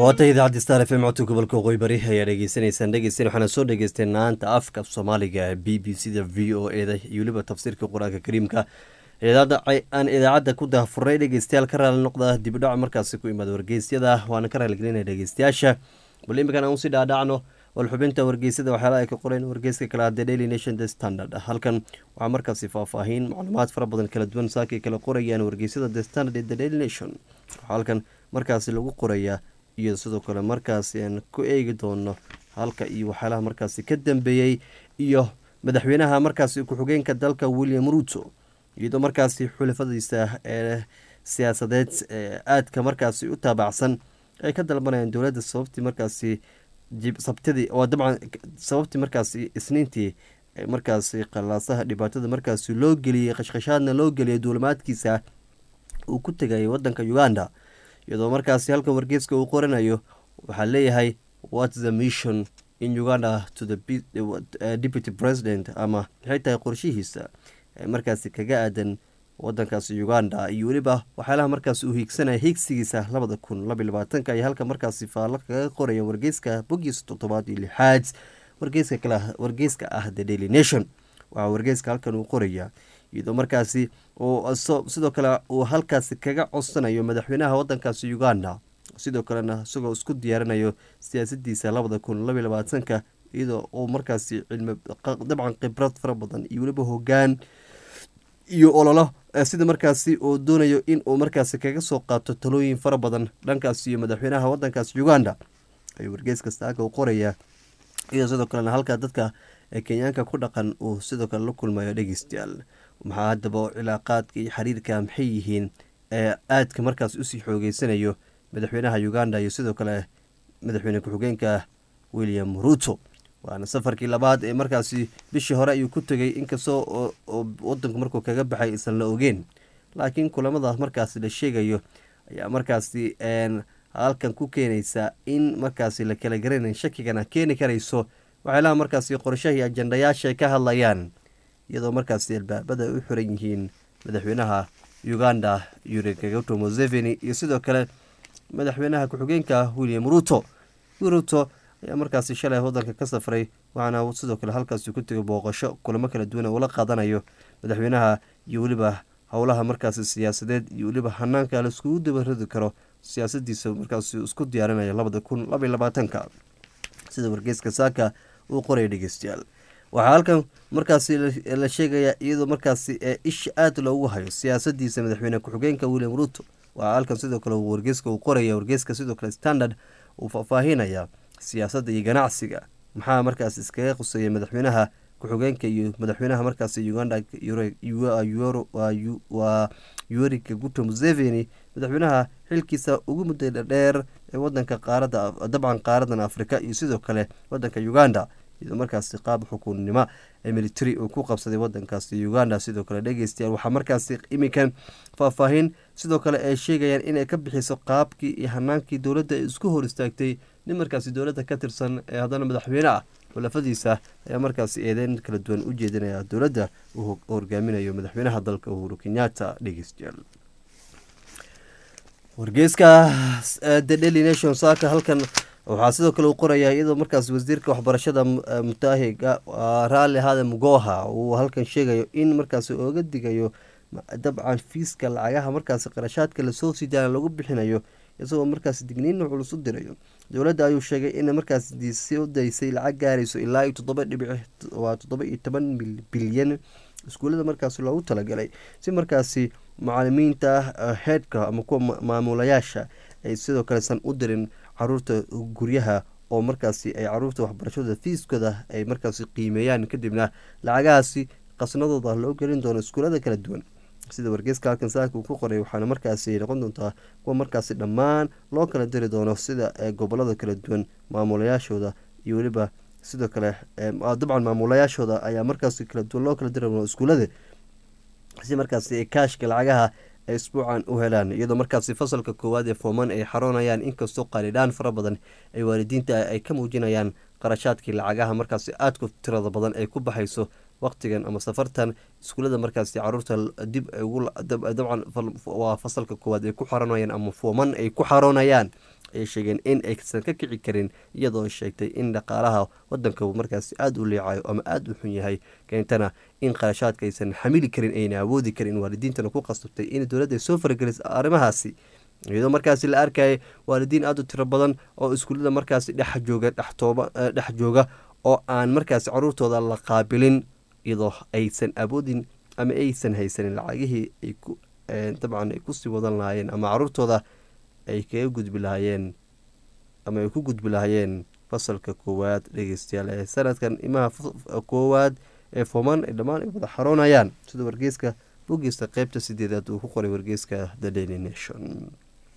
waata idaacadda star f m codka gobolka waqooyi bari ayaa dhegeysanaysaan dhegeysten waxaana soo dhegeystay naanta afka soomaaliga b b c da v o e da iyo weliba tafsiirka qur-aanka kariimka aan idaacadda ku daahfurnay dhegeystayaal ka raali noqda dibidhac markaasi ku imaada wargeysyada waana ka raaligelinaya dhegeystayaasha bal iminkan aan usii dhaadhacno wal xubinta wargeysyada waxyaala ay ka qoreen wargeyska kale the daily nation the standard halkan waxaa markaasi faahfaahin macluumaad fara badan kala duwan saakay kala qorayaan wargeysyada the standard the daily nation waxaa halkan markaasi lagu qorayaa iyo sidoo kale markaasi aan ku eegi doono halka iyo waxyaalaha markaasi ka dambeeyey iyo madaxweynaha markaasi ku-xigeenka dalka william ruto iyadoo markaasi xulafadiisa ee siyaasadeed ee aadka markaasi u taabacsan ay ka dalbanayaan dowladda sababtii markaasi sabtidii oo dabcan sababtii markaasi isniintii markaasi qalaasaha dhibaatada markaasi loo geliyey qashqashaadna loo geliyay duulimaadkiisa uu ku tegayay wadanka uganda iyadoo markaasi halkan wargeeska uu qoranayo waxaa leeyahay whats the mission in uganda to the deputy president ama maxay tahay qorshihiisa markaasi kaga aadan wadankaasi uganda iyo weliba waxyaalaha markaasi uu hiigsanaya hiigsigiisa labada kun labiy labaatanka ay halka markaasi faallo kaga qoraya wargeyska bogiisa toddobaad iyo lixaad wargeyska kale wargeyska ah the daily nation waxaa wargeyska halkan uu qoraya iyadoo markaasi uu sidoo kale uu halkaasi kaga codsanayo madaxweynaha wadankaasi uganda sidoo kalena isagoo isku diyaarinayo siyaasadiisa labada kun labiy labaatanka iyadoo uu markaasi cilmi dabcan khibrad fara badan iyo weliba hogaan iyo ololo sida markaasi uu doonayo in uu markaasi kaga soo qaato talooyin fara badan dhankaas iyo madaxweynaha wadankaasi uganda ayuu wargeyska staaga u qorayaa iyadoo sidoo kalena halkaa dadka kenyaanka ku dhaqan uu sidoo kale la kulmayo dhegeystayaal maxaa haddaba cilaaqaadka iyo xiriirka maxay yihiin ee aadka markaas usii xoogeysanayo madaxweynaha uganda iyo sidoo kale madaxweyne ku-xigeenka william ruto waana safarkii labaad ee markaasi bishii hore ayuu ku tegay inkastoo wadanku markuu kaga baxay isan la ogeen laakiin kulamada markaasi la sheegayo ayaa markaasi halkan ku keenaysa in markaasi la kala garanayn shakigana keeni karayso waxyaalaha markaasi qorshahii ajandayaasha ka hadlayaan iyadoo markaasi albaabada u xiran yihiin madaxweynaha uganda yuri kagato museveni iyo sidoo kale madaxweynaha ku-xigeenka william ruto ruto ayaa markaasi shalay wadanka ka safray waxaana sidoo kale halkaasi ku tegay booqasho kulamo kala duwan ula qaadanayo madaxweynaha iyo weliba howlaha markaasi siyaasadeed iyo weliba hanaanka la iskugu dabaradi karo siyaasadiisa markaasi isku diyaarinaya labada kun labay labaatanka sida wargeyska saaka uu qoraya dhegeystayaal waxaa halkan markaasi la sheegayaa iyadoo markaasi ee isha aada loogu hayo siyaasadiisa madaxweyne ku-xigeenka william ruto waxaa halkan sidoo kale wargeyska uu qoraya wargeyska sidoo kale standard uu faahfaahinaya siyaasadda iyo ganacsiga maxaa markaas iskaga quseeya madaxweynaha ku-xigeenka iyo madaxweynaha markaasi uganda waa yuri kaguto museveni madaxweynaha xilkiisa ugu mudda dheer ee wadanka qaarada dabcan qaaradan afrika iyo sidoo kale wadanka uganda iyadoo markaasi qaab xukuunnimo ee military uu ku qabsaday wadankaasi uganda sidoo kale dhegeystayaal waxaa markaasi iminkan faahfaahin sidoo kale ay sheegayaan inay ka bixiso qaabkii iyo hanaankii dowladda ay isku hor istaagtay nin markaasi dowladda ka tirsan ee haddana madaxweyne ah xulafadiisa ayaa markaasi eedeyn kala duwan u jeedinaya dowladda uu hogaaminayo madaxweynaha dalka uhuru kenyatta dhegeystayaal wargeyska the daily nation saaka halkan waxaa sidoo kale uu qorayaa iyadoo markaas wasiirka waxbarashada mutaahiga raalli ahaade mugoha uu halkan sheegayo in markaasi ooga digayo dabcan fiiska lacagaha markaasi qarashaadka lasoo sidaana lagu bixinayo isagoo markaasi digniina culus u dirayo dowladda ayuu sheegay in markaas soo daysay lacag gaarayso ilaa iyo toddoba dhibic waa toddoba iyo toban bilyan iskuullada markaasi loogu talagalay si markaasi macalimiinta heedhka ama kuwa maamulayaasha ay sidoo kale san u dirin caruurta guryaha oo markaasi ay caruurta waxbarashada fiiskooda ay markaasi qiimeeyaan kadibna lacagahaasi qasnadooda loo gelin doono iskuullada kala duwan sida wargeyska halkan saaka uu ku qoray waxaana markaasi noqon doontaa kuwa markaasi dhammaan loo kala diri doono sida gobolada kala duwan maamulayaashooda iyo weliba sidoo kale dabcan maamulayaashooda ayaa markaasi kala duwan loo kala diri doono iskuullada si markaasi kaashka lacagaha ay isbuucan u helaan iyadoo markaasi fasalka koowaad ee fooman ay xaroonayaan inkastoo qaalidhaan fara badan ay waalidiinta ay ka muujinayaan qarashaadkii lacagaha markaasi aadku tirada badan ay ku baxayso waqtigan ama safartan iskuulada markaasi caruurta dib dabcan waa fasalka koowaad ay ku xaroonayaan ama fooman ay ku xaroonayaan ay sheegeen in aysan ka kici karin iyadoo sheegtay in dhaqaalaha wadanka markaasi aada u leecayo ama aada u xun yahay keentana in qarashaadka aysan xamili karin ayna awoodi karin waalidiintana ku qasabtay in dowladda ay soo farageliso arrimahaasi iyadoo markaasi la arkayay waalidiin aada u tiro badan oo iskuullada markaasi dhex jooga dhextooba dhex jooga oo aan markaasi caruurtooda la qaabilin iyadoo aysan awoodin ama aysan haysanin lacagihii ay ku dabcan ay kusii wadan lahaayeen ama caruurtooda ay kaga gudbi lahaayeen ama ay ku gudbi lahaayeen fasalka koowaad dhegeystayaal ee sanadkan imaha koowaad ee fooman ay dhammaan ay wada xaroonayaan sida wargeyska boggiisa qeybta sideedaad uu ku qoray wargeyska the daily nation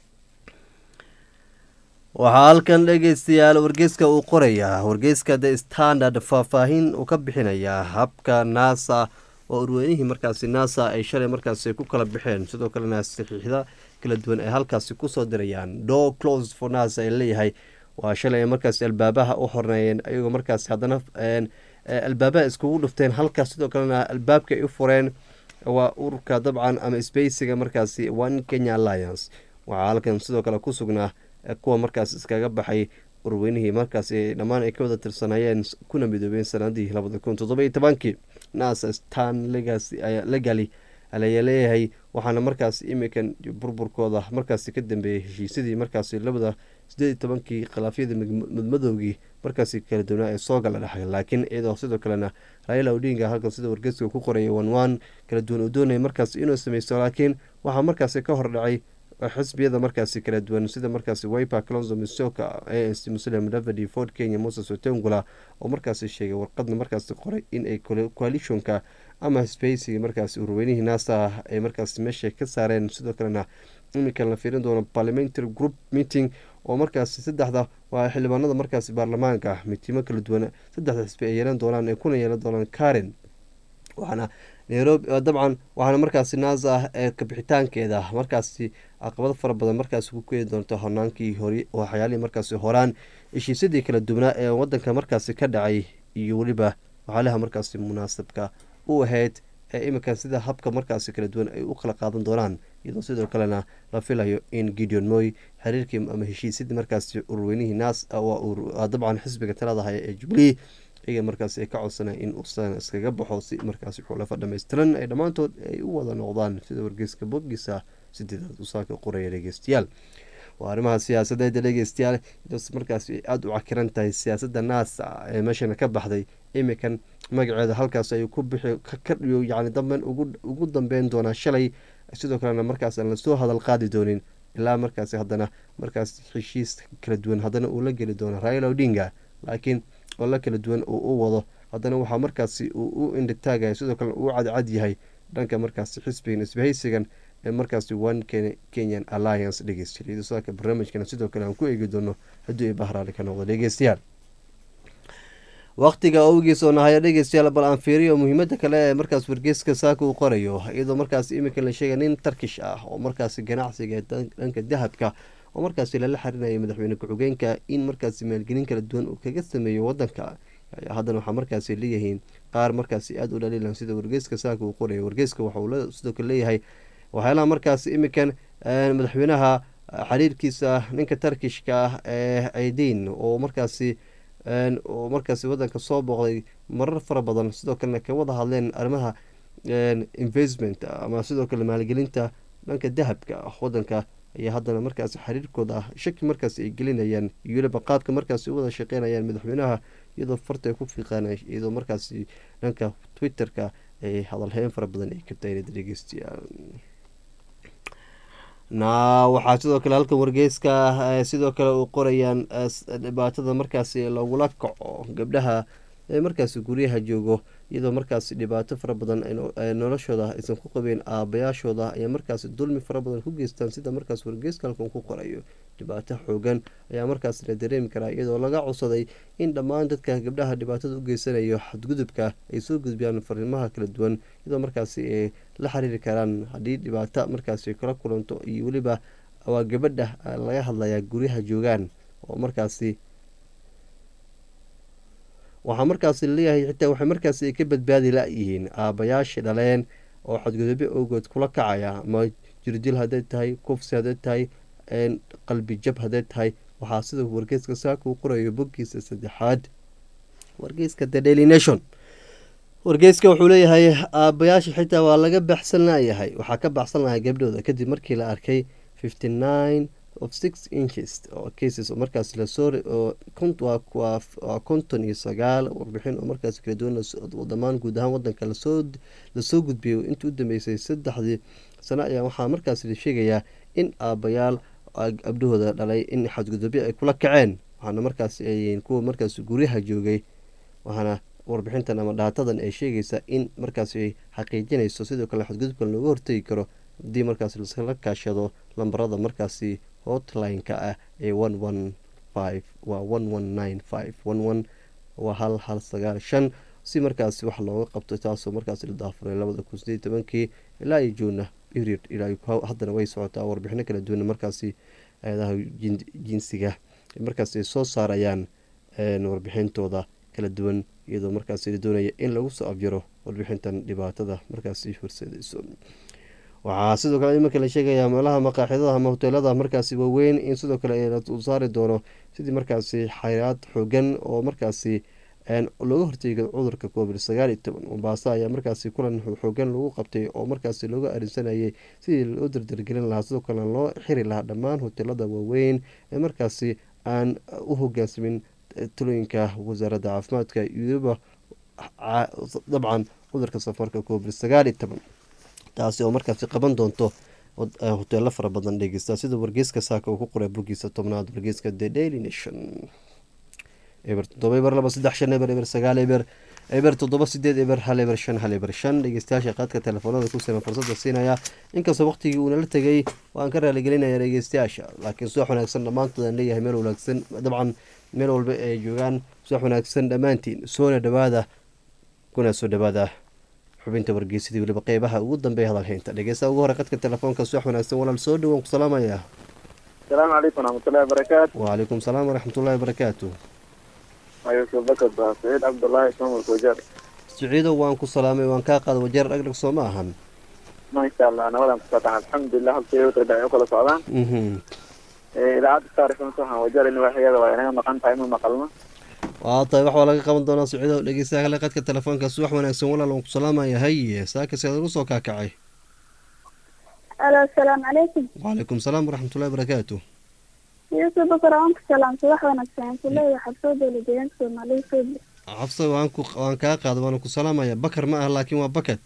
waxaa halkan dhegeystayaal wargeyska uu qorayaa wargeyska the standard faahfaahin uu ka bixinayaa habka nasa oo urweynihii markaasi nasa ay shalay markaasi ku kala baxeen sidoo kalena saxiixda kala duwan ay halkaasi kusoo dirayaan do close for nasa ay leeyahay waa shalay ay markaasi albaabaha u horneeyeen ayagoo markaasi haddana albaabaha iskugu dhufteen halkaas sidoo kalena albaabka ay u fureen waa ururka dabcan ama spacega markaasi one kenya alliance waxaa halkan sidoo kale ku sugnaa kuwa markaas iskaga baxay urweynihii markaasi dhammaan ay ka wada tirsanayeen kuna midoobeen sanadii labada kun toddobiyo tobankii nasa stan legali ayaa leeyahay waxaana markaas imikan burburkooda markaasi ka dambeeyay heshiisyadii markaasi labada sideed iyo tobankii khilaafyadii madmadowgii markaasi kala duwanaa ee soo gala dhexay laakiin iyadoo sidoo kalena raila odinga halkan sida wargeyska ku qoraya wanwan kala duwan uu doonaya markaas inuu sameysto laakiin waxaa markaasi ka hordhacay xisbiyada markaasi kala duwan sida markaasi wiper clonzo misoka a c muslim davidi ford kenya moses otengula oo markaasi sheegay warqadna markaasi qoray in ay coalitionka ama spacigi markaasi urweynihii nasa ay markaasi meesha ka saareen sidoo kalena iminkan la fiirin doono parliamentary group meeting oo markaasi saddexda waa xildhibaanada markaasi baarlamaanka mitimo kala duwan saddexda xisbi ay yeelan doonaan ay kuna yeelan doonaan karen waxaana nairobi dabcan waxaana markaasi nasa ee kabixitaankeeda markaasi caqabado fara badan markaasi ku keeni doonto hornaankii hore waxyaalihii markaasi horaan heshiisyadii kala duwanaa ee wadanka markaasi ka dhacay iyo weliba waxyaalaha markaasi munaasabka u ahayd ee iminkan sida habka markaasi kala duwan ay u kala qaadan doonaan iyadoo sidoo kalena la filayo in gideon moy xiriirkii ama heshiisyadii markaasi ururweynihii nas dabcan xisbiga talada haya ee jubilee iyaga markaasi ay ka codsanay in uusan iskaga baxo si markaasi xulafa dhammaystiran ay dhammaantood ay u wada noqdaan sida wargeyska boggiisa sideedaad usaaka qoraya dhegeystayaal waa arrimaha siyaasadeeda dhegeystayaal markaasi ay aada u cakiran tahay siyaasadda naasa ee meeshana ka baxday imikan magaceeda halkaas ay ku bixi kadhiyo yacni damben ugu dambeyn doonaa shalay sidoo kalena markaas aan lasoo hadal qaadi doonin ilaa markaasi haddana markaas heshiis kala duwan haddana uu la geli doono raila odinga laakiin oo la kala duwan uu u wado haddana waxaa markaasi uu u indhitaagaya sidoo kale uu cadcad yahay dhanka markaasi xisbigan isbahaysigan ee markaasi one kenyan alliance dhegeystayaal saaka barnaamijkana sidoo kale aan ku eegi doono haddii ay bahraali ka noqdo dhegeystayaal waqtiga awgiis oo nahaya dhegeystayaal bal aan fiiriyo muhiimada kale ee markaas wargeyska saaka uu qorayo iyadoo markaas iminka la sheegay nin tarkish ah oo markaasi ganacsiga dhanka dahabka oo markaasi lala xarinayay madaxweyne ku-xigeenka in markaasi maalgelin kala duwan uu kaga sameeyo wadanka haddana waxaa markaasi leeyihiin qaar markaasi aada u dhaliilan sida wargeyska saaka uu qoraya wargeyska waxauu sidoo kale leeyahay waxyaalaha markaasi imikan madaxweynaha xiriirkiisa ninka tarkishka ah ee aidiin oo markaasi oo markaasi wadanka soo booqday marar fara badan sidoo kalena ka wada hadleen arrimaha investment ama sidoo kale maalgelinta dhanka dahabka wadanka ayaa haddana markaasi xiriirkooda ah shaki markaasi ay gelinayaan iyo weliba qaabka markaasi u wada shaqeynayaan madaxweynaha iyadoo farta ay ku fiiqaan iyadoo markaasi dhanka twitter-ka ay hadalheyn fara badan ay kabtayn dhegeystayaal na waxaa sidoo kale halkan wargeyska sidoo kale uu qorayaan dhibaatada markaasi lagula kaco gabdhaha ee markaasi guryaha joogo iyadoo markaasi dhibaato fara badan noloshooda aysan ku qabeen aabayaashooda ayaa markaasi dulmi fara badan ku geystaan sida markaas wargeyska halkan ku qorayo dhibaato xoogan ayaa markaas la dareemi karaa iyadoo laga codsaday in dhammaan dadka gabdhaha dhibaatada u geysanayo xadgudubka ay soo gudbiyaan fariimaha kala duwan iyadoo markaasi ay la xiriiri karaan haddii dhibaato markaasi kala kulanto iyo weliba waa gabadha laga hadlayaa guryaha joogaan oo markaasi waxaa markaasi laleeyahay xitaa waxay markaasi ay ka badbaadi la-yihiin aabayaashii dhaleen oo xadgudubyo awgood kula kacaya ama jirdil hadday tahay kufsi hadday tahay qalbi jab hadday tahay waxaa sida wargeyska saaka uu qorayo boggiisa saddexaad wargeyska the daily nation wargeyska wuxuu leeyahay aabayaasha xitaa waa laga baxsan layahay waxaa ka baxsan lahay gabdhooda kadib markii la arkay fifty nine of six inches oo cases oo markaas lasoo waa konton iyo sagaal warbixin oo markaas kala duwan dhammaan guud ahaan wadanka lasoo lasoo gudbiyay intii u dambeysay saddexdii sano ayaa waxaa markaas la sheegayaa in aabayaal gabdhahooda dhalay in xadgudubyo ay kula kaceen waxaana markaas ay kuwa markaas guryaha joogay waxaana warbixintan ama dhaatadan ay sheegaysaa in markaas ay xaqiijinayso sidoo kale xadgudubkan looga hortegi karo haddii markaas laskala kaashado lambarada markaasi hotline-ka ah ee one one five waa one one nine five one one waa hal hal sagaal shan si markaasi wax looga qabto taasoo markaasi la daafuray labada kun sideed tobankii ilaa iyo juuna period ilaa haddana way socotaa warbixino kala duwana markaasi eedaha jinsiga markaas ay soo saarayaan warbixintooda kala duwan iyadoo markaasi la doonaya in lagu soo afjaro warbixintan dhibaatada markaasi horseedayso waxaa sidoo kale imarka la sheegayaa meelaha maqaaxidada ama hoteelada markaasi waaweyn in sidoo kale la saari doono sidii markaasi xayraad xoogan oo markaasi looga horteega cudurka covid sagaal iyo toban mombaaso ayaa markaasi kulan xoogan lagu qabtay oo markaasi looga arinsanayay sidii loo dardargelin lahaa sidoo kalena loo xiri lahaa dhammaan hoteelada waaweyn ee markaasi aan u hogaansamin talooyinka wasaaradda caafimaadka iyaba dabcan cudurka safarka covid sagaal iyo toban taasi oo markaasi qaban doonto hoteelo fara badan dhegeysta sida wargeyska saaka uu ku qoray boggiisa tobnaad wargeyska the daily nation eber toddoba eber laba saddex shan eber eber sagaal eber eber toddoba sideed eber hal eber shan hal eber shan dhegeystayaasha qaadka telefoonada ku siran fursada siinaya inkastoo waqtigii uunala tegay waan ka raaligelinaya dhegeystayaasha laakiin suwax wanaagsan dhammaantood aan leeyahay meel wanaagsan dabcan meel walba ay joogaan suwax wanaagsan dhammaantiin soona dhawaada kuna soo dhawaada xubinta wargeysadii weliba qeybaha ugu dambeeya hadalhaynta dhegeysta ugu hore qadka telefoonka suwax wanaagsan walaal soo dhawaan ku salaamaya asalaamu calaykum waraxmatullahi wabarakaatu wacalaykum salaam waraxmatullahi wabarakaatu ayuusuf bakar baa saciid cabdullaahi ismaamulka wajeer siciidow waan ku salaamay waan kaa qaada wajeer dhagdhag soo ma ahan maasha allah nabadan kusoo alxamdulilah halkay u kala socdaan idaacadda saarifan waxaan wajeer in waaxiyada waa inaga maqan tahay ma maqalno waa tahay wax waa laga qaban doonaa siciidow dhegeystaha kale qadka telefoonka subax wanaagsan walaal waan ku salaamaya haye saaka seed ugu soo kaakacay alo asalaamu calaykum wacalaykum salaam waraxmatullahi wabarakaatu yuusuf bakar waan ku salaamtay wax wanaagsan kuleeya xabsoo dowla deegaanka soomaaliya soobi xabsa waan ku waan kaa qaada waana ku salaamaya bakar ma ah laakiin waa bakat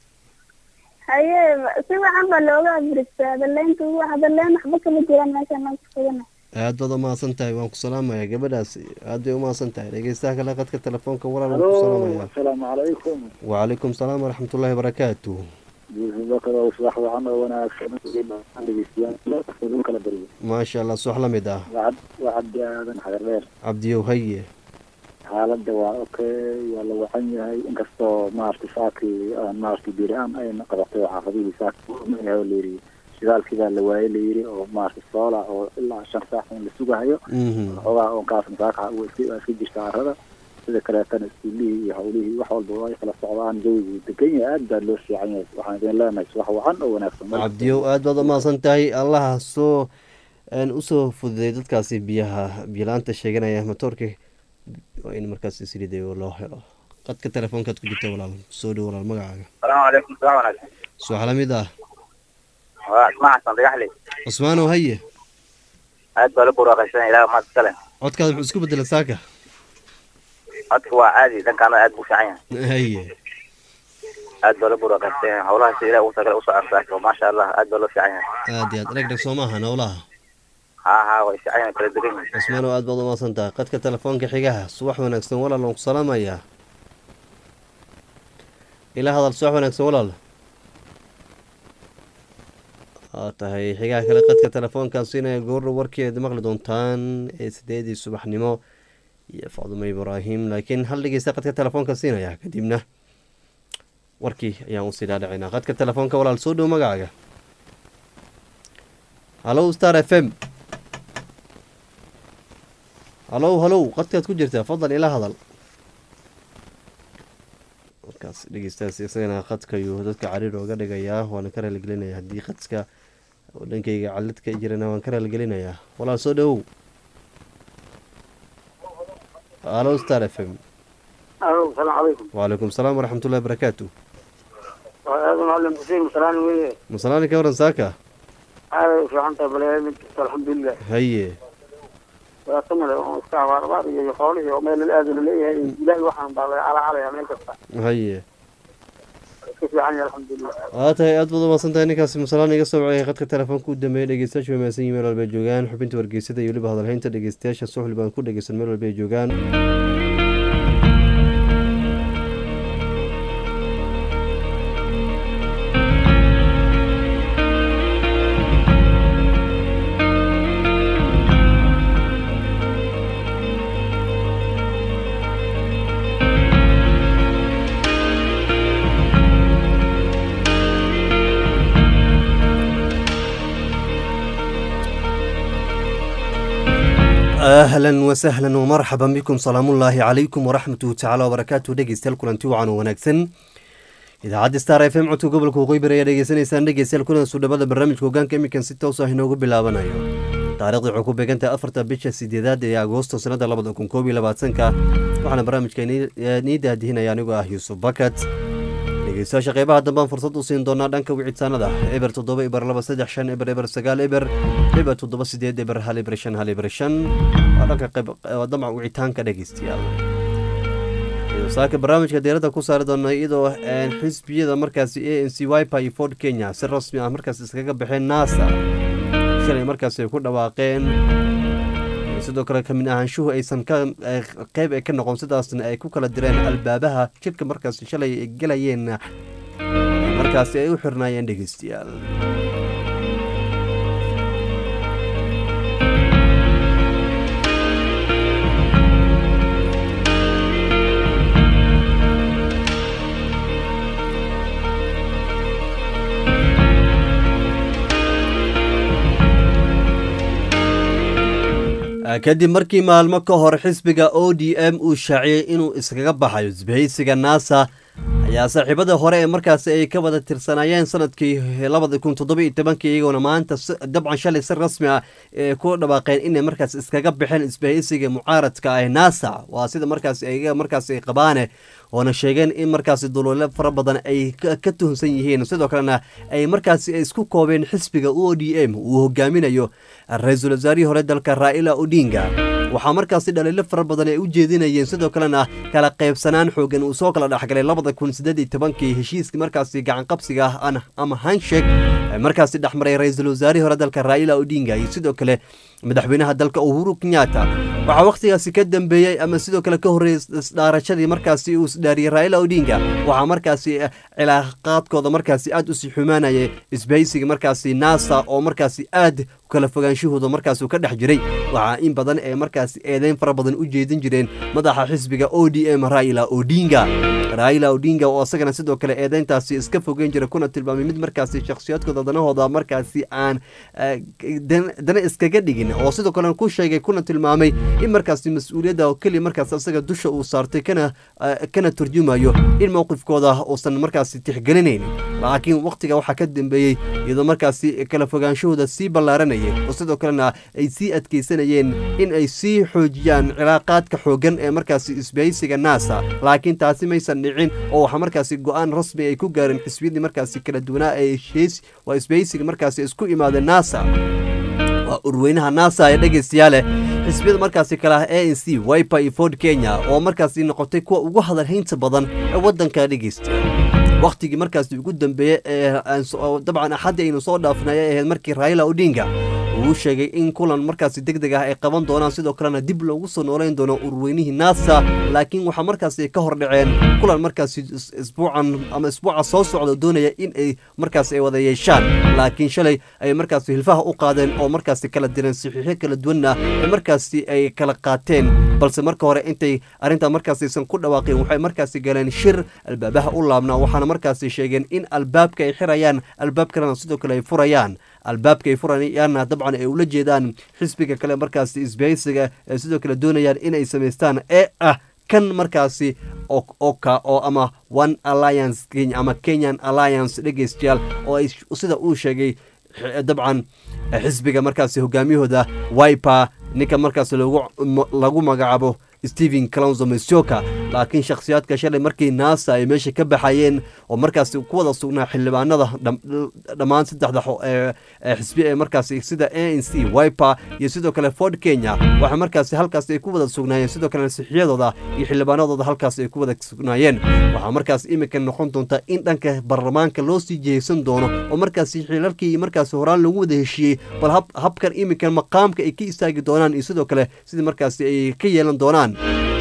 haye si wacan baa looga abristaa hadaleynta hadaleyn waxba kama jiraan meeshaan aan kusugana aad baad umahadsan tahay waan ku salaamaya gabadhaas aad bay umahadsan tahay dhegeystaha kale qadka telefoonka walaal waan ku salaamaya asalaamu calaykum wacalaykum salaam waraxmatullahi wabarakaatu yuusuf bakar oo subax wacan oo wanaagsan dhegeystayaal kala bariyo maasha allah subax la mid ah wacad wacad aadan xagar dheer cabdiyow haye xaaladda waa okay waa la wacan yahay inkastoo maaragtay saakii aan maaragtay biiri-aan ayna qabatay oo xaafadihii saakyahay oo layidhi shidaalkii baa la waayey layidhi oo maaragtay soola oo ilaa shan saac in la sugahayo xoogaa on kaas masaaka waa iska waa iska jirta arada sida kaleetana iskuulihii iyo hawlihii wax walba ay kala socdaan jawigu degan yahay aad baa loo fiican yahay waxaan idin leenahay subax wacan oo wanaagsan cabdiyow aad baad umahadsan tahay allaha soo usoo fududay dadkaasi biyaha biyalaanta sheeganaya matoorka waa in markaas siliday loo helo qadka telefoonkaad ku jirta walaal soo dhow walaal magacaaga salaamu calaykum salaam wanaagsan subax la mid ah waa ismaa xasan dagaxley cusmaanow haye aad baa la buraaqaysan ilaah maad iskale codkaada muxuu isku bedela saaka codka waa caadi dhankaana aad buu fiican yahay haye aad baa la buraaqaysan yahay howlaha si ilaah ugu tagale usoo ansaako maasha allah aad baa loo fiican yahay aad iyo aad dheg dheg soo maaha nowlaha haa haa way fiican yahay kala degan yihin cusmaanow aad baad umahadsan tahay qadka telefoonka xigaha subax wanaagsan walaal waan ku salaamayaa ila hadal subax wanaagsan walaal waa tahay xigaha kale qadka telefoonkan siinaya goorna warkeed maqli doontaan ee sideedii subaxnimo iyo facdumo ibraahim laakiin hal dhegeysta qadka telefoonka siinaya kadibna warkii ayaan usii dhaadhacinaa qadka telefoonka walaal soo dhow magacaaga hallow star f m hallow hallow qadkaad ku jirtaa fadlan ila hadal markaas dhegeystaas isagana khadka ayuu dadka cariir ooga dhigayaa waana ka raaligelinaya haddii khadka oo dhankayga calid ka jirana waan ka raaligelinayaa walaal soo dhawow alo star f m alo salaamu calaykum wacalaykum salaam waraxmatullahi barakaatu aadan macalin xuseen masalaan weye masalaani ka waran saaka aaday u fiican tahay bale mid kasta alxamdulilah haye dhibaato male oo iska abaar abaar iyo xoolihii oo meel aada laleeyahay ilaahi waxaan baa laga calacalaya meel kasta haye iska fiican yahay alxamdulilah waa tahay aad baad umaasan tahay ninkaasi masalaan iga soo wacay khadka telefoonka u dambeeyay dhegeystayaashu way mahadsan yihin meel walba ay joogaan xubinta wargeysada iyo weliba hadalhaynta dhegeystayaasha suxli baan ku dhegeysan meel walba ay joogaan ahlan wasahlan wmarxaban bikum salaamullaahi calaykum waraxmatuhu tacaala wabarakaatu dhegeystayaal kulanti wacan oo wanaagsan idaacadda star f m codka gobolka waqooyibar ayaa dhegeysanaysaan dhegeystayaal kulan suudhabada barnaamijka hogaanka imikan si toos ah inoogu bilaabanayo taarikhda waxay ku beegantahay afarta bisha sideedaad ee agoosto sanada labada kun koob iyo labaatanka waxaana barnaamijka nii daadihinaya anigoo ah yuusuf bakat dhegeystayaasha qeybaha dambaan fursad u siin doonaa dhanka wicitaanada eber toddoba eber laba saddex shan eber eber sagaal eber eber toddoba sideed eber hal eber shan hal eber shan waa dhanka qayb waa damca wicitaanka dhegeystayaal saaka barnaamijka deeradda ku saari doona iyadoo xisbiyada markaasi a n c wipa iyo ford kenya si rasmi ah markaas iskaga baxeen nasa shalay markaasi ay ku dhawaaqeen sidoo kale kamid ahaanshuhu aysan ka qeyb ay ka noqon sidaasna ay ku kala direen albaabaha jidka markaasi shalay ay gelayeen markaasi ay u xirnaayeen dhegeystayaal kadib markii maalmo ka hor xisbiga o d m uu shaaciyey inuu iskaga baxayo isbahaysiga nasa ayaa saaxiibada hore ee markaasi ay ka wada tirsanaayeen sanadkii labada kun toddoba iyo tobankii iyagoona maanta dabcan shalay si rasmi ah ee ku dhawaaqeen inay markaas iskaga baxeen isbahaysiga mucaaradka ah nasa waa sida markaas iyaga markaas ay qabaane oona sheegeen in markaasi duluule fara badan ay ka tuhunsan yihiin sidoo kalena ay markaasi isku koobeen xisbiga o d m uu hogaaminayo ra-iisul wasaarihii hore dalka raa'ila odinga waxaa markaasi dhaliilo fara badan ay u jeedinayeen sidoo kalena kala qaybsanaan xoogan uu soo kala dhexgalay labada kun sideed iyo tobankii heshiiskii markaasi gacanqabsiga ah ama hanshek markaasi dhexmaray ra-iisul wasaarihii hore dalka raa'ila odinga iyo sidoo kale madaxweynaha dalka uhuru kenyatta waxaa wakhtigaasi ka dambeeyey ama sidoo kale ka horreeyey isdhaarashadii markaasi uu isdhaariyey raa'ila odinga waxaa markaasi cilaaqaadkooda markaasi aad usii xumaanayay isbahaysiga markaasi nasa oo markaasi aad kala fogaanshahooda markaas ka dhex jiray waxaa in badan ee markaasi eedeyn fara badan u jeedin jireen madaxa xisbiga o d m raila odinga raila odinga oo isagana sidoo kale eedeyntaasi iska fogeyn jira kuna tilmaamay mid markaasi shakhsiyaadkooda danahooda markaasi aan dana iskaga dhigin oo sidoo kale ku sheegay kuna tilmaamay in markaasi mas-uuliyadda oo keliya markaas isaga dusha uu saartay kana kana turjumayo in mowqifkooda uusan markaasi tixgelinayn laakiin wakhtiga waxaa ka dambeeyey iyadoo markaasi kala fogaanshahooda sii ballaaranayay oo sidoo kalena ay sii adkeysanayeen in ay sii xoojiyaan cilaaqaadka xoogan ee markaasi isbahaysiga nasa laakiin taasi maysan dhicin oo waxaa markaasi go-aan rasmi ay ku gaareen xisbiyadii markaasi kala duwanaa ee heshiis waa isbahaysiga markaasi isku imaadeen nasa waa urweynaha nasa ee dhegeystayaale xisbiyada markaasi kale ah a n c wipa iyo ford kenya oo markaasi noqotay kuwa ugu hadalhaynta badan ee waddanka dhegeysta wakhtigii markaasi ugu dambeeyey ee dabcan axaddii aynu soo dhaafnay ay ahayd markii raila odinga uu sheegay in kulan markaasi deg deg ah ay qaban doonaan sidoo kalena dib loogu soo nooleyn doono urweynihii nasa laakiin waxaa markaasi ka hor dhaceen kulan markaasi isbuucan ama isbuuca soo socda doonaya in ay markaasi ay wada yeeshaan laakiin shalay ay markaasi hilfaha u qaadeen oo markaasi kala direen saxiixyo kala duwanna ee markaasi ay kala qaateen balse marka hore intay arrintaa markaasi aysan ku dhawaaqeen waxay markaasi galeen shir albaabaha u laabnaa waxaana markaasi sheegeen in albaabka ay xirayaan albaab kalena sidoo kale ay furayaan albaabka ay furayaanna dabcan ay ula jeedaan xisbiga kale markaasi isbahaysiga ee sidoo kale doonayaan inay samaystaan ee ah kan markaasi oka oo ama one alliance kenya ama kenyan alliance dhegeystayaal oo ay sida uu sheegay dabcan xisbiga markaasi hogaamiyahooda wiper ninka markaas lagu magacaabo stephen clonzo misoka laakiin shakhsiyaadka shalay markii naasa ay meesha ka baxayeen oo markaasi ku wada sugnaa xildhibaanada dhammaan saddexda xisbi ee markaasi sida a n c wiper iyo sidoo kale ford kenya waxa markaasi halkaasi ay ku wada sugnaayeen sidoo kale nasixiyadooda iyo xildhibaanadooda halkaasi ay ku wada sugnaayeen waxaa markaas iminka noqon doonta in dhanka baarlamaanka loo sii jihaysan doono oo markaasi xilalkii markaasi horaan lagu wada heshiiyey bal habkan iminka maqaamka ay ka istaagi doonaan iyo sidoo kale sidii markaasi ay ka yeelan doonaan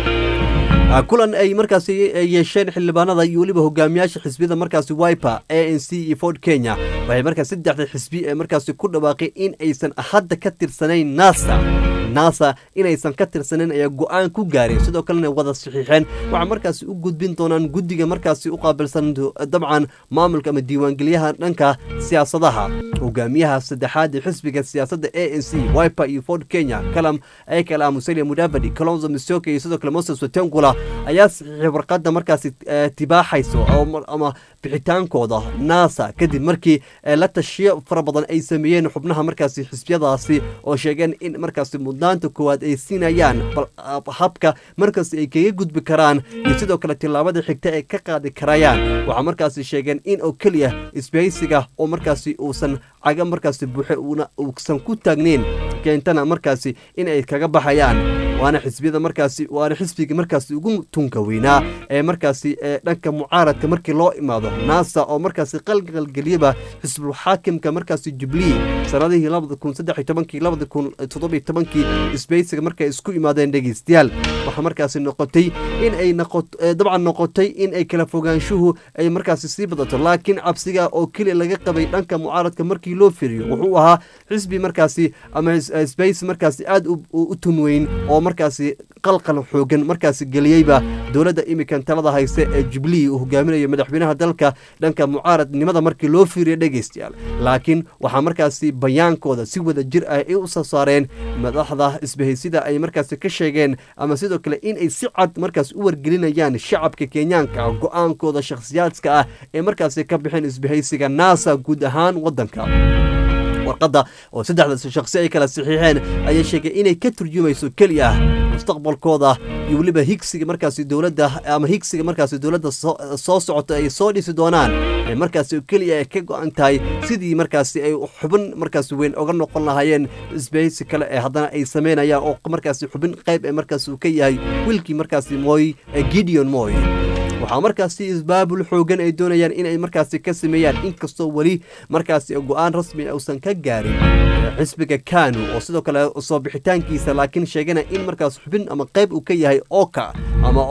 kulan ay markaasi yeesheen xildhibaanada iyo weliba hogaamiyaasha xisbiyada markaasi wiper a n c iyo ford kenya waxay markaas saddexda xisbi ee markaasi ku dhawaaqay in aysan hadda ka tirsanayn nasa nasa inaysan ka tirsanayn ayaa go-aan ku gaareen sidoo kalena wada saxiixeen waxaa markaasi u gudbin doonaan guddiga markaasi u qaabilsan dabcan maamulka ama diiwaangeliyaha dhanka siyaasadaha hogaamiyaha saddexaad ee xisbiga siyaasadda a n c wiper iyo ford kenya kalam ee kale ah musalia mudavadi colonzo misoka iyo sidoo kale moses watengula ayaa saxiixay warqadda markaasi tibaaxayso ama bixitaankooda nasa kadib markii la tashiyo fara badan ay sameeyeen xubnaha markaasi xisbiyadaasi oo sheegeen in markaasi mudnaanta koowaad ay siinayaan bal habka markaasi ay kaga gudbi karaan iyo sidoo kale tillaabada xigta ay ka qaadi karayaan waxaa markaasi sheegeen in oo keliya isbahaysiga oo markaasi uusan caga markaasi buuxe uusan ku taagneyn keentana markaasi in ay kaga baxayaan waana xisbiyada markaasi waana xisbiga markaasi ugu tunka weynaa ee markaasi ee dhanka mucaaradka markii loo imaado nasa oo markaasi qalqalgeliyaba xisbul xaakimka markaasi jubilee sanadihii labada kun saddex iyo tobankii labada kun toddobiyo tobankii isbeysiga markay isku imaadeen dhegeystayaal waxaa markaasi noqotay in ay dabcan noqotay in ay kala fogaanshuhu ay markaasi sii badato laakiin cabsiga oo keliya laga qabay dhanka mucaaradka markii loo firiyo wuxuu ahaa xisbi markaasi ama isbeysi markaasi aada u tunweyn oo markaasi qalqal xoogan markaasi geliyeyba dowladda imikan talada hayse ee jubilee uu hogaaminayo madaxweynaha dalka dhanka mucaaradnimada markii loo fiiriyo dhegeystayaal laakiin waxaa markaasi bayaankooda si wada jir ah ay u soo saareen madaxda isbahaysida ay markaasi ka sheegeen ama sidoo kale in ay si cad markaas u wargelinayaan shacabka kenyaanka go-aankooda shakhsiyaadka ah ee markaasi ka bixeen isbahaysiga nasa guud ahaan waddanka warqadda oo saddexda shakhsi ay kala saxiixeen ayaa sheegay inay ka turjumayso keli ah mustaqbalkooda iyo weliba higsiga markaasi dowladda ama higsiga markaasi dowladda soo socota ay soo dhisi doonaan ee markaasi keliya ay ka go-an tahay sidii markaasi ay xubin markaasi weyn oga noqon lahaayeen isbahaysi kale ee haddana ay sameynayaan oo markaasi xubin qayb ee markaasi uu ka yahay wiilkii markaasi moy gideon moy waxaa markaasi isbaabul xoogan ay doonayaan inay markaasi ka sameeyaan inkastoo weli markaasi go-aan rasmi uusan ka gaarin xisbiga kanu oo sidoo kale soo bixitaankiisa laakiin sheegana in markaas xubin ama qayb uu ka yahay oka ama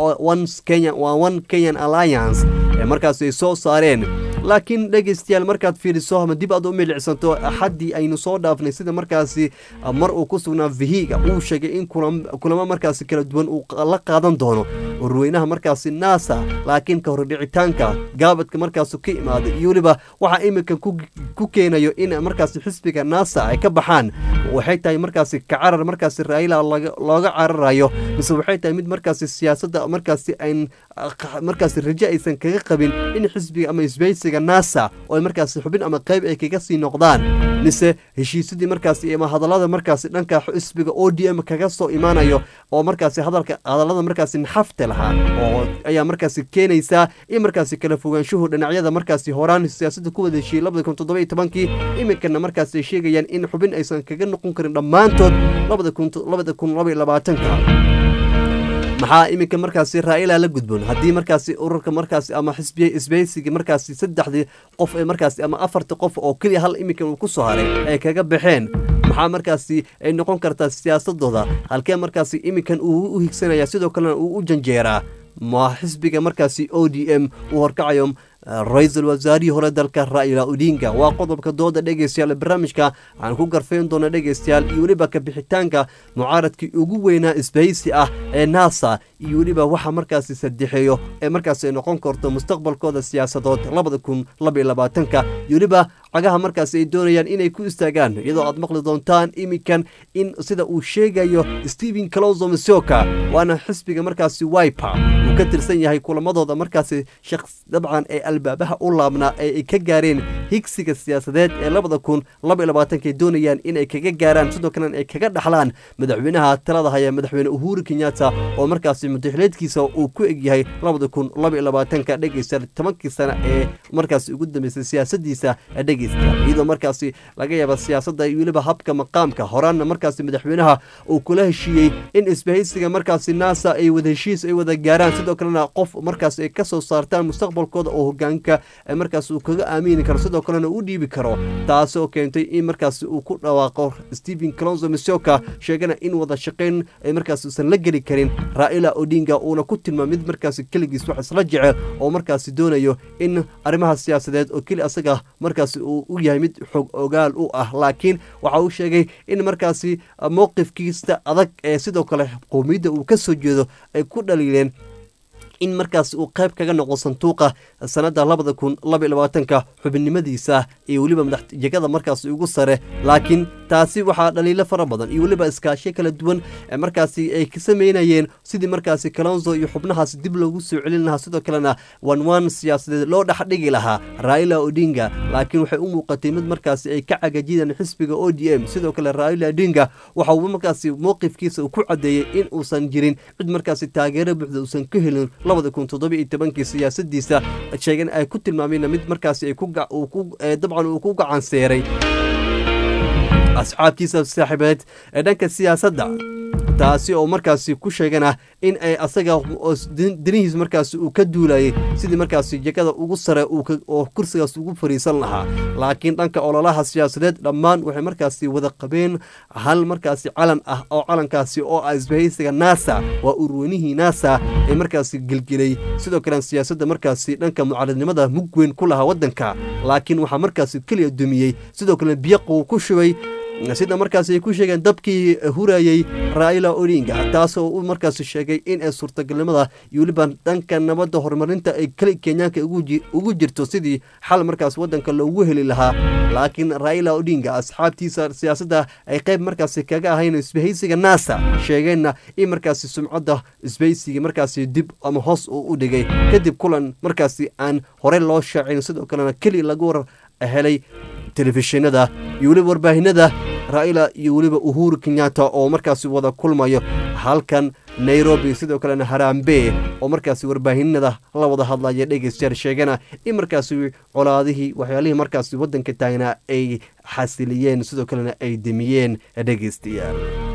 waa one kenyan alliance ee markaasi ay soo saareen laakiin dhegeystayaal markaad fiiriso ama dib aad u milicsanto axaddii aynu soo dhaafnay sida markaasi mar uu ku sugnaa vihiga uu sheegay in kulamo markaasi kala duwan uu la qaadan doono warweynaha markaasi nasa laakiin ka hordhicitaanka gaabadka markaasi ka imaaday iyo weliba waxaa iminka ku keenayo in markaasi xisbiga nasa ay ka baxaan waxay tahay markaasi kacarar markaasi raila looga cararayo mise waxay tahay mid markaasi siyaasadda markaasi ayn markaasi raje aysan kaga qabin in xisbiga ama isbeysiga nasa oo ay markaasi xubin ama qayb ay kaga sii noqdaan mise heshiisyadii markaasi ama hadallada markaasi dhanka xisbiga o d m kaga soo imaanayo oo markaasi hadalka hadallada markaasi naxafta lahaa oo ayaa markaasi keenaysaa in markaasi kala fogaanshuhu dhinacyada markaasi horaan siyaasadda ku wada heshiiyey labada kun toddoba iyo tobankii iminkana markaasi ay sheegayaan in xubin aysan kaga noqon karin dhammaantood labada kun labada kun laba iyo labaatanka maxaa iminka markaasi raa'ila la gudboon haddii markaasi ururka markaasi ama xisbiya isbeysiga markaasi saddexdii qof ee markaasi ama afartii qof oo keliya hal iminka uu ku soo haray ay kaga baxeen maxaa markaasi ay noqon kartaa siyaasadooda halkee markaasi iminkan uu u higsanaya sidoo kalena uu u janjeeraa ma xisbiga markaasi o d m uu horkacayo ra-iisul wasaarihii hore dalka raila odinga waa qodobka dooda dhegeystayaal barnaamijka aan ku garfayn doona dhegeystayaal iyo weliba kabixitaanka mucaaradkii ugu weynaa isbahaysi ah ee nasa iyo weliba waxa markaasi sadexeeyo ee markaasi ay noqon karto mustaqbalkooda siyaasadood labada kun labaiyo labaatanka iyo weliba cagaha markaasi ay doonayaan inay ku istaagaan iyadoo aad maqli doontaan iminkan in sida uu sheegayo stephen closo masioka waana xisbiga markaasi wiper uu ka tirsan yahay kulamadooda markaasi shaqs dabcan ee albaabaha u laabnaa ee ay ka gaareen higsiga siyaasadeed ee labada kun laba iyo labaatanka ay doonayaan inay kaga gaaraan sidoo kalena ay kaga dhaxlaan madaxweynaha talada haya madaxweyne uhuru kenyatta oo markaasi mudaxileedkiisa uu ku egyahay labada kun laba iyo labaatanka dhegeysta tobankii sana ee markaasi ugu dambeysay siyaasadiisa dhegeysta iyadoo markaasi laga yaaba siyaasadda iyo weliba habka maqaamka horaanna markaasi madaxweynaha uu kula heshiiyey in isbahaysiga markaasi nasa ay wada heshiis ay wada gaaraan sidoo kalena qof markaas ay ka soo saartaan mustaqbalkooda oo hogaanka markaas uu kaga aamini karo sidoo kalena u dhiibi karo taasoo keentay in markaasi uu ku dhawaaqo stephen clonzo misoka sheegana in wada shaqayn ay markaas uusan la geli karin raa'ila odinga uuna ku tilmaam mid markaasi keligiis wax isla jecel oo markaasi doonayo in arrimaha siyaasadeed oo keli asaga markaasi uu u yahay mid xog ogaal u ah laakiin waxa uu sheegay in markaasi mowqifkiista adag ee sidoo kale qowmiyadda uu ka soo jeedo ay ku dhaliileen in markaas uu qayb kaga noqdo sanduuqa sanada labada kun laba iyo labaatanka xubinimadiisa iyo weliba madaxjegada markaas ugu sare laakiin taasi waxaa dhaliilo fara badan iyo weliba iskaashiyo kala duwan markaasi ay ka sameynayeen sidii markaasi kalonzo iyo xubnahaasi dib loogu soo celin lahaa sidoo kalena wanwan siyaasadeed loo dhexdhigi lahaa raila odinga laakiin waxay u muuqatay mid markaasi ay ka cagajidaan xisbiga o d m sidoo kale raila odinga waxa uu markaasi mowqifkiisa uu ku cadeeyey in uusan jirin cid markaasi taageero buuxda uusan ka helin labada kun toddoba iyo tobankii siyaasadiisa sheegan ay ku tilmaameen mid markaasi ay dabcan uu ku gacan seeray asxaabtiisa saaxiibeed ee dhanka siyaasadda taasi oo markaasi ku sheegana in ay asaga danihiis markaasi uu ka duulayay sidii markaasi jegada ugu sare oo kursigaas ugu fariisan lahaa laakiin dhanka ololaha siyaasadeed dhammaan waxay markaasi wada qabeen hal markaasi calan ah oo calankaasi oo ah isbahaysiga nasa waa urweynihii nasa ee markaasi gelgelay sidoo kale siyaasadda markaasi dhanka mucaaradnimada mug weyn ku lahaa waddanka laakiin waxaa markaasi keliya dumiyey sidoo kale biyaquu ku shubay sida markaas ay ku sheegeen dabkii hurayey raila odinga taasoo uu markaas sheegay in ay suurtagalnimada iyo weliba dhanka nabadda horumarinta ay keli kenyaanka ugu jirto sidii xal markaas waddanka loogu heli lahaa laakiin raila odinga asxaabtiisa siyaasadda ay qayb markaasi kaga ahayn isbahaysiga nasa sheegeenna in markaasi sumcadda isbahaysiga markaasi dib ama hoos uu u dhigay kadib kulan markaasi aan horey loo shaacin sidoo kalena keli lagu war helay telefishinada iyo weliba warbaahinada raila iyo weliba uhuru kenyatta oo markaasi wada kulmayo halkan nairobi sidoo kalena harambe oo markaasi warbaahinada la wada hadlaya dhegeystayaal sheegana in markaasi colaadihii waxyaalihii markaasi waddanka taagnaa ay xasiliyeen sidoo kalena ay demiyeen dhegeystayaal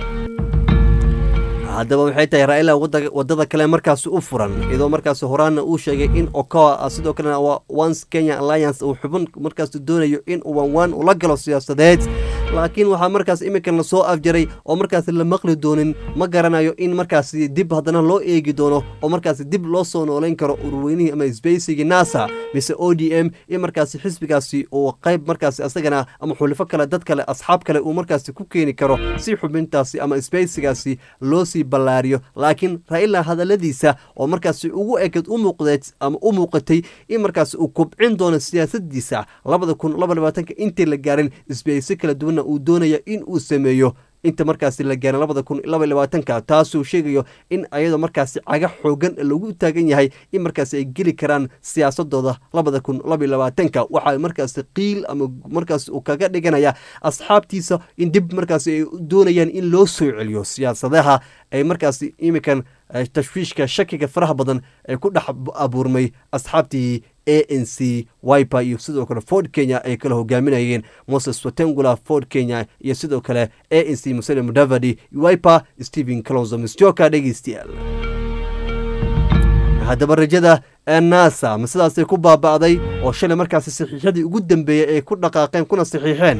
haddaba waxay tahay raila wadada kale markaasi u furan iyadoo markaasi horaanna uu sheegay in okoa sidoo kalena once kenya alliance uu xubin markaasi doonayo in uu wanwaan ula galo siyaasadeed laakiin waxaa markaas iminkan lasoo afjaray oo markaasi la maqli doonin ma garanayo in markaasi dib haddana loo eegi doono oo markaasi dib loo soo noolayn karo ururweynihii ama sbeysigii nasa mise o d m in markaasi xisbigaasi uu qayb markaasi asagana ama xulifo kale dad kale asxaab kale uu markaasi ku keeni karo si xubintaasi ama sbeysigaasi loo sii ballaariyo laakiin raila hadaladiisa oo markaasi ugu eked u muuqdeed ama u muuqatay in markaasi uu kobcin doono siyaasadiisa labada kun laba labaatanka intii la gaarin isbeysi kala duwanna uu doonaya in uu sameeyo inta markaasi la gaarin labada kun laba labaatanka taasuu sheegayo in ayadoo markaasi caga xoogan lagu taagan yahay in markaasi ay geli karaan siyaasadooda labada kun laba labaatanka waxaa markaasi qiil ama markaasi uu kaga dhiganaya asxaabtiisa in dib markaasi ay doonayaan in loo soo celiyo siyaasadaha ay markaasi iminkan tashwiishka shakiga faraha badan ee ku dhex abuurmay asxaabtii a n c wiper iyo sidoo kale ford kenya ay kala hogaaminayeen moses watengula ford kenya iyo sidoo kale a n c musele mudavadi wiper stephen calonzo misjoka dhegeystayaal haddaba rajada nasa ma sidaasay ku baaba'day oo shalay markaasi saxiixyadii ugu dambeeyey ay ku dhaqaaqeen kuna saxiixeen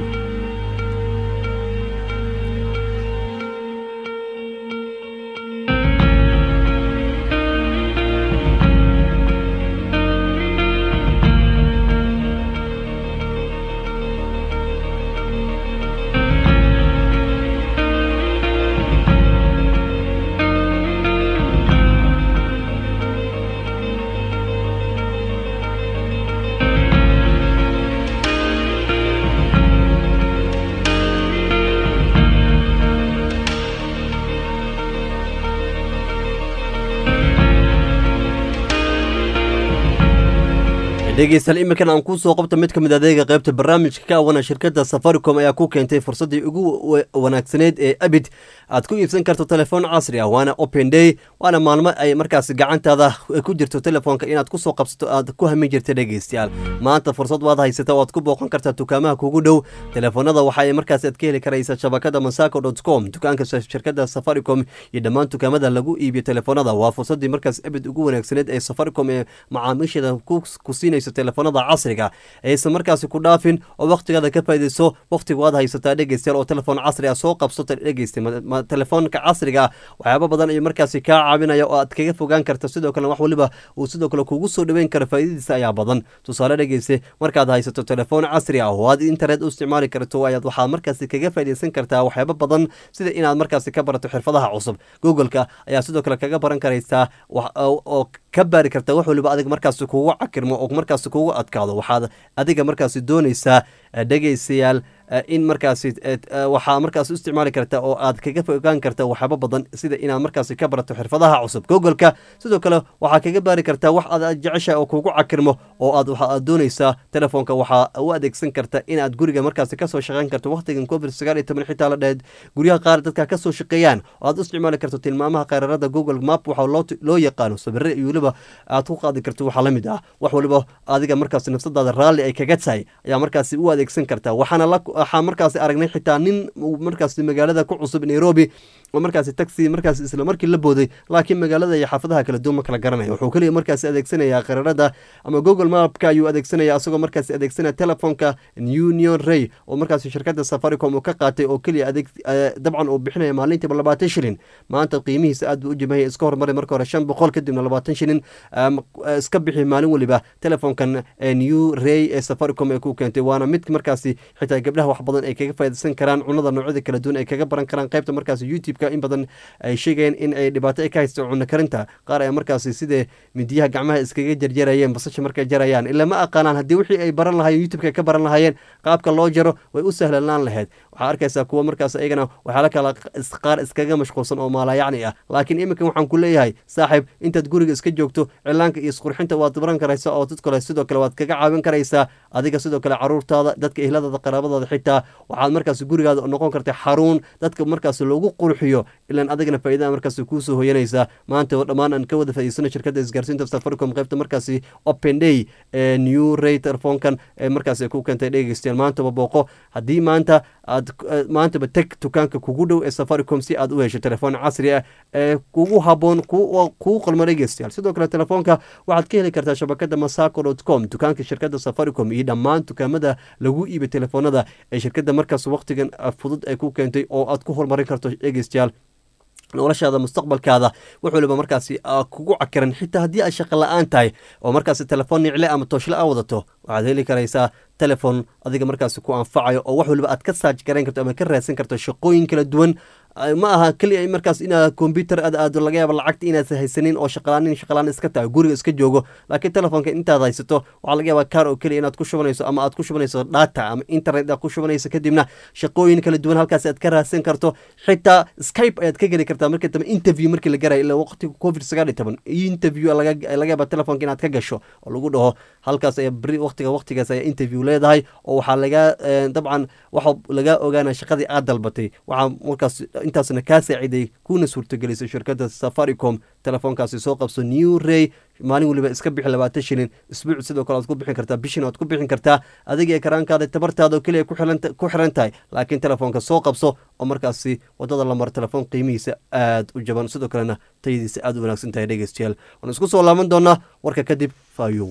dhegeystayaal iminkan aan kuu soo qabto mid ka mid adeega qaybta barnaamijka ka awana shirkadda safaricom ayaa ku keentay fursaddii ugu wa- wanaagsaneyd ee abid aad ku iibsan karto telefoon casri ah waana open day waana maalmo ay markaas gacantaada ku jirto telefoonka inaad kusoo qabsato aad ku hamin jirta dhegeystayaal maanta fursad waad haysata waad ku booqan kartaa dukaamaha kugu dhow telefoonada waxa ay markaas aad ka heli karaysa shabakada masaco com dukaanka sa- shirkadda safaricom iyo dhammaan dukaamada lagu iibiyo telefoonada waa fursadii markaas abid ugu wanaagsaneyd ee safaricom ee macaamiisheeda ku ku siinayso telefoonada casriga aysan markaasi ku dhaafin oo waqtigaada ka faaideyso waqtiga waad haysataa dhegeystayaal oo telefoon casri ah soo qabsata dhegeysta ma- ma- telefoonka casriga ah waxyaaba badan ayuu markaasi kaa caawinaya oo aad kaga fogaan karta sidoo kale wax waliba uu sidoo kale kugu soo dhaweyn karo faa'iidadiisa ayaa badan tusaale dhegeyste markaad haysato telefoon casri ah oo aad internet u isticmaali karto ayaad waxaad markaasi kaga faaideysan kartaa waxyaaba badan sida inaad markaasi ka barato xirfadaha cusub googleka ayaa sidoo kale kaga baran karaysaa wax- oo oo ka baari karta wax waliba adiga markaasi kugu cakirmo oo markaasi kugu adkaado waxaad adiga markaasi doonaysaa eh, dhegeystayaal eh, in markaasi eh, eh, waxaa markaas u isticmaali karta oo aad kaga fogaan karta waxyaabo badan sida inaad markaasi ka barato xirfadaha cusub googleka sidoo kale waxaa kaga baari kartaa wax aad jeceshahay oo kugu cakirmo oo aad waxa aad doonaysaa telefoonka waxaa u adeegsan karta inaad guriga markaasi kasoo shaqeyn karto waqtigan covid sagaal iyo toban xitaa la dhehed guryaha qaar dadka kasoo shaqeeyaan oo aad u isticmaali karto tilmaamaha qayrarada google map waxaa loo loo yaqaano sabire iyo weliba aad ku qaadi karto waxaa la mid ah wax waliba adiga markaasi nafsadaada raalli ay kaga tahay ayaa markaasi u adeegsan kartaa waxaana la waxaa markaasi aragnay xitaa nin uu markaasi magaalada ku cusub nairobi oo markaasi taxi markaasi isla markii la booday laakiin magaalada iyo xaafadaha kala duwan ma kala garanaya wuxuu keliya markaasi adeegsanayaa qararada ama google mapka ayuu adeegsanaya asagoo markaasi adeegsanaya telefonka union ray oo markaasi shirkadda safaricom uu ka qaatay oo keliya adeeg eh, dabcan uu bixinaya maalintiiba labaatan shilin maanta qiimihiisa aad buu u jimahaya iska hormaray marka hore shan boqol kadibna labaatan shilin um, eh, iska bixi maalin weliba telefonkan eh, new ray ee safaricom ee ku keentay waana mid markaasi xitaa gabdhaha wax badan ay kaga faaidaysan karaan cunada noocyada kala duwan ay kaga baran karaan qaybta markaasi youtube-ka in badan ay sheegayeen in ay dhibaato ay ka haysto cunno karinta qaar ayaa markaasi sidee midiyaha gacmaha iskaga jarjarayeen basasha markay jarayaan ilaa ma aqaanaan haddii wixii ay baran lahaayeen youtube-ka ay ka baran lahaayeen qaabka loo jaro way u sahlanaan lahayd waxaa arkaysaa kuwa markaas iyagana waxyaala kala is- qaar iskaga mashquulsan oo maalayacni ah laakiin iminkan waxaan ku leeyahay saaxiib intaad guriga iska joogto cilaanka iyo isqurxinta waad baran karaysaa oo dad kale sidoo kale waad kaga caawin karaysaa adiga sidoo kale caruurtaada dadka ehladaada qaraabadaada xitaa waxaad markaas gurigaada noqon karta xaruun dadka markaas loogu qurxiyo ilaan adigana faa'iidada markaas kuusoo hoyanaysaa maanta oo dhammaan aan ka wada faa'iidsano shirkadda isgaarsiinta safaricom qaybta markaasi open day ee new ray telefoonkan ee markaas ay ku keentay dhegeystayaal maantaba booqo haddii maanta aad eh, maantaba teg dukaanka kugu dhow ee safaricom si aad u hesho telefoon casri ah ee kugu haboon ku- kugu qalmo dhegeystayaal sidoo kale telefoonka waxaad ka heli kartaa shabakada masaco com dukaanka shirkadda safaricom iyo dhammaan dukaamada lagu iibiyo telefoonada ee shirkadda markaas waqtigan ah, fudud ay ku keentay oo aad ku horumarin karto dhegeystayaal noloshaada mustaqbalkaada wax waliba markaasi aa kugu cakiran xitaa haddii aad shaqo la-aan tahay oo markaasi telefoon nicle ama tooshle a wadato waxaad heli karaysaa telefon adiga markaasi ku anfacayo oo wax waliba aad ka saaj garayn karto ama ka raadsan karto shaqooyin kala duwan Ay, ma aha keliya markaas inaad combyuter aad aado laga yaaba lacagta inaad haysanin oo shaqalaanin shaqalaan iska tahay guriga iska joogo laakiin telefoonka intaad haysato waxaa laga yaabaa kaar oo keliya inaad ku shubanayso ama aad ku shubanayso data ama internet aad ku shubanayso kadibna shaqooyin kala duwan halkaas aad ka raadsan karto xitaa skype ayaad ka geli kartaa markii dambe interview markii la garayo ilaa waqtiga covid sagaal iyo toban interview laga laga yaaba telefoonka inaad ka gasho oo lagu dhaho halkaas ayaa beri waqtiga waqtigaas ayaa interview leedahay oo waxaa laga eh, dabcan waxa laga ogaanaya shaqadii aad dalbatay waxaa markaas intaasna kaa saaciday kuna suurtagelisay shirkadda safaricom telefoonkaasi soo qabso new ray maalin waliba iska bixi labaatan shilin isbuuc sidoo kale aad ku bixin kartaa bishin aad ku bixin kartaa adiga karaankaada tabartaada oo keliya ku xiran ku xiran tahay laakiin telefoonka soo qabso oo markaasi wadada la maro telefoon qiimihiisa aad u jaban sidoo kalena tayadiisa aad u wanaagsan tahay dhegeystayaal waan isku soo laaban doonaa warka kadib fayow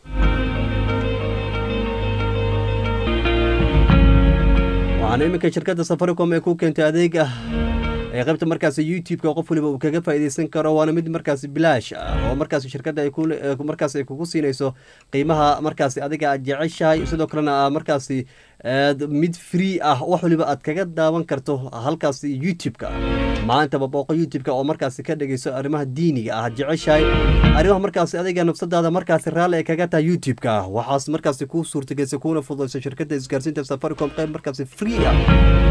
waxaana iminka shirkadda safaricom ee ku keentay adeeg ah ee qaybta markaasi youtube-ka qof waliba uu kaga faa'iideysan karo waana mid markaasi bilaash ah oo markaasi shirkadda ay ku markaas ay kugu siinayso qiimaha markaasi adiga aad jeceshahay sidoo kalena aa markaasi aad mid free ah wax waliba aad kaga daawan karto halkaasi youtube-ka maantaba booqo youtube-ka oo markaasi ka dhegeyso arrimaha diiniga ah jeceshahay arrimaha markaasi adiga nafsadaada markaasi raalli ay kaga tahay youtube-ka waxaas markaasi kuu suurtagelisay kuuna fududayso shirkadda isgaarsiinta safaricom qayb markaasi free ah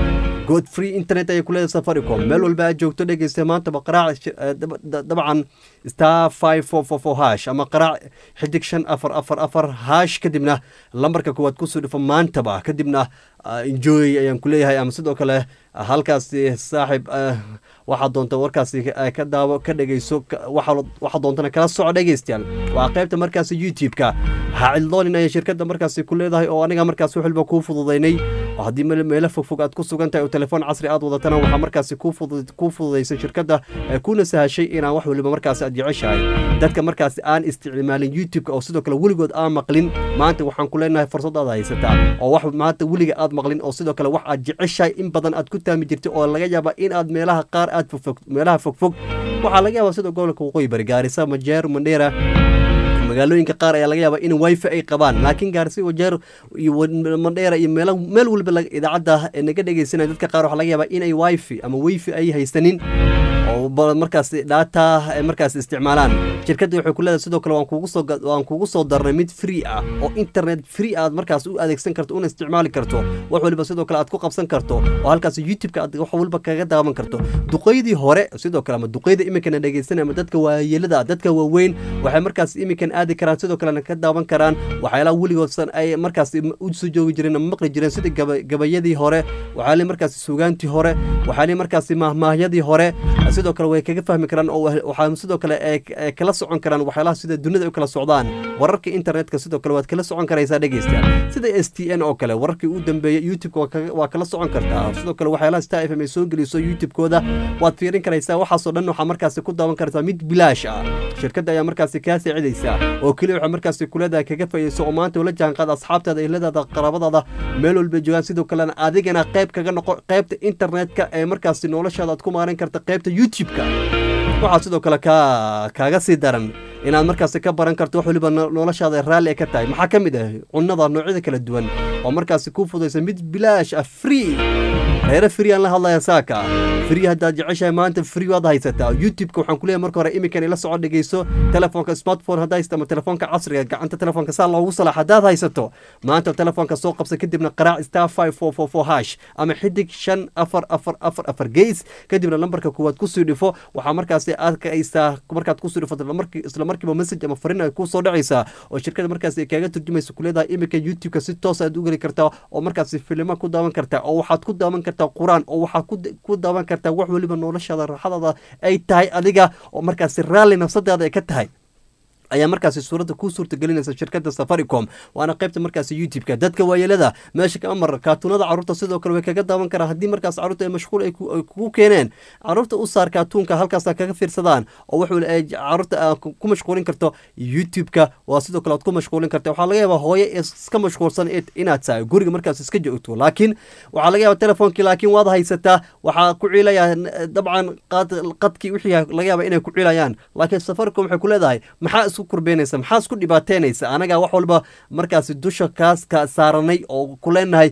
good free internet ayay kuleedahay safaricom meel walba aad joogto dhegeysta maantaba qaraac dabcan star five four four four hash ama qaraac xidig shan afar afar afar hash kadibna lambarka kuwaad kusoo dhifo maantaba kadibna enjoy ayaan kuleeyahay ama sidoo kale halkaasi saaxib waxaa doonta warkaasi ka daawo ka dhegeyso waxaa doontana kala soco dhegeystayaal waa qaybta markaasi youtube-ka ha cidloonin ayay shirkadda markaasi ku leedahay oo aniga markaas wixilba kuu fududaynay oo haddii meelo fogfog aad ku sugan tahay oo telefoon casri aad wadatana waxaa markaasi kuu fududaysay shirkadda kuna sahashay inaan wax waliba markaasi aad jeceshahay dadka markaasi aan isticmaalin youtube-ka oo sidoo kale weligood aan maqlin maanta waxaan ku leenahay fursad aad haysataa oo wax maanta weliga aad maqlin oo sidoo kale wax aad jeceshahay in badan aad ku taami jirtay oo laga yaaba in aad meelaha qaar aad fogfog meelaha fogfog waxaa laga yaabaa sida gobolka waqooyi bari gaarisa majeer mandheera magaalooyinka qaar ayaa laga yaabaa in wifi ay qabaan laakiin gaarsi wajeer iyo mandheera iyo meel meel walba idaacadda naga dhegeysanaya dadka qaar waxaa laga yaabaa in ay wifi ama wifi ay haysanin oo markaas data markaas isticmaalaan shirkadda waxay ku leedahay sidoo kale waan kugu soo waan kugu soo darnay mid free ah oo internet free aad markaas u adeegsan karto una isticmaali karto wax waliba sidoo kale aad ku qabsan karto oo halkaas youtube-ka aad wax walba kaga daawan karto duqeydii hore sidoo kale ama duqeyda iminkana dhegeysanaya ama dadka waayeelada dadka waaweyn waxay markaas iminkan aadi karaan sidoo kalena ka daawan karaan waxyaalaha weligoodsan ay markaas u soo joogi jireen ama maqli jireen sida gabayadii hore waxaa markaas suugaantii hore waxaa markaas mahmaahyadii hore sidoo kale way kaga fahmi karaan oo waxaa sidoo kale kala socon karaan waxyaalaha sida dunida u kala socdaan wararka internetka sidoo kale waad kala socon karaysaa dhegeystayaal sida s t n oo kale wararkii u dambeeyey youtube-ka waa kala socon kartaa sidoo kale waxyaalaha star f m ay soo geliso youtube-kooda waad fiirin karaysaa waxaasoo dhan waxaa markaasi ku daawan kartaa mid bilaash ah shirkadda ayaa markaasi kaa saacidaysaa oo keliya waxaa markaasi kuleedahay kaga faa'iidayso oo maanta ula jaanqaad asxaabtaada iladaada qaraabadaada meel walba joogaan sidoo kalena adigana qayb kaga noqo qaybta internetka ee markaasi noloshaada aad ku maaran karta qaybta youtube-ka waxaa sidoo kale ka kaaga sii daran inaad markaasi ka baran karto wax waliba noloshaada raalli ay ka tahay maxaa ka mid ah cunnada noocyada kala duwan oo markaasi kuu fudaysa mid bilaash ah free reere free aan la hadlaya saaka free haddaad jeceshahay maanta free waad haysataa youtube-ka waxaan kuleeyahay marka hore iminkan ila socod dhegeyso telefoonka smartphone haddaa haysta ama telefoonka casriga gacanta telefoonka saa loogu salaax haddaad haysato maanta telefoonka soo qabsa kadibna qaraac star five four four four hash ama xidig shan afar afar afar afar geys kadibna lambarka kuwaad kusii dhifo waxaa markaasi arkaysaa markaad kusii dhifo isla markiiba message ama fariin ay kusoo dhacaysaa oo shirkada markaasi ay kaaga turjumaysa kuleedahay iminka youtube-ka si toos aad u geli kartaa oo markaasi filimo ku daawan kartaa oo waxaad ku daawan kartaa qur-aan oo waxaad ku daawan kartaa wax waliba noloshaada raaxadaada ay tahay adiga oo markaasi raalli nafsadaada ay ka tahay ayaa markaasi suuradda kuu suurtagelinaysa shirkadda safaricom waana qaybta markaasi youtube-ka dadka waayeelada meesha kama mar kaatuunada carruurta sidoo kale way kaga daawan karaan haddii markaas carruurta ay mashquul ay kugu keeneen carruurta u saar kaatuunka halkaasa kaga fiirsadaan oo wax wali ay carruurta ku mashquulin karto youtube-ka waa sidoo kale aad ku mashquulin karta waxaa laga yaabaa hooye iska mashquulsan inaad tahay guriga markaas iska joogto laakiin waxaa laga yaabaa telefoonkii laakiin waad haysataa waxaa ku ciilaya dabcan qadkii wixii laga yaaba inay ku ciilayaan laakiin safaricom waxay ku leedahay maxaa isku kurbeynaysa maxaa isku dhibaateynaysa anagaa wax walba markaasi dusha kaas ka saaranay oo ku leenahay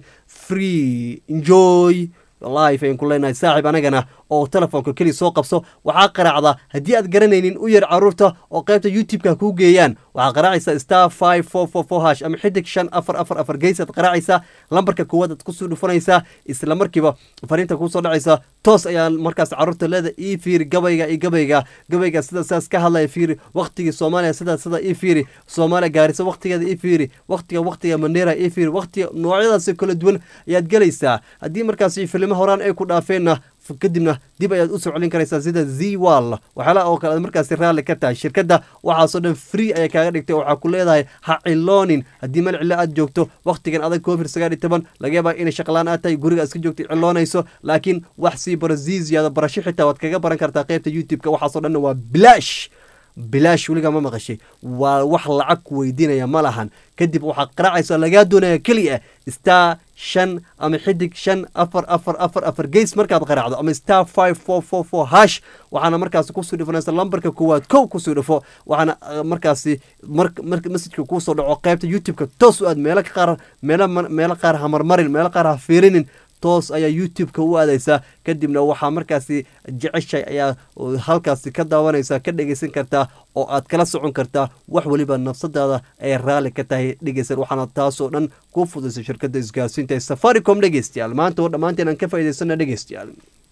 free enjoy life ayaan ku leenahay saaxib anagana oo telefoonka keliya soo qabso waxaa qaraacda haddii aad garanaynin u yar carruurta oo qaybta youtube-ka kuu geeyaan waxaa qaraacaysaa star five four four four hash ama xidig shan afar afar afar geysaad qaraacaysaa lambarka koowaad aad kusoo dhufanaysaa isla markiiba fariinta kuusoo dhacaysa toos ayaa markaas carruurta leeda ii fiiri gabayga iyo gabayga gabayga sida saas ka hadlaya fiiri waktigii soomaaliya sida sida ii fiiri soomaaliya gaarisa waktigeeda ii fiiri waktiga waktiga mandheera ii fiiri waktiga noocyadaasi kala duwan ayaad gelaysaa haddii markaas filimo horaan ay ku dhaafeenna kadibna dib ayaad u soo celin karaysaa sida z wall waxyaalaha oo kale aad markaasi raalli ka tahay shirkadda waxaasoo dhan free ayay kaaga dhigtay waxaa ku leedahay ha ciloonin haddii meel cilo aad joogto wakhtigan adag covid sagaal iyo toban laga yaabaa inay shaqlaan aad tahay guriga iska joogtay ciloonayso laakiin wax sii baro ziziyaada barasho xitaa waad kaga baran kartaa qaybta youtube-ka waxaasoo dhanna waa bilaash bilaash weligaa ma maqashay waa wax lacag ku weydiinaya ma lahan kadib waxaad qaraacaysaa lagaa doonaya keliya star shan ama xidig shan afar afar afar afar geys markaad qaraacdo ama star five four four four hash waxaana markaasi kusoo dhifanaysa lambarka koowaad kow kusoo dhifo waxaana markaasi marka messajka kuusoo dhaco qaybta youtube-ka toos u aad meelo qaar meelo meelo qaar ha marmarin meelo qaar ha fiirinin toos ayaa youtube-ka u aadaysa kadibna waxaa markaasi jeceshay ayaa halkaasi ka daawanaysa ka dhegeysan kartaa oo aad kala socon kartaa wax weliba nafsadaada ay raalli ka tahay dhegeysan waxaana taasoo dhan ku fudaysa shirkadda isgaarsiinta ee safaricom dhegeystayaal maanta oo dhammaanteen aan ka faa'idaysana dhegeystayaal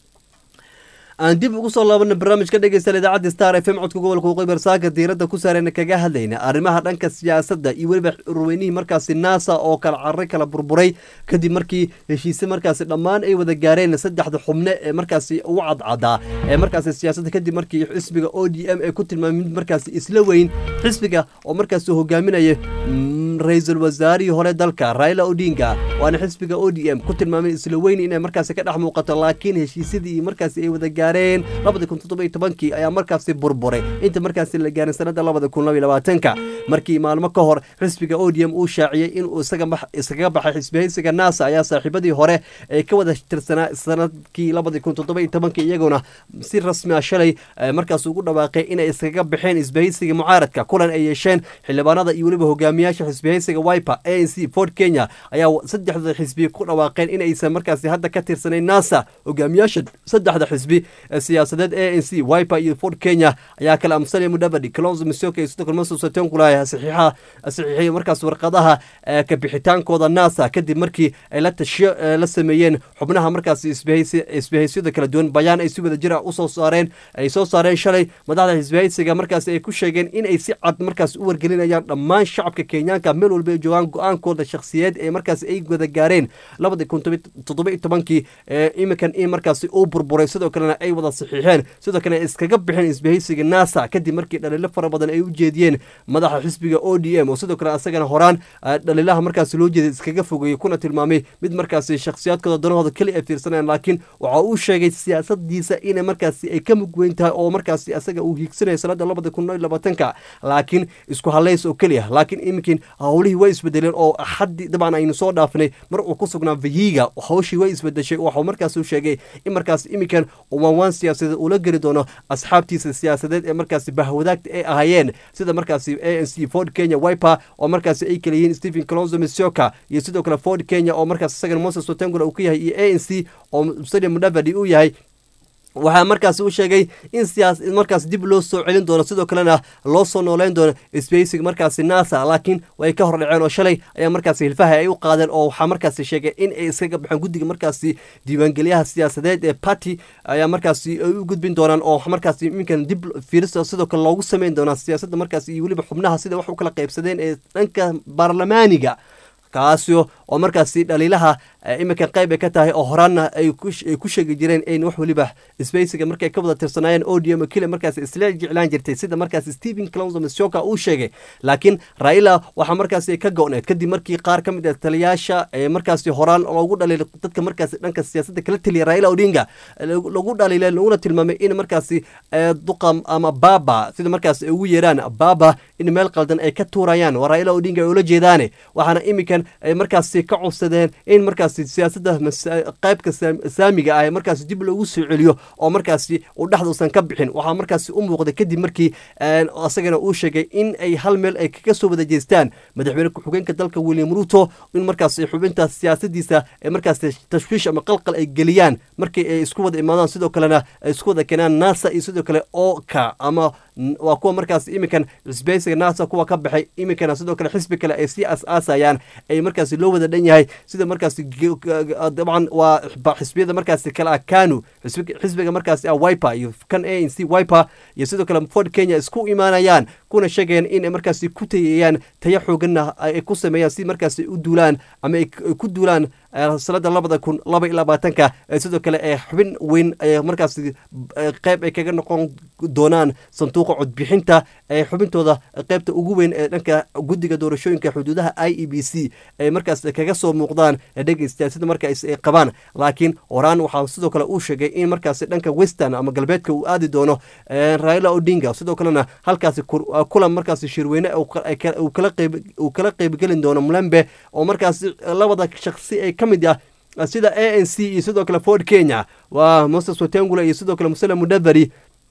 aan dib ugu soo laabana barnaamijka dhegeysta idaacadda star f m codka gobolka waqooyi saaka diiradda ku saareyna kaga hadlayna arrimaha dhanka siyaasadda iyo weliba urweynihii markaasi nasa oo kala cararay kala burburay kadib markii heshiise markaasi dhammaan ay wada gaareen saddexda xubne ee markaasi ugu cadcadaa ee markaasi siyaasadda kadib markii xisbiga o d m ay ku tilmaamay mid markaasi isla weyn xisbiga oo markaasi hogaaminaya ra-iisul wasaarihii hore dalka raila odinga waana xisbiga o d m ku tilmaamay isla weyn inay markaasi ka dhex muuqato laakiin heshiisyadii markaasi ay wada gaareen labada kun toddoba iyo tobankii ayaa markaasi burburay inta markaasi la gaarin sanada labada kun laba iyo labaatanka markii maalmo ka hor xisbiga o d m uu shaaciyey inuu iskaga baxay xisbihaysiga nasa ayaa saaxiibadii hore ee ka wada tirsanaa sanadkii labada kun toddoba iyo tobankii iyaguna si rasmi ah shalay markaas ugu dhawaaqay inay iskaga baxeen xisbihaysiga mucaaradka kulan ay yeesheen xildhibaanada iyo weliba hogaamiyaasha xisbihaysiga wiper a n c ford kenya ayaa saddexda xisbi ku dhawaaqeen inaysan markaasi hadda ka tirsanayn nasa hogaamiyaasha saddexda xisbi siyaasadeed a n c wiper iyo ford kenya ayaa kala amsanaya mudhabadi kalonzo misoka iyo sidoo kale maso satenkula saxiixa saxiixiyay markaas warqadaha kabixitaankooda nasa kadib markii ay la tashiyo la sameeyeen xubnaha markaasi isbahaysyada kala duwan bayaan ay si wada jir ah usoo saareen ay soo saareen shalay madaxda xisbahaysiga markaasi ay ku sheegeen in ay si cad markaas u wargelinayaan dhammaan shacabka kenyaanka meel walba ay joogaan go-aankooda shakhsiyeed ee markaasi ay wada gaareen labadii kun toddoba iyo tobankii iminkan in markaasi uu burburay sidoo kalena ay wada saxiixeen sidoo kale ay iskaga bixeen isbahaysiga nasa kadib markii dhaliilo fara badan ay u jeediyeen madaxa xisbiga o d m oo sidoo kale asagana horaan dhaliilaha markaasi loo jeeday iskaga fogeeyey kuna tilmaamay mid markaasi shakhsiyaadkooda danahooda keli ay fiirsanayaan laakiin waxa uu sheegay siyaasadiisa inay markaasi ay ka mugweyn tahay oo markaasi asaga uu hiigsanaya sanada labada kun iyo labaatanka laakiin isku halays oo keliya laakiin iminkiin howlihii way isbedeleen oo xaddi dabcan aynu soo dhaafinay mar uu ku sugnaa vahiga hawshii way isbedeshay waxuu markaas u sheegay in markaas iminkan umaawaan siyaasadeed uula geli doono asxaabtiisa siyaasadeed ee markaasi bahwadaagta ay ahaayeen sida markaasi a n c ford kenya wiper oo markaasi ay kala yihiin stephen colonzo misoka iyo sidoo kale ford kenya oo markaas isagana moses watengula uu ka yahay iyo a n c oo stadium mudavadi uu yahay waxaa markaas u sheegay in siyaas markaas dib loo soo celin doono sidoo kalena loo soo nooleyn doono spacing markaasi nasa laakiin way ka hor dhaceen oo shalay ayaa markaasi hilfaha ay u qaadeen oo waxaa markaasi sheegay in ay iskaga baxeen guddiga markaasi diiwaangelyaha siyaasadeed ee party ayaa markaasi ay u gudbin doonaan oo markaasi iminkan dib fiirista sidoo kale loogu sameyn doonaa siyaasadda markaasi iyo weliba xubnaha sida wax u kala qaybsadeen ee dhanka baarlamaaniga kaasio oo markaasi dhaliilaha iminka qayb ay ka tahay oo horaanna ay ku sheegi jireen in wax weliba spacega markay ka wada tirsanaayeen odium kile markaas isla jeclaan jirtay sida markaasi stephen clonzo mishoka uu sheegay laakiin raila waxaa markaasi ka go-need kadib markii qaar ka mid ah taliyaasha ee markaasi horaan loogu dhaliilay dadka markaasi dhanka siyaasadda kala taliya raila odinga lagu dhaliilay laguna tilmaamay in markaasi duqam ama baba sida markaas ay ugu yeeraan baba in meel qaldan ay ka tuurayaan waa raila odinga ay ula jeedaane waxaana iminkan ay markaasi ka codsadeen in markaas siyaasadda qaybka saamiga ah markaas dib loogu soo celiyo oo markaasi uu dhexduusan ka bixin waxaa markaasi u muuqday kadib markii asagana uu sheegay in ay hal meel ay kaga soo wada jeestaan madaxweyne ku-xigeenka dalka william ruto in markaas xubinta siyaasadiisa ay markaas tashwiish ama qalqal ay geliyaan markii ay isku wada imaadaan sidoo kalena ay isku wada keenaan nasa iyo sidoo kale oka ama waa kuwa markaas iminkan xisbeysiga nasa kuwa ka baxay iminkana sidoo kale xisbi kale ay sii as-aasayaan ay markaasi loo wada dhan yahay sida markaasi dabcan waa xisbiyada markaasi kale ah kanu xisbiga markaasi ah wiper iyo kan a n c wiper iyo sidoo kale ford kenya isku imaanayaan kuna sheegayaan in ay markaasi ku tayayaan tayo xooganna ay ku sameeyaan si markaasi u duulaan ama ay ku duulaan sanada labada kun laba iyo labaatanka sidoo kale ee xubin weyn markaasi qayb ay kaga noqon doonaan sanduuqa codbixinta ee xubintooda qaybta ugu weyn ee dhanka guddiga doorashooyinka xuduudaha i e b c ay markaas kaga soo muuqdaan dhegeystayaal sida markaas ay qabaan laakiin horaan waxaa sidoo kale uu sheegay in markaasi dhanka western ama galbeedka uu aadi doono raila odinga sidoo kalena halkaasi kulan markaasi shirweyne uu kala qeybgelin doono mulembe oo markaasi labada shaksi ay ka mid ah sida a n c iyo sidoo kale ford kenya waa moses watengula iyo sidoo kale musele mudaveri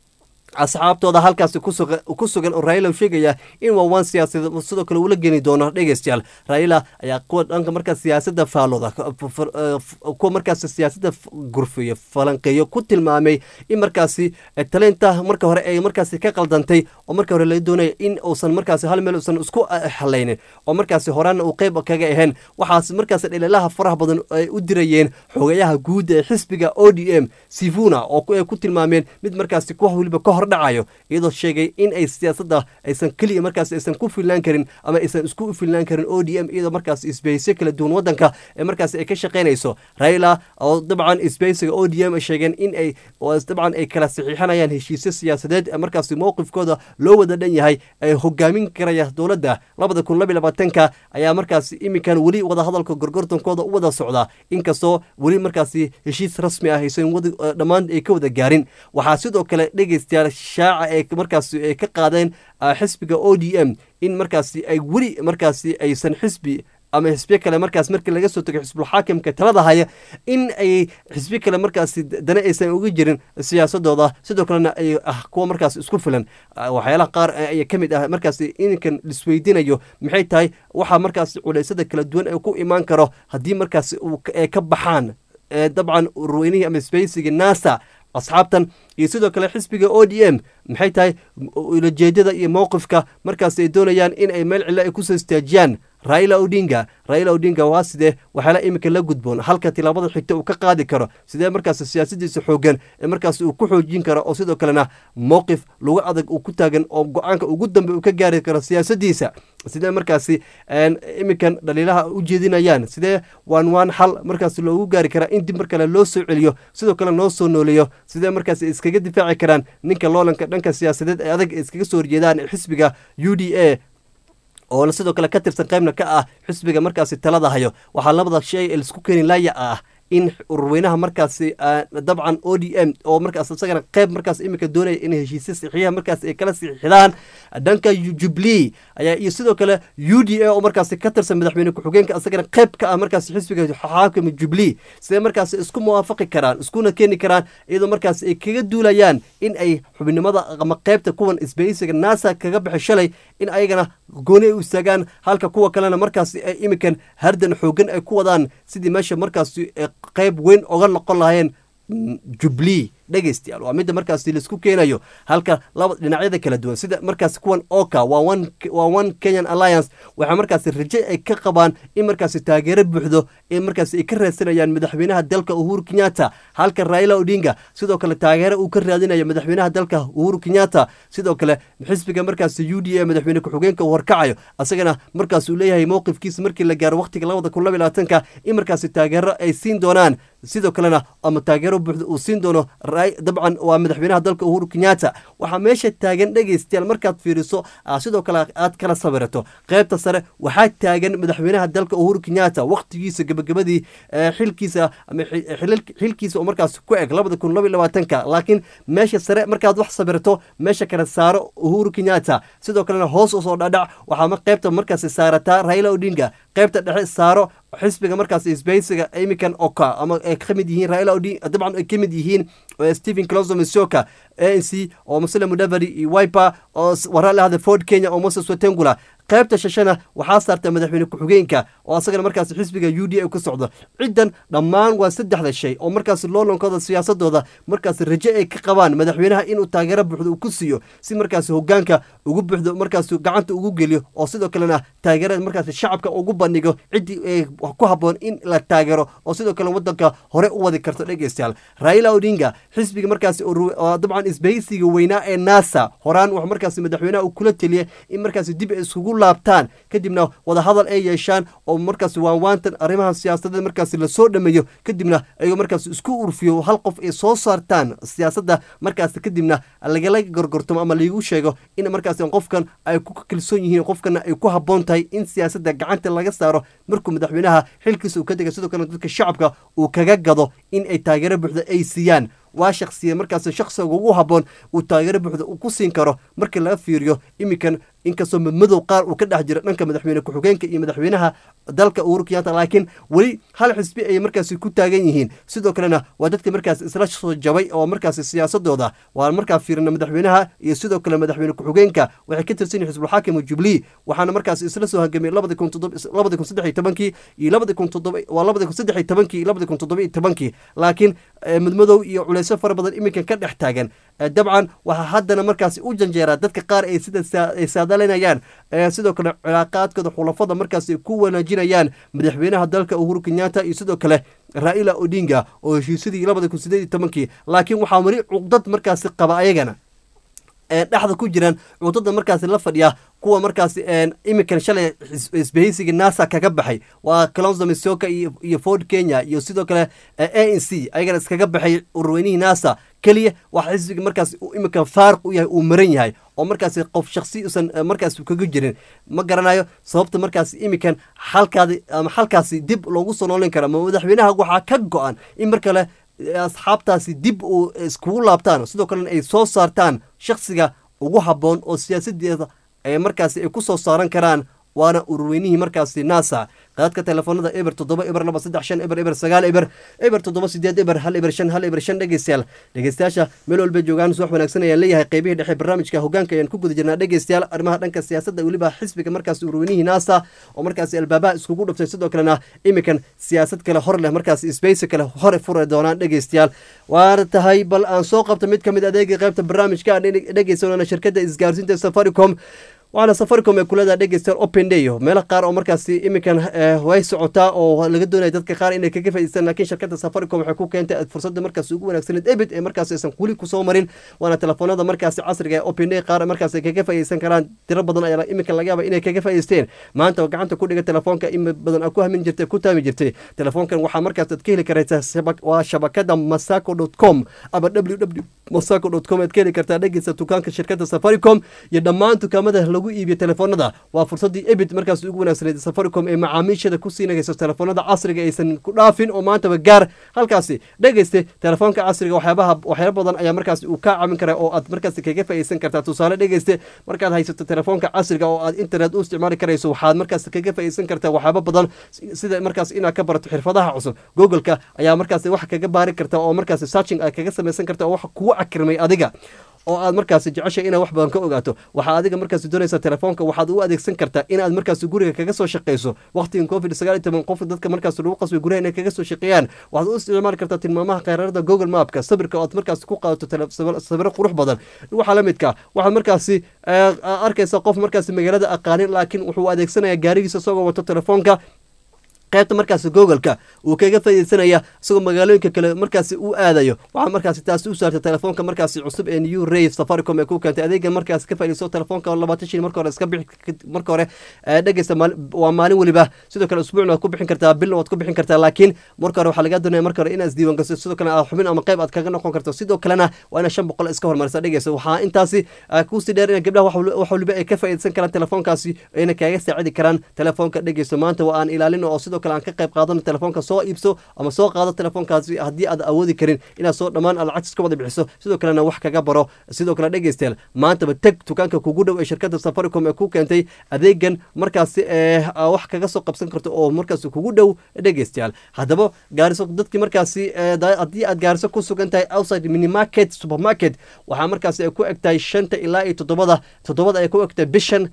asxaabtooda halkaasi ku sugan oo raila sheegaya in waa waan siyaasadeed sidoo kale uula geni doono dhegeystayaal raila ayaa kuwa dhanka markaas siyaasadda faalooda kuwa markaas siyaasadda gurfiyo falanqeeyo ku tilmaamay in markaasi taleynta marka hore ay markaasi ka qaldantay oo marka hore laga doonaya in uusan markaasi hal meel uusan isku halaynin oo markaasi horaana uu qeyb kaga ahayn waxaas markaasi dhaliilaha faraha badan ay u dirayeen xogayaha guud ee xisbiga o d m sivuna oo ay ku tilmaameen mid markaasi kuwa weliba ka hor dhacayo iyadoo sheegay in ay siyaasadda aysan keliya markaas aysan ku filnaan karin ama aysan isku filnaan karin o d m iyadoo markaas isbahayso kala duwan wadanka ee markaas ay ka shaqaynayso raila oo dabcan isbahaysiga o d m ay sheegeen in ay dabcan ay kala saxiixanayaan heshiisyo siyaasadeed ee markaasi mowqifkooda loo wada dhan yahay ay hogaamin karaya dowladda labada kun labiy labaatanka ayaa markaasi iminkan weli wadahadalka gorgortankooda u wada socda inkastoo weli markaasi heshiis rasmi ah aysan dhammaan ay ka wada gaarin waxaa sidoo kale dhegeystayaal shaaca ee markaasi ay ka qaadeen xisbiga o d m in markaasi ay weli markaasi aysan xisbi ama xisbiyo kale markaas markii laga soo tago xisbulxaakimka talada haya in ay xisbiyo kale markaasi dana aysan uga jirin siyaasadooda sidoo kalena ay ah kuwa markaas isku filan waxyaalaha qaar ayaa ka mid ah markaasi ininkan lisweydiinayo maxay tahay waxaa markaas culaysada kala duwan ee ku imaan karo haddii markaasi ay ka baxaan dabcan urweynihii ama sbeysiga nasa asxaabtan iyo sidoo kale xisbiga o d m maxay tahay ulajeedada iyo mowqifka markaas ay doonayaan in ay meel cilo ay kusoo istaajiyaan raila odinga raila odinga waa sidee waxyaala iminka la gudboon halka tilaabada xigta uu ka qaadi karo sidee markaas siyaasadiisa xoogan ee markaas uu ku xoojin karo oo sidoo kalena mowqif lagu adag uu ku taagan oo go-aanka ugu dambe uu ka gaari karo siyaasadiisa sidee markaasi iminkan dhaliilaha u jeedinayaan sidee waan waan xal markaas loogu gaari karaa in dib mar kale loo soo celiyo sidoo kale loo soo nooleeyo sidee markaas iskaga difaaci karaan ninka loolanka dhanka siyaasadeed ee adag iskaga soo horjeedaan xisbiga u d a oo sidoo kale ka tirsan qaybna ka ah xisbiga markaasi talada hayo waxaa labada shay laisku keeni laaya ah in ururweynaha markaasi dabcan o d m oo markaas isagana qeyb markaas iminka doonaya in heshiisya saxiixa markaas ay kala saxiixdaan dhanka jubilee ayaa iyo sidoo kale u d a oo markaasi ka tirsan madaxweyne ku-xigeenka isagana qeyb ka ah markaas xisbiga xaakima jubilee sidee markaasi isku muwaafaqi karaan iskuna keeni karaan iyadoo markaas ay kaga duulayaan in ay xubinimada ama qeybta kuwan isbahaysiga nasa kaga baxay shalay in ayagana gooni ay u istaagaan halka kuwa kalena markaasi ay iminkan hardan xoogan ay ku wadaan sidii meesha markaasi qayb weyn oga noqon lahaayeen jubilee dhegeystayaal waa midda markaasi laisku keenayo halka laba dhinacyada kala duwan sida markaasi kuwan oka waa one kenyan alliance waxaa markaasi raje ay ka qabaan in markaasi taageero buuxdo ee markaasi ay ka raadsanayaan madaxweynaha dalka uhuru kenyatta halka raila odinga sidoo kale taageero uu ka raadinayo madaxweynaha dalka uhuru kenyatta sidoo kale xisbiga markaasi u d a madaxweyne ku-xigeenka uu horkacayo asagana markaas uu leeyahay mowqifkiisa markii la gaaro waqtiga labada kun laba labaatanka in markaasi taageero ay siin doonaan sidoo kalena ama taageero buuxda uu siin doono dabcan waa madaxweynaha dalka uhuru kenyatta waxaa meesha taagan dhegeystayaal markaad fiiriso sidoo kale aad kala sawirato qeybta sare waxaa taagan madaxweynaha dalka uhuru kenyatta waqtigiisa gabagabadii xilkiisa ama xilkiisa oo markaas ku eg labada kun laba labaatanka laakiin meesha sare markaad wax sawirto meesha kale saaro uhuru kenyatta sidoo kalena hoos usoo dhadhac waxaa qeybta markaasi saarataa raila odinga qeybta dhexe saaro xisbiga markaas isbahaysiga iminkan oka ama ay ka mid yihiin raila odin dabcan ay ka mid yihiin stephen closo misoka a n c oo muslim mudavadi iyo wiper oo waraa lahada ford kenya oo moses watengula qaybta shashana waxaa saarta madaxweyne ku-xigeenka oo asagana markaas xisbiga u d a ku socdo ciddan dhammaan waa saddexda shay oo markaas loolankooda siyaasadooda markaas raje ay ka qabaan madaxweynaha inuu taageero buuxdo uu ku siiyo si markaas hogaanka ugu buuxdo markaas gacanta ugu geliyo oo sidoo kalena taageerada markaas shacabka ugu bandhigo ciddii ku haboon in la taageero oo sidoo kale wadanka hore u wadi karto dhegeystayaal raila odinga xisbiga markaas dabcan isbahaysiga weynaa ee nasa horaan wax markaas madaxweynaha uu kula teliya in markaas dib iskugu laabtaan kadibna wadahadal ay yeeshaan oo markaas waanwaantan arrimaha siyaasadeed markaas lasoo dhameeyo kadibna ayagoo markaas isku urfiyo hal qof ay soo saartaan siyaasadda markaas kadibna lagala gorgortamo ama laigu sheego in markaas qofkan ay ku kalsoon yihiin qofkana ay ku habboon tahay in siyaasadda gacanta laga saaro markuu madaxweynaha xilkiisa uu ka dega sidoo kale dadka shacabka uu kaga gado in ay taageero buuxda ay siiyaan waa shaksiya markaasi shaksiga ugu haboon uu taageero buuxda uu ku siin karo markii laga fiiriyo iminkan inkastoo madmadow qaar uu ka dhex jiro dhanka madaxweyne ku-xigeenka iyo madaxweynaha dalka uhuru kenyatta laakiin weli hal xisbi ayay markaasi ku taagan yihiin sidoo kalena waa dadka markaasi isla soo jabay oo markaasi siyaasadooda waa markaa fiirina madaxweynaha iyo sidoo kale madaxweyne ku-xigeenka waxay ka tirsan yihin xisbulxaakim jubilee waxaana markaasi isla soo hangamay labadi kun labadi kun saddex iyo tobankii iyo labadi kun toddoba waa labadi kun saddex iyo tobankii iyo labadi kun toddoba iyo tobankii laakiin madmadow iyo culeysyo fara badan iminkan ka dhex taagan dabcan waxaa haddana markaasi u janjeeraa dadka qaar ay sida ay saadalinayaan sidoo kale cilaaqaadkooda xulafada markaasi ku wanaajinayaan madaxweynaha dalka uhuru kenyatta iyo sidoo kale raila odinga oo heshiisyadii labada kun sideed iyo tobankii laakiin waxaa weli cuqdad markaasi qaba ayagana dhexda ku jiraan cudada markaasi la fadhiya kuwa markaasi iminkan shalay isbahaysiga nasa kaga baxay waa calonzo misoka iyo ford kenya iyo sidoo kale a n c ayagana iskaga baxay urweynihii nasa keliya waxa xisbiga markaasi iminkan faariq u yahay uu maran yahay oo markaasi qof shaksi usan markaasi kaga jirin ma garanayo sababta markaasi iminkan xalkaadi ama xalkaasi dib loogu soo noolin kara ma madaxweynaha waxaa ka go-an in mar kale asxaabtaasi dib uu iskugu laabtaan sidoo kalena ay soo saartaan shaksiga ugu habboon oo siyaasadeeda ay markaasi ay ku soo saaran karaan waana ururweynihii markaasi nasa qaadka telefoonada eber toddoba eber laba saddex shan eber eber sagaal eber eber toddoba sideed eber hal eber shan hal eber shan dhegeystayaal dhegeystayaasha meel walba joogaan suwax wanaagsan ayaan leeyahay qeybihii dhexe barnaamijka hogaanka ayaan ku guda jirnaa dhegeystayaal arrimaha dhanka siyaasadda weliba xisbiga markaasi ururweynihii nasa oo markaasi albaabaha iskugu dhuftay sidoo kalena iminkan siyaasad kale hor leh markaasi sbeysi kale hore furi doonaan dhegeystayaal waana tahay bal aan soo qabta mid kamid adeegii qaybta barnaamijka aan dhegeysanona shirkadda isgaarsiinta safaricom waxaana safaricom ee kulada dhegeysta open day meelo qaar oo markaasi iminkan way socotaa oo laga doonaya dadka qaar inay kaga faa'idaystaan laakiin shirkadda safaricom waxay ku keentay fursadda markaasi ugu wanaagsaneed ebit ee markaasi aysan weli kusoo marin waana telefoonada markaasi casriga ee open day qaar markaasi ay kaga faa'iidaysan karaan tiro badan ayaa iminkan laga yaaba inay kaga faa'idaysteen maanta oo gacanta ku dhiga telefoonka in badan ku hamin jirtay ku taami jirtay telefoonkan waxaa markaas aad ka heli karaysaa waa shabakada masaco dot com ama www masaco dot com aad ka heli kartaa dhegeysta dukaanka shirkadda safaricom iyo dhammaan dukaamada lagu iibiyo telefoonada waa fursadii ebit markaas ugu wanaagsaneed safaricom ee macaamiishada ku siinagayso telefoonada casriga aysan ku dhaafin oo maantaba gaar halkaasi dhegeyste telefoonka casriga waxyaabaha waxyaaba badan ayaa markaasi uu kaa caawin kara oo aad markaasi kaga faa'iidaysan kartaa tusaale dhegeyste markaad haysato telefoonka casriga oo aad internet u isticmaali karayso waxaad markaasi kaga faa'iidaysan kartaa waxyaaba badan sida markaas inaad ka barato xirfadaha cusub googleka ayaa markaasi wax kaga baari karta oo markaasi searching aad kaga samaysan karta oo wax kugu cakirmay adiga oo aad markaasi jeceshay inaad wax badan ka ogaato waxaa adiga markaasi doonaysaa telefoonka waxaad u adeegsan kartaa inaad markaasi guriga kaga soo shaqeyso waqtigan covid sagaal iyo toban qof dadka markaasi lagu qasbay guryaha inay kaga soo shaqeeyaan waxaad u isticmaali kartaa tilmaamaha kheyraarada google mapka sawirka oo aad markaasi ku qaadato sawiro qurux badan waxaa la midka waxaad markaasi arkaysa qof markaasi magaalada aqaanin laakiin wuxuu adeegsanaya gaarigiisa isagoo wato telefoonka qaybta markaasi googoleka uu kaga faaideysanaya isagoo magaalooyinka kale markaasi u aadayo waxaa markaasi taasi u saartay telefoonka markaasi cusub ee new ray safaricom ee ku keentay adeega markaasi ka faideyso telefoonka labaatan shil marka hore iska bixi marka hore dhegeysta waa maalin weliba sidoo kale usbuucna waad ku bixin kartaa bilna waad ku bixin kartaa laakiin marka hore waxaa laga doonaya marka hore inaad isdiiwan gasto sidoo kale aad xubin ama qayb aad kaga noqon karto sidoo kalena waa inaad shan boqol iska hormarisa dhegeysta waxaa intaasi kusii dheer in gabdhaha wax waliba ay ka faaideysan karaan telefoonkaasi ayna kaaga saacidi karaan telefoonka dhegeysto maanta waa aan ilaalin oo sidoo kale aan ka qayb qaadano telefoonka soo iibso ama soo qaado telefoonkaasi haddii aad awoodi karin inaad soo dhammaan aad lacagtis ka wada bixiso sidoo kalena wax kaga baro sidoo kale dhegeystayaal maantaba teg dukaanka kugu dhow ee shirkadda safaricom ee ku keentay adeegan markaasi ee wax kaga soo qabsan karto oo markaasi kugu dhow dhegeystayaal haddaba gaariso dadkii markaasi haddii aad gaariso ku sugan tahay outside minimarket supermarket waxaa markaasi ay ku eg tahay shanta ilaa iyo toddobada toddobada ay ku eg tahay bishan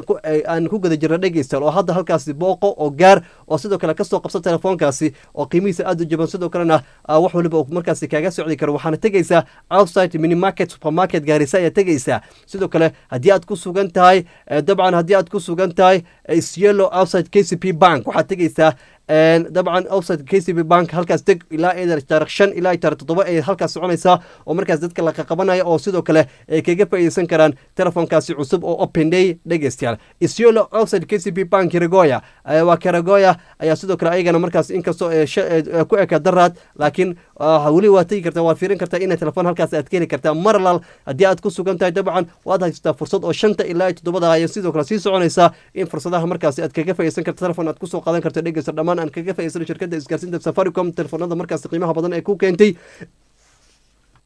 aan ku gada jirna dhegeystayaal oo hadda halkaasi booqo oo gaar oo sidoo kale kasoo qabsan telefoonkaasi oo qiimihiisa aada u jaban sidoo kalena wax waliba uu markaasi kaaga socdi karo waxaana tegeysaa outside minimarket supermarket gaarisa ayaa tegeysaa sidoo kale haddii aad ku sugan tahay dabcan haddii aad ku sugan tahay syelo outside k c p bank waxaad tegeysaa dabcan outside k c b bank halkaas deg ilaa taarikh shan ilaa taarikh toddoba ay halkaas soconaysaa oo markaas dadka la qaqabanaya oo sidoo kale ay kaga faa'iideysan karaan telefoonkaasi cusub oo open day dhegeystayaal isyolo outside k c b bank karagoya waa karagoya ayaa sidoo kale ayagana markaas inkastoo ku eka daraad laakiin weli waa tegi kartaa waa fiirin kartaa inay telefoon halkaas aad ka heli kartaa marlal haddii aad ku sugan tahay dabcan waad haysataa fursad oo shanta ilaa toddobada ayaa sidoo kale sii soconaysaa in fursadaha markaasi aad kaga faa'iideysan karta telefoon aad kusoo qaadan karto dhegeysta dhammaan aan kaga faa'iidsano shirkadda isgaarsiinta safaricom telefoonada markaasi qiimaha badan ee ku keentay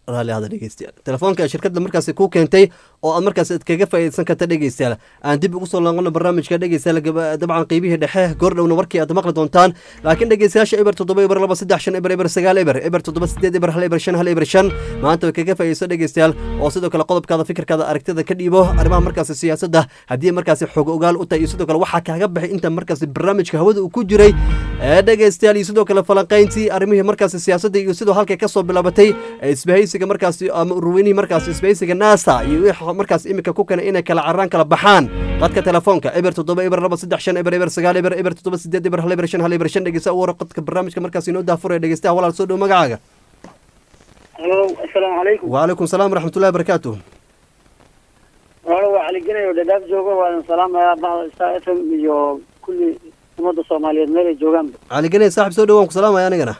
raalli hada dhegeystayaal telefoonka ee shirkadda markaasi ku keentay oo aad markaas aad kaga faa'iidaysan karta dhegeystayaal aan dib ugu soo laaqano barnaamijka dhegeystayaal gaba- dabcan qeybihii dhexe goordhowna warkii aad maqli doontaan laakiin dhegeystayaasha eber toddoba eber laba saddex shan eber eber sagaal eber eber toddoba sideed eber hal eber shan hal eber shan maanta way kaga faa'iidayso dhegeystayaal oo sidoo kale qodobkaada fikirkaada aragtida ka dhiibo arrimaha markaasi siyaasadda haddii markaasi xog ogaal u tahay iyo sidoo kale waxaa kaaga baxay inta markaasi barnaamijka hawada uu ku jiray ee dhegeystayaal iyo sidoo kale falanqayntii arrimihii markaasi siyaasadda iyo sidoo halkay kasoo bilaabatay ee isbahaysiga markaasi ama ururweynihii markaasi isbahaysiga naasa iyo wixii markaas imika ku keenay inay kala carraan kala baxaan qadka telefoonka eber toddoba eber laba saddex shan eber eber sagaal eber eber toddoba sideed eber hal eber shan hal eber shan dhegeysta u wara qodka barnaamijka markaasi inoo daafuraya dhegeystaha walaal soo dhow magacaaga halo assalaamu calaykum وعليكم السلام ورحمة الله وبركاته walo waa caliginayo dhadhaaf joogo waadan salaamayaa bahda star f m iyo kulli ummadda soomaaliyeed meel ay joogaanba علي قني صاحب سو دوان سلام يا نغنا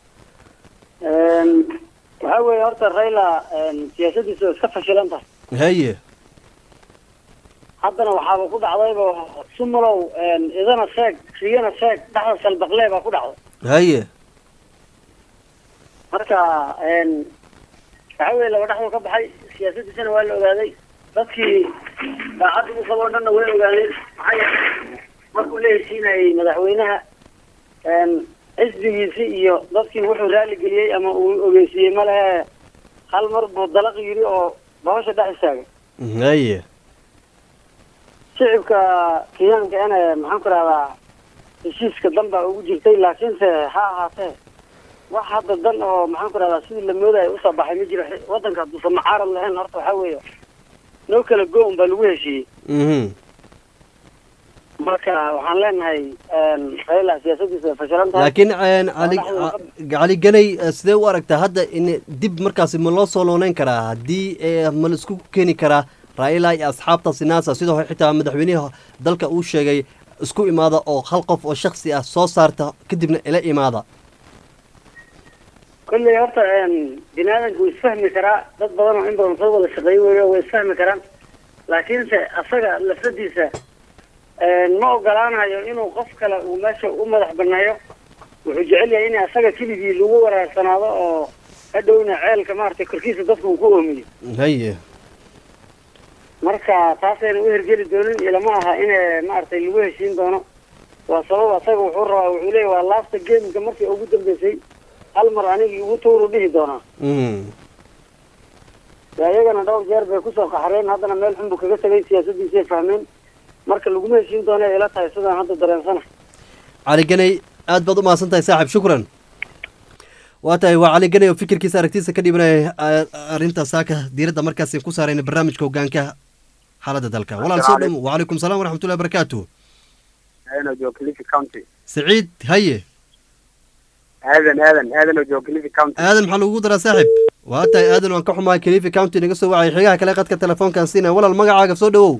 waxaa weeye horta rayla siyaasadiisa oo iska fashilan tahay هي haddana waxaaba ku dhacdayba sumulow idana sheeg riyana sheeg dhaxda salbaqlee baa ku dhacday هي marka waxaa weeye laba dhexdoo ka baxay siyaasadiisana waa la ogaaday dadkii daacadda u qaboo dhanna way ogaadeen maxaa yeelay markuu la heshiinayay madaxweynaha xisbigiisii iyo dadkii wuxuu raali geliyey ama uu ogeysiiyey ma lehe hal mar buu dalaq yidhi oo bahosha dhex istaagay هي shicibka kenyaanka ina maxaan ku rahdaa heshiiska dan baa ugu jirtay laakiinse ha ahaatee wax hadda dan oo maxaan ku rahdaa sidii la moodaya usoo baxay ma jiro wadanka hadduusan mucaarad lahayn horta waxaa weeye noo kala go-un baa lagu heshiiyey mhm marka waxaan leenahay rayla siyaasadiisa way fashilan tahay laakiin een, cali cali ganay eh, sidee u aragtaa hadda in dib markaasi ma loo soo looneyn karaa haddii eh, ma la isku keeni karaa raila iyo asxaabtaasi naasa sidoo xitaa madaxweynaha dalka uu sheegay isku imaada oo hal qof oo shaksi ah soo saarta kadibna ila imaada kolley horta bini aadamka wuu isfahmi karaa dad badan oo in badan soo wada shaqeey weyo way isfahmi karaan laakiinse asaga lafsadiisa ma ogolaanayo inuu qof kale uu meesha u madax baneeyo wuxuu jecel yahay in asaga keligii lagu waraarsanaado oo hadhowna ceelka maaragtay korkiisa dadka uu ku oomiyo haye marka taasayna u hergeli doonin ilama aha in maaragtay lagu heshiin doono waa sabab asaga wuxuu rabaa wuxuu leeyahy waa laasta gameka markii ugu dambeysay hal mar anigii ugu tuuru dhihi doonaa mhm dee iyagana dhowr jeer bay kusoo qaxreen haddana meel xun buu kaga tegay siyaasadiisay fahmeen marka laguma heshiin doono ay ila tahay sidaan hadda dareensana cali ganay aad baad u mahadsan tahay saaxib shukran waa tahay waa cali ganay oo fikirkiisa aragtiisa ka dhibanaya arrinta saaka diiradda markaasi ku saarayna barnaamijka hogaanka xaaladda dalka walaal soo dhamo wacalaykum salaam waraxmatullahi wabarakaatu aadan oo jooga Kilifi County saciid haye aadan aadan aadan oo jooga Kilifi County aadan maxaa lagugu daraa saaxib waa tahay aadan waan ka xumahay kalifi county naga soo wacay xigaha kale qadka telefoonkan siinaya walaal magacaaga soo dhawow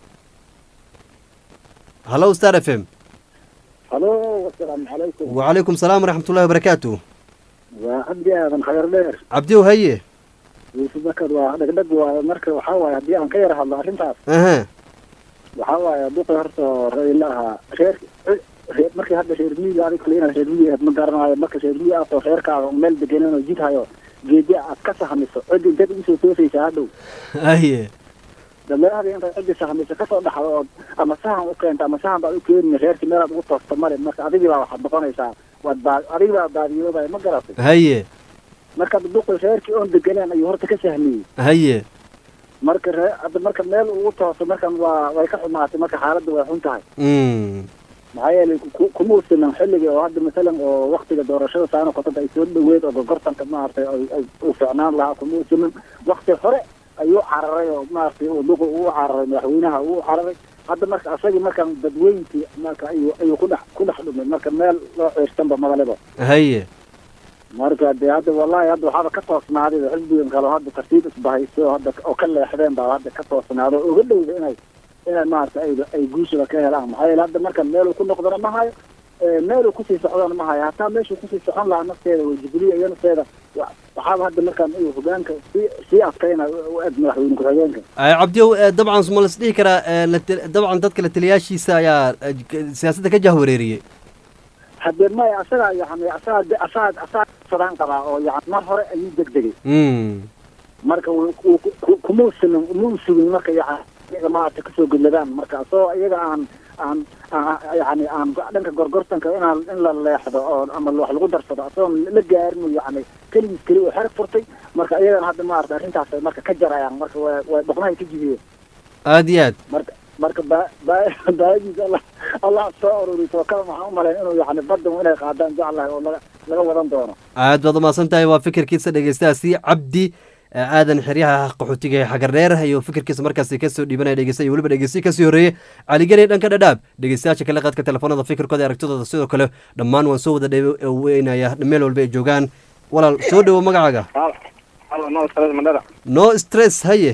hallo star f m halo asalaamu calaykum wacalaykum salaam waraxmatullahi wabarakaatu waa cabdi aadan khayr dheer cabdiw haye yuusuf bakar waa dhegdheg waaye marka waxaa waaye haddii aan ka yar hadlo arrintaas aha waxaa waaye duqi horta rayla ahaa reer reer markii hadda reer miyiga adig kale inaad reer miyi aad ma garanayo marka reer miyi aad oo reerkaaga meel deganan oo jid hayo geedi aad ka sahmiso cidi dad ugu soo toosaysa hadhow haye dameerahada intaad cidi sahmiso kasoo dhaxdo ood ama sahan u keento ama sahan baad u keenin reerkii meelaad ugu toosto male marka adigii baa waxaad noqonaysaa waad baa adigii baa baadiyoobaya ma garatay haye marka duqi reerkii oon deganaan ayuu horta ka sahmiyey haye marka ree hadda marka meel ugu tooso markan waa way ka xumaatay marka xaaladda way xun tahay mm maxaa yeelay ku- kuma usinan xilliga oo hadda masalan oo waktiga doorashada saano kotada ay soo dhaweed oo gorgortanka maaragtay ay ay uu ficnaan lahaa kuma usinan wakti hore ayuu cararay oo maaragtay uu duqi uu cararay madaxweynaha uu cararay hadda marka asagii markaan dadweyntii marka ayuu ayuu ku dhex ku dhex dhumay marka meel loo ciirsanba madaliba haye marka dee hadda wallahi hadda waxaaba ka toosnaaday oo xisbigan kale oo hadda tartiib isbahayso oo hadda oo ka leexdeen baa hadda ka toosnaaday oo uga dhowda inay inay maaragtay ay ay guushaba ka helaan maxaa yeele hadda marka meeluu ku noqdona ma hayo ee meeluu kusii socdona ma hayo hataa meeshuu kusii socon lahaa nafteeda way jibriya iyo nafteeda wa- waxaaba hadda markaan uu hogaanka sii sii adkayna u eg madaxweyne ku-xigeenka Ay, cabdiyow eh, dabcan ma las dhihi karaa eh, la tel- dabcan dadka la taliyaashiisa ayaa eh, k- siyaasadda ka jahwareeriyey haddee maya asagaa yani asagaa de- asagaa asagaa sadaan qabaa oo yani mar hore ayuu degdegay mm marka wuu- wuu ku- kuma usulin uma usugin marka yani iyaga maaragtay kasoo gudladaan marka asoo iyaga aan aan aan- yani aan dhanka gorgortanka inaan in la leexdo oo ama wax lagu darsado asagoon la gaarin yani keligiis keli oo xerag furtay marka iyagana hadda maarata arrintaas ay marka ka jarayaan marka way way boqnahay ka jibiyeen aada iyo aad marka marka ba ba baadiisa allah allah soo ururiso kale waxaan u malayn inuu yani badda inay qaadaan jeclahay oo laga laga wadan doono aad baad umahadsan tahay waa fikirkiisa dhegeystahaasi cabdi eh, aadan xeryaha qaxootiga ee xagardheer iyo fikirkiisa markaasi kasoo dhiibanaya dhegeysta iyo weliba dhegeystiyi kasii horreeyey caligeni dhanka dhadhaab dhegeystayaasha kale qaadka telefoonada fikirkooda iyo aragtidooda sidoo kale dhammaan waan soo wada dhaweynaya meel walba ay joogaan walaal soo dhowo magacaaga halo no stress mandhada no stress haye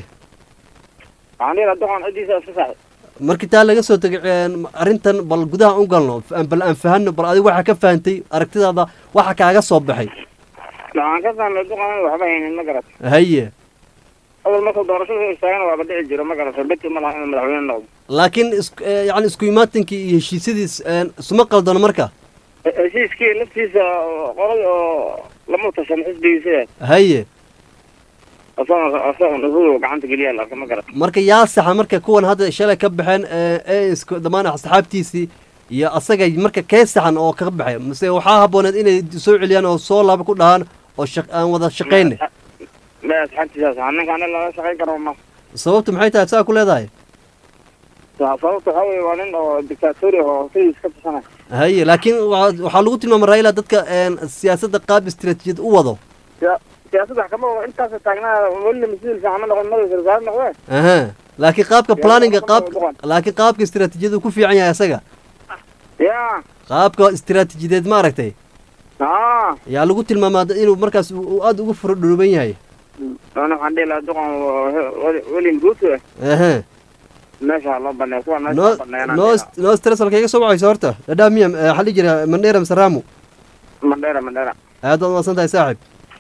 waxaan dhihi lahaa duqan ciddiisa iska saaxib markii taa laga soo tegay een, arrintan bal gudaha u galno f- bal aan fahanno bal adiga waxa ka fahantay aragtidaada waxa kaaga soo baxay waxaan ka fahmay duqan waxba haynin ma garat haye awal markuu doorashada istaagana waaba dhici jiro ma garat beti ma laha inuu madaxweyne noqdo laakiin is- eh, yacni isku imaatinkii iyo heshiisyadiis een, isuma qaldano marka He- heshiiskii laftiisa oo qoray oo lama tashan xisbigiisa haye asagoo asagoo nuhudu gacanta geliyaa la arka ma garat marka yaa saxa marka kuwan hadda shalay ka baxeen ee ee isku dhammaan asxaabtiisii iyo asaga marka kee saxan oo ka baxay mase waxaa habbooneed inay soo celiyaan oo soo laaba ku dhahaan oo shaq aan wada shaqayne ma asxaabtiisaas ah ninka ani laga shaqayn karo ma sababtu maxay tahay saa ku leedahay sababta waxaa weeye waa nin oo dictatori oo sidiis ka tashanay haye laakiin waa- waxaa lagu tilmaamay raila dadka een, siyaasadda qaab istiraatiijiyad u wado siyaasadda wax kama wado intaas taagnaa welina mas-uul fiican ma noqon madaxa wasaare noqdee aha laakiin qaabka Yaa, planninga waxba qaab ma wado. laakiin qaabka istiraatiijiyadu ku fiican yahay asaga ya qaabka istiraatiijiyadeed ma aragtay aa yaa lagu tilmaamaa inuu markaas uu uu aada ugu furodhooban yahay ana waxaan dhihi lahaa duqan welin ruto aha meesha loo baneeyo kuwa meesha no loo baneeyana no no stress halka iga soo wacayso horta dhadhaa miya eh, waxaa la jira mandheera mise raamu mandheera mandheera aad baad umaqsan tahay saaxib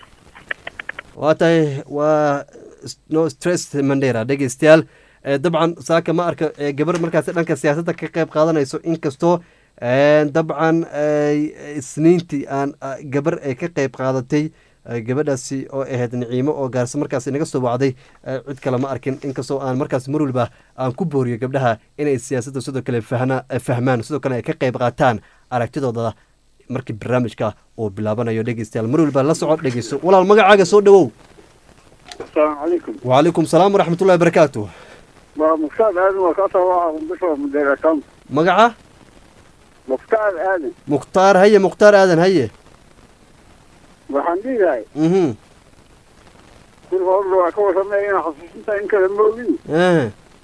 waa tahay waa s- no stress mandheera dhegeystayaal Eh, dabcan saaka ma arka eh, gabar markaasi dhanka siyaasadda ka qayb qaadanayso inkastoo eh, dabcan ay- isniintii aan ah, gabar ay ka qayb qaadatay eh, gabadhaasi oo ahayd niciimo oo gaarse markaasi naga soo wacday eh, cid kale ma arkin inkastoo aan markaas mar waliba aan ku booriyo gabdhaha inay siyaasadda sidoo kale fahna- eh, fahmaan sidoo kale ay ka qayb qaataan aragtidooda markii barnaamijka uu bilaabanayo dhegeystayaal mar waliba la soco dhegeyso walaal magacaaga soo dhowow asalaamu calaykum wacalaykum salaam waraxmatullahi wabarakaatu waa muftaad aadan waa kaasoo waa bisha mudeerasan magaca muftaad aadan mukhtaar haye mukhtaar aadan haye waxaan dhihilahay mhm kulka horda waa ka warramaya inaa xasuusinta in kale moogin aha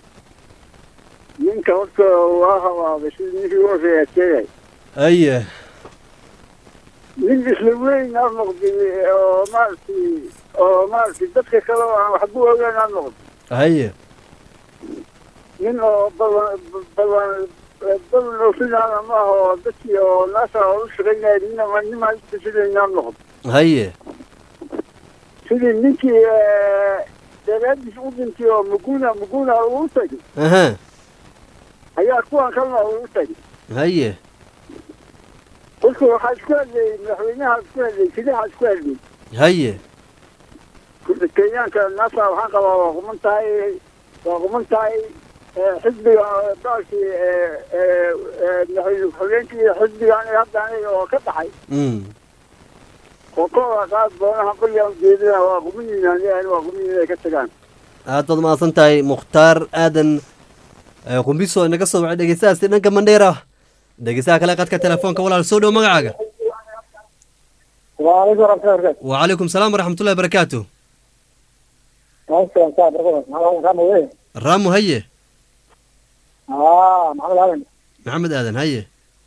ninka horta waa hawaabay sidii ninkii u horreeyaa sheegay haye nin isla weyn aad noqday oo maaragtay oo maaragtay dadka kale oo aan waxba ogaan aad noqday haye nin oo balan balan balan oo sidaana ma aha oo dadkii oo naasa oo u shaqaynaya ninama nimaa istashidayn aad noqday haye sidii ninkii daraadiis u dhintay oo muguna muguna uu tagay aha ayaa kuwan kalena uu tagay haye kolka waxaa isku hadlayay madaxweynaha isku hadlayay sidaha isku hadlayay haye kulka kenyaanka naasa waxaan qabaa waa quman tahay waa quman tahay xisbiga baalkii madaxweyne ku-xigeenkii xisbigan hadda aniga oo ka dhaxay mm oo kooda qaad boonaha qolyaa ujeedada waa quman yihiin waa quman yihiin ay ka tagaan aad baad mahadsan tahay mukhtaar aadan eh, qumbiso inaga soo wacay dhegeystahaasi dhanka mandheera dhegeystaha kale qadka telefoonka walaal soo dhow magacaaga waalaikum warahmatullahi wabarakatu wacalaykum salaam waraxmatullahi wabarakaatu maaskan saa barkada maxamed ramo wey raamu haye aa maxamed aadan maxamed aadan haye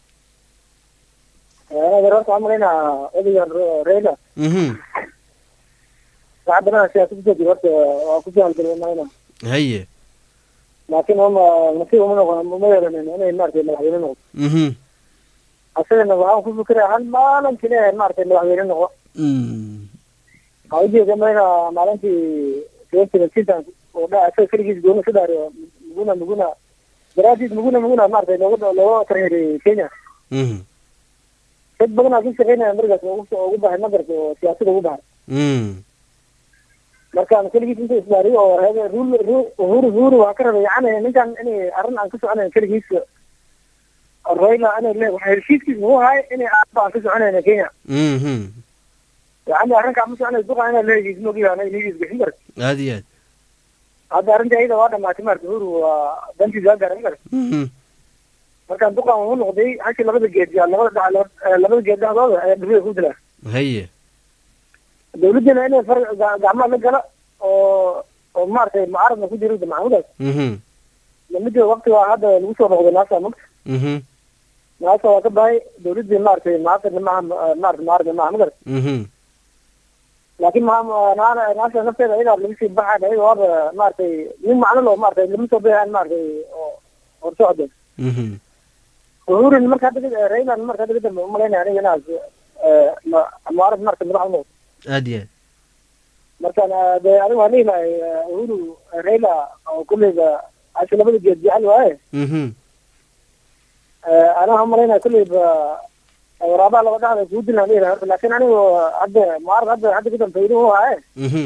anaga horta waxaan malaynaa odayan reyla mhm wax badan siyaasad kusoo jira horta waa ku jaalgelay malayna haye laakiin uma nasiib uma noqon uma yeelanin inay maaragtay madaxweyne noqdo mhm asagana waxaan ku fikiraya hal maalintii inay maaragtay madaxweyne noqdo mm waxaa ujeeda malayna maalintii seventy sintan oo dha asaga keligiis gooni ka dhaariyo muguna muguna daraadiis muguna muguna maaragtay looga looga tarheeriyey kenya mhm dad badan aa ku shaqeynaya markaas ugu ugu bahay magarka oo siyaasada ugu bahay mm markaan keligiis inta isbaariyo oo hebe rul uhuru uhuru waa ka rabay yani ninkan inay arrin aan ka soconayn keligiis royla inay le waxa heshiiskiis muxuu ahay inay aaba aan ka soconayna kenya mhm yani arrinkaa ma soconay duqa inaa leegiis mogiya ana inigiis bixin kar aada iyo aad hadda arrinta iyada waa dhamaatay marka uhuru waa dantiisa waa garan kar mhm markaan duqan uu noqday hashii labada geed yaa labada dhac labada geed dhexdooda ayaa dhibida ku dilaa haye dawladdina inay far ga- gacmaha la gala oo oo maaragtay mucaaradna ku jiro maxamudaas mhm lamida waqti waa hadda lagu soo noqday naasa magta mhm naasa waa ka bahay dawladdii maaragtay macaafirna maaha maarata mucaaradna maaha magar mhm laakiin maa naana naasa nafteeda ayadaa lagu sii baxayn ayaga waaba maaragtay nin macno loo maaragtay lama soo baxayn maaragtay oo horsocda mhm uhurin marka hadda raylan marka hadda kadambe umalaynaya aniga inaas mucaarad maaragtay madax u noqdo aada iyo aad markaan de aniga waan leeyahay uhuru rayla oo kulleyba ashi labada geed jecel waaye mhm anaha umalaynaya kulleyba waraabaha laba dhacda kuu dilaan leeyahay horta laakiin anigu hadda mucaarad hadda hadda kadam faydo u haaye mhm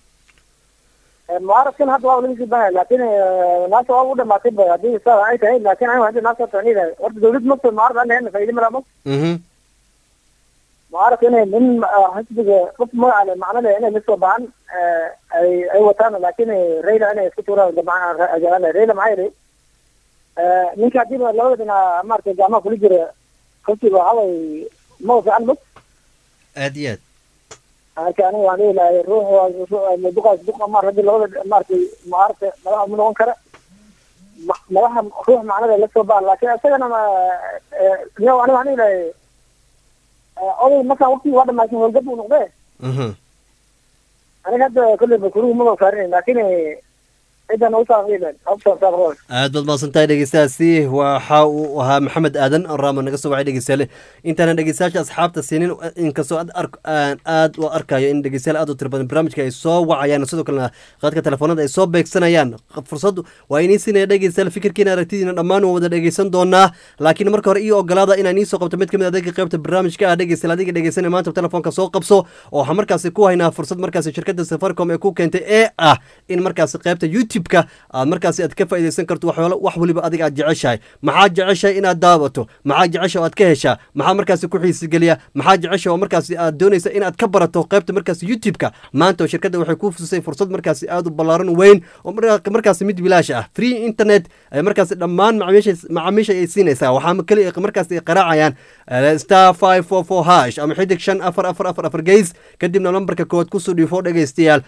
mucaaradkan hadda waa laga sii bahaya laakiin naasa waa u dhamaatay ba haddii saa ay tahay laakiin anigu hadda naasa waxaan leeyahay horta dawlad masta mucaarad aan lahayn faydo malama mhm mucaaradka inay nin xisbiga qof magaca le macno leh inay lasoo baxan ay ay wataan laakiin rayla inay isku tuuraan dabcan ajaala rayla maxaa yeelay ninka haddiiba labada dhinac maaragtay gacmaha kula jira xisbiga waxaa way ma fiican mog aada iyo aad marka aniga waan leeyahay ruux duqaas duqa maar haddii labada maaragtay mucaaradka madaxa ma noqon kara ma- madaxa ruux macnada lasoo baxa laakiin isagana niyo aniga waxaan leeyahay oday markaan waqtigii waa dhamaysan howlgab uu noqdee mhm aniga hadda kolleyba kuruhu maba saarin laakiin cidan u saaqdiilen habsasaaqdoon aad baad mahadsantahay dhegeystayaasi waxa uu ahaa maxamed aadan raama naga soo wacay dhegeystayaale intaanan dhegeystayaasha asxaabta siinin inkastoo aad ark aan aad u arkayo in dhegeystayaal aad u tiro badan barnaamijka ay soo wacayaan sidoo kalena qaadka telefoonada ay soo beegsanayaan fursad waa inii siinaya dhegeystayaal fikirkiina aragtidiina dhammaan waan wada dhegeysan doonaa laakiin marka hore iyo ogolaada inaan iisoo qabto mid ka mid adeega qaybta barnaamijka ah dhegeystayaal adiga dhegeysanaya maanta telefoonka soo qabso oo waxaa markaasi ku haynaa fursad markaasi shirkadda safaricom ee ku keentay ee ah in markaasi qaybta youtube-ka aad markaasi aad ka faa'iidaysan karto waxyaalo wax waliba adiga aad jeceshahay maxaa jeceshahay inaad daawato maxaa jecesha oo aad ka heshaa maxaa markaasi ku xiisigeliya maxaa jecesha oo markaasi aad doonaysa inaad ka barato qaybta markaasi youtube-ka maanta oo shirkadda waxay ku fusisay fursad markaasi aad u ballaaran weyn oo mar- markaasi mid bilaash ah free internet ay markaasi dhammaan macaamiisha macaamiisha ay siinaysaa waxaa keli markaasi ay qaraacayaan eh, star five four four hash ama xidig shan afar afar afar afar geys kadibna lambarka koowaad kusoo dhiifo dhegeystayaal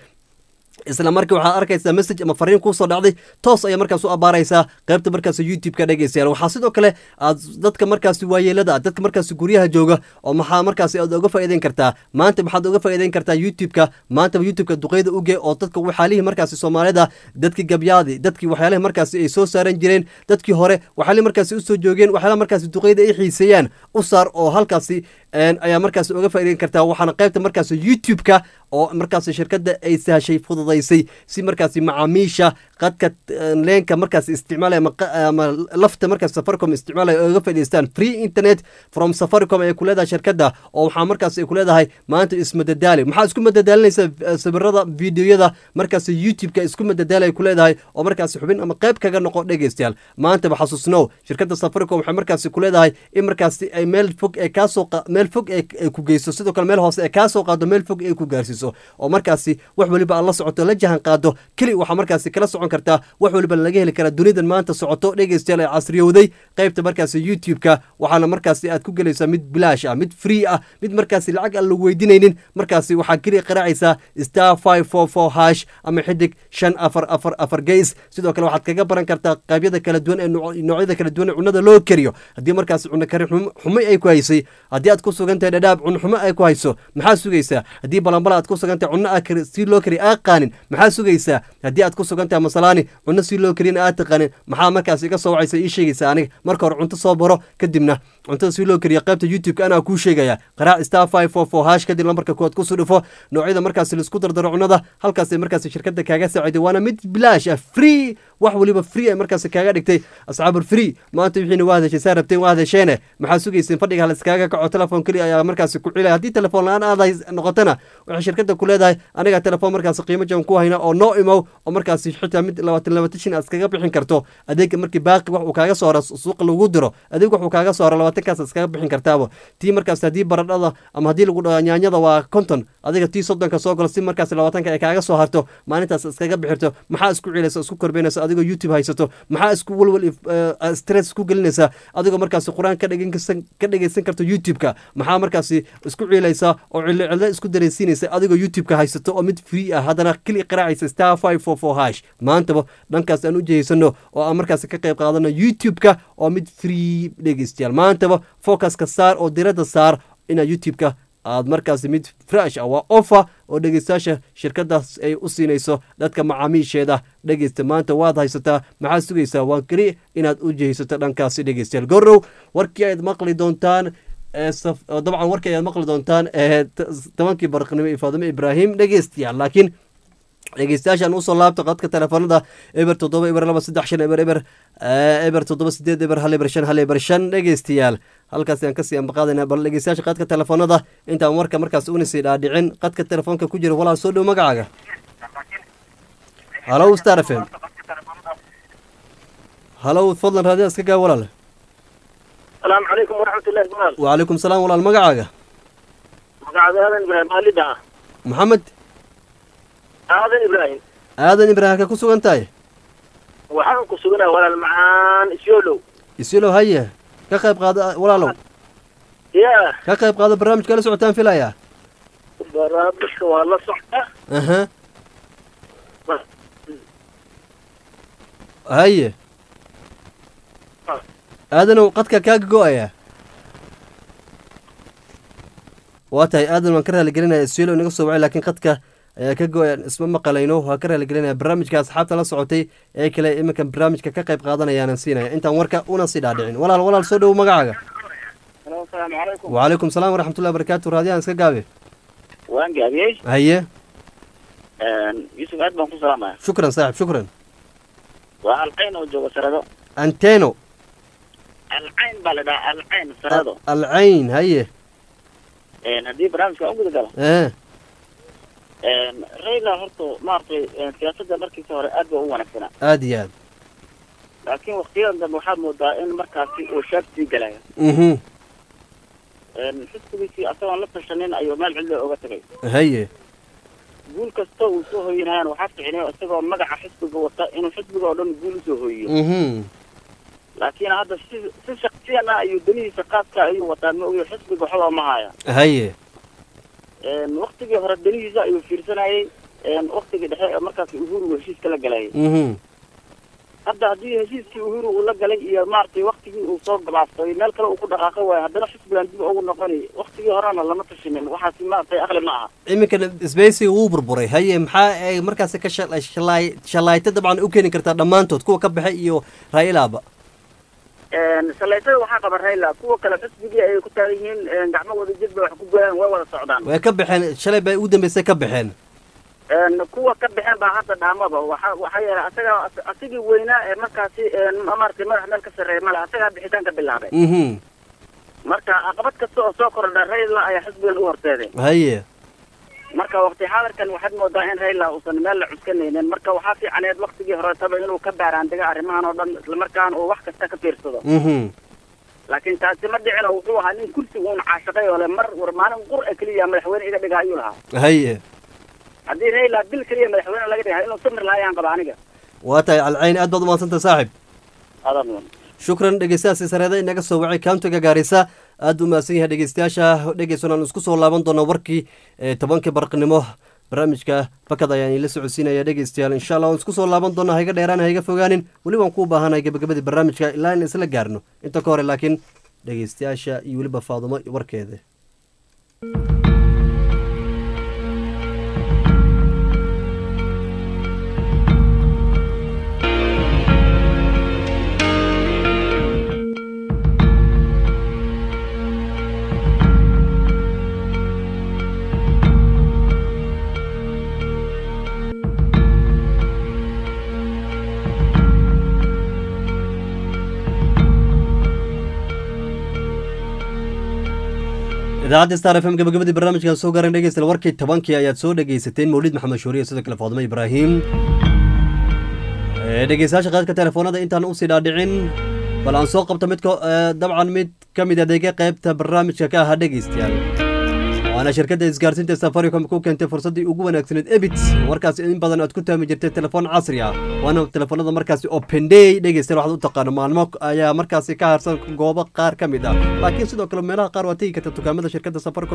isla markii waxaad arkaysaa message ama fariin kusoo dhacday toos ayaa markaas u abaaraysaa qaybta markaas youtube-ka dhegeystayaal waxaa sidoo kale aad dadka markaasi waayeelada ah dadka markaasi guryaha jooga oo maxaa markaasi aad uga faa'iideyn kartaa maanta maxaad uga faa'iideyn kartaa youtube-ka maanta youtube-ka duqeyda uge oo dadka waxyaalihii markaasi soomaalida dadkii gabyaadi dadkii waxyaalihi markaasi ay soo saaran jireen dadkii hore waxyaalihii markaasi usoo joogeen waxyaalaha markaasi duqeyda ay xiiseeyaan u saar oo halkaasi een, ayaa markaasi uga faa'iideyn kartaa waxaana qaybta markaasi youtube-ka oo markaasi shirkadda ay sahashay fududaysay si markaasi macaamiisha qadka eh, leenka markaasi isticmaalaya ama qa- ama lafta markaasi safaricom isticmaalaya oo uga faa'iidaystaan free internet from safaricom ay ku leedahay shirkadda oo waxaa markaasi ay ku leedahay maanta ismadadaali maxaa isku madadaalinaysa eh, sawirada videoyada markaasi youtube-ka isku madadaali ay ku leedahay oo markaasi xubin ama qayb kaga noqo dhegeystayaal maantaba xasuusnow shirkadda safaricom waxay markaasi ku leedahay in markaasi ay meel fog ee kaasoo qa- meel fog ee ay ku geyso sidoo kale meel hoose ee kaasoo qaado meel fog ay ku gaarsiiso oo markaasi wax waliba aad la socoto la jahan qaado keli waxaa markaasi kala socon kartaa wax waliba laga heli karaa dunidan maanta socoto dhegeystayaal ee casriyowday qaybta markaasi youtube-ka waxaana markaasi aad ku gelaysaa mid bilaash ah mid free ah mid markaasi lacag aan lagu weydiinaynin markaasi waxaa keliya qaraacaysaa star five four four hash ama xidig shan afar afar afar geys sidoo kale waxaad kaga baran kartaa qeybyada kala duwan ee nooc- noocyada kala duwan ee cunada loo kariyo haddii markaasi cunno kari xum- xumo ay ku haysay haddii aad ku sugan tahay dhadhaab cunno xumo ay ku hayso maxaa sugaysaa haddii balambala aad ku sugan tahay cunno aad kari- si loo kari aad qaanin maxaa sugaysaa haddii aad ku sugan tahay masalaani cunno si loo kariyana aad taqaanin maxaa markaasi iga soo wacaysa ii sheegaysaa aniga marka hore cunto soo baro kadibna cuntada si loo kariyo qaybta youtube-ka anaa kuu sheegaya qaraac star five four four hash kadib lambarka koowaad kusoo dhifo noocyada markaasi laisku dardaro cunada halkaasay markaasi shirkadda kaaga saaciday waana mid bilaash ah free wax weliba free ay markaasi kaaga dhigtay asxaabul free maanta wixiina waa hadasheen saa rabteen waa hadasheene maxaa sugayseen fadhiga haliskaaga kaco telefoon keliya ayaa markaasi ku cilaya haddii telefoon la-aan aad hays- noqotona waxay shirkadda ku leedahay aniga telefoon markaasi qiimo jaban ku hayna oo noo imow oo markaasi xitaa mid labaatan labaatan shin aad iskaga bixin karto adeega markii baaqi wax uu kaaga soo haro suuqa lagu diro adeeg wax uu kaaga soo haro labaatankaas aad iskaga bixin kartaabo tii markaas haddii baradhada ama haddii lagu dhaho nyaanyada waa konton adiga tii soddonka soo galo si markaas labaatanka ay kaaga soo harto maalintaas iskaga bixirto maxaa isku cilaysa isku korbeynaysa adigoo youtube haysato maxaa isku walwal if- eh, stress isku gelinaysa adigoo markaasi qur-aan ka dhegeysan ka dhegeysan karto youtube-ka maxaa markaasi isku ciilaysa oo cilo cilo isku dareysiinaysa adigoo youtube-ka haysato oo mid free ah haddana kili qaraacaysa star five four four hash maantaba dhankaas aan u jeheysano oo aan markaasi ka qayb qaadano youtube-ka oo mid free dhegeystayaal maantaba focuska saar oo diradda saar inaad youtube-ka aad markaasi mid fresh ah waa offer oo dhegeystayaasha shirkadaas ay u siinayso dadka macaamiisheeda dhegeysta maanta waad haysataa maxaad sugaysaa waa keli inaad u jehaysato dhankaasi dhegeystayaal gorow warkii ayaad maqli doontaan ee saf- oo dabcan warkii ayaad maqli doontaan ee t- tobankii barqnimo iyo faadimo ibraahim dhegeystayaal laakiin dhegeystayaashaan usoo laabta qadka telefoonada eber toddoba eber laba saddex shan eber eber eh, eber toddoba sideed eber hal eber shan hal eber shan dhegeystayaal halkaas ayaan kasii ambaqaadayna bal dhegeystayaasha qadka telefoonada intaan warka markaas una sii dhaadhicin qadka telefoonka ku jira walaal soo dhow magacaaga halow star f m halow fadlan raadiya iska gaa walaal السلام عليكم ورحمة الله وبركاته وعليكم salaam walaal magacaaga مقعد هذا إبراهيم والدها maxamed هذا إبراهيم aadan ibraahim ka ku sugan tahay waxaan ku sugnaa walaal macaan isyoolow isilo haye ka qayb qaada walaalow ya ka qayb qaada barnaamijka la socotaan filayaa barnaamijka waa la socda aha haye aadanow qadka kaaga go-aya waa tahay aadan waan ka raaligelinaya isilo inaga soo wacay laakiin qadka ayaa ka go-aya isma maqalayno waa ka raaligelinaya barnaamijka asxaabta la socotay ee kale iminka barnaamijka ka qayb qaadanayaanan siinaya intaan warka una sii dhaadhicin walaal walaal soo dhowo magacaaga asalaamu calaykum وعليكم السلام ورحمة الله وبركاته raadiyahan iska gaabe waan gaabiyey haye yusuf aad baan ku salaamaya shukran saaxib shukran waa alcayn oo jooga sarado anteno alcayn baa la dhahaa alcayn sarado alcayn haye haddii barnaamijka aan guda galo ee rayla horta maaragtay siyaasadda markiisa hore aad ba u wanaagsanaa aad iyo aad laakiin waktiyadan dambe waxaad moodaa in markaasi uu shaab sii galayo mhm xisbigiisii asagoon la tashanin ayuu meel cidlo oga tagay haye guul kasta uu soo hoyinayaan waxaa ficnay isagoo magaca xisbiga wata inuu xisbiga oo dhan guul usoo hoyiyo mhm laakiin hadda si si shaksiyan ah ayuu danihiisa qaaska ayuu wataa ma ogiyo xisbiga waxba ma haya haye waktigii hore danihiisa ayuu fiirsanayay waktigii dhexe ee markaas uhuru heshiiska la galayay mhm hadda haddii heshiiskii uhuru uu la galay iyo maaragtay waktigii uu soo gabaabsaday meel kale uu ku dhaqaaqo waayo haddana xisbigan dib ugu noqonay waktigii horena lama tashinin waxaasi maaragtay aqli ma aha iminkana sbeysiga wuu burburay haye maxaa ay markaasi ka shala- shalay shalayta dabcan u keeni kartaa dhammaantood kuwa ka baxay iyo raailaaba salaytada waxaa qaba rayla kuwa kale xisbigii ay ku taagan yihiin gacmo wada jir bay wax ku goyaan way wada socdaan way ka baxeen shalay bay ugu dambeysay ka baxeen kuwa ka baxeen baa hadda dhaamaba waxa waxaa yeelay asaga asigii weynaa ee markaasi maaragtay madax meel ka sarreeya male asagaa bixitaan ka bilaabay mhm marka caqabad kasta oo soo kordha rayla ayaa xisbigan u horseeday haye marka waqti xaadirkan waxaad moodaa in rayla uusan meel la cuskanaynin marka waxaa fiicaneed waktigii horetaba inuu ka baaraandiga arrimahan oo dhan islamarkaana uu wax kasta ka fiirsado mhm laakiin taasi ma dhicin oo wuxuu ahaa nin kursi uun caashaqay oo le mar war maalin qur a keliya madaxweyne iga dhiga ayuu lahaa haye haddii rayla bil keliya madaxweyne laga dhigaa inuu samir lahaa ayaan qaba aniga waa tahay alcayn aad baad umahadsantah saaxib adaa mudan shukran dhegeystayaasi sareeda inaga soo wacay kauntiga gaarisa aad u mahadsan yahay dhegeystayaasha dhegeysan aan isku soo laaban doono warkii ee tobankii barqnimo barnaamijka bakad ayaan ila socodsiinaya dhegeystayaal insha allah waan isku soo laaban doona haiga dheeraan haiga fogaanin weli waan kuu baahanahay gabagabadii barnaamijka ilaa in isla gaarno inta ka hore laakiin dhegeystayaasha iyo weliba faadumo warkeeda idaacadda star f m gabagabadii barnaamijkan soo gaaran dhegeysta warkii tobankii ayaad soo dhegeysateen mawlid maxamed shuuriye sidoo kale faadimo ibraahim dhegeystayaasha qaadka telefoonada intaan usii dhaadhicin bal aan soo qabto midka dabcan mid ka mid adeega qaybta barnaamijka ka ahaa dhegeystayaal waana shirkadda isgaarsiinta safaricom ku keentay fursaddii ugu wanaagsaneed ebit markaas in badan aad ku taami jirtay telefoon casri ah waana telefoonada markaasi openday dhegeystayaal waxaad u taqaano maalmo ayaa markaasi ka harsan goobo qaar ka mid ah laakiin sidoo kale meelaha qaar waa tegi karta dukaamada shirkadda safaricom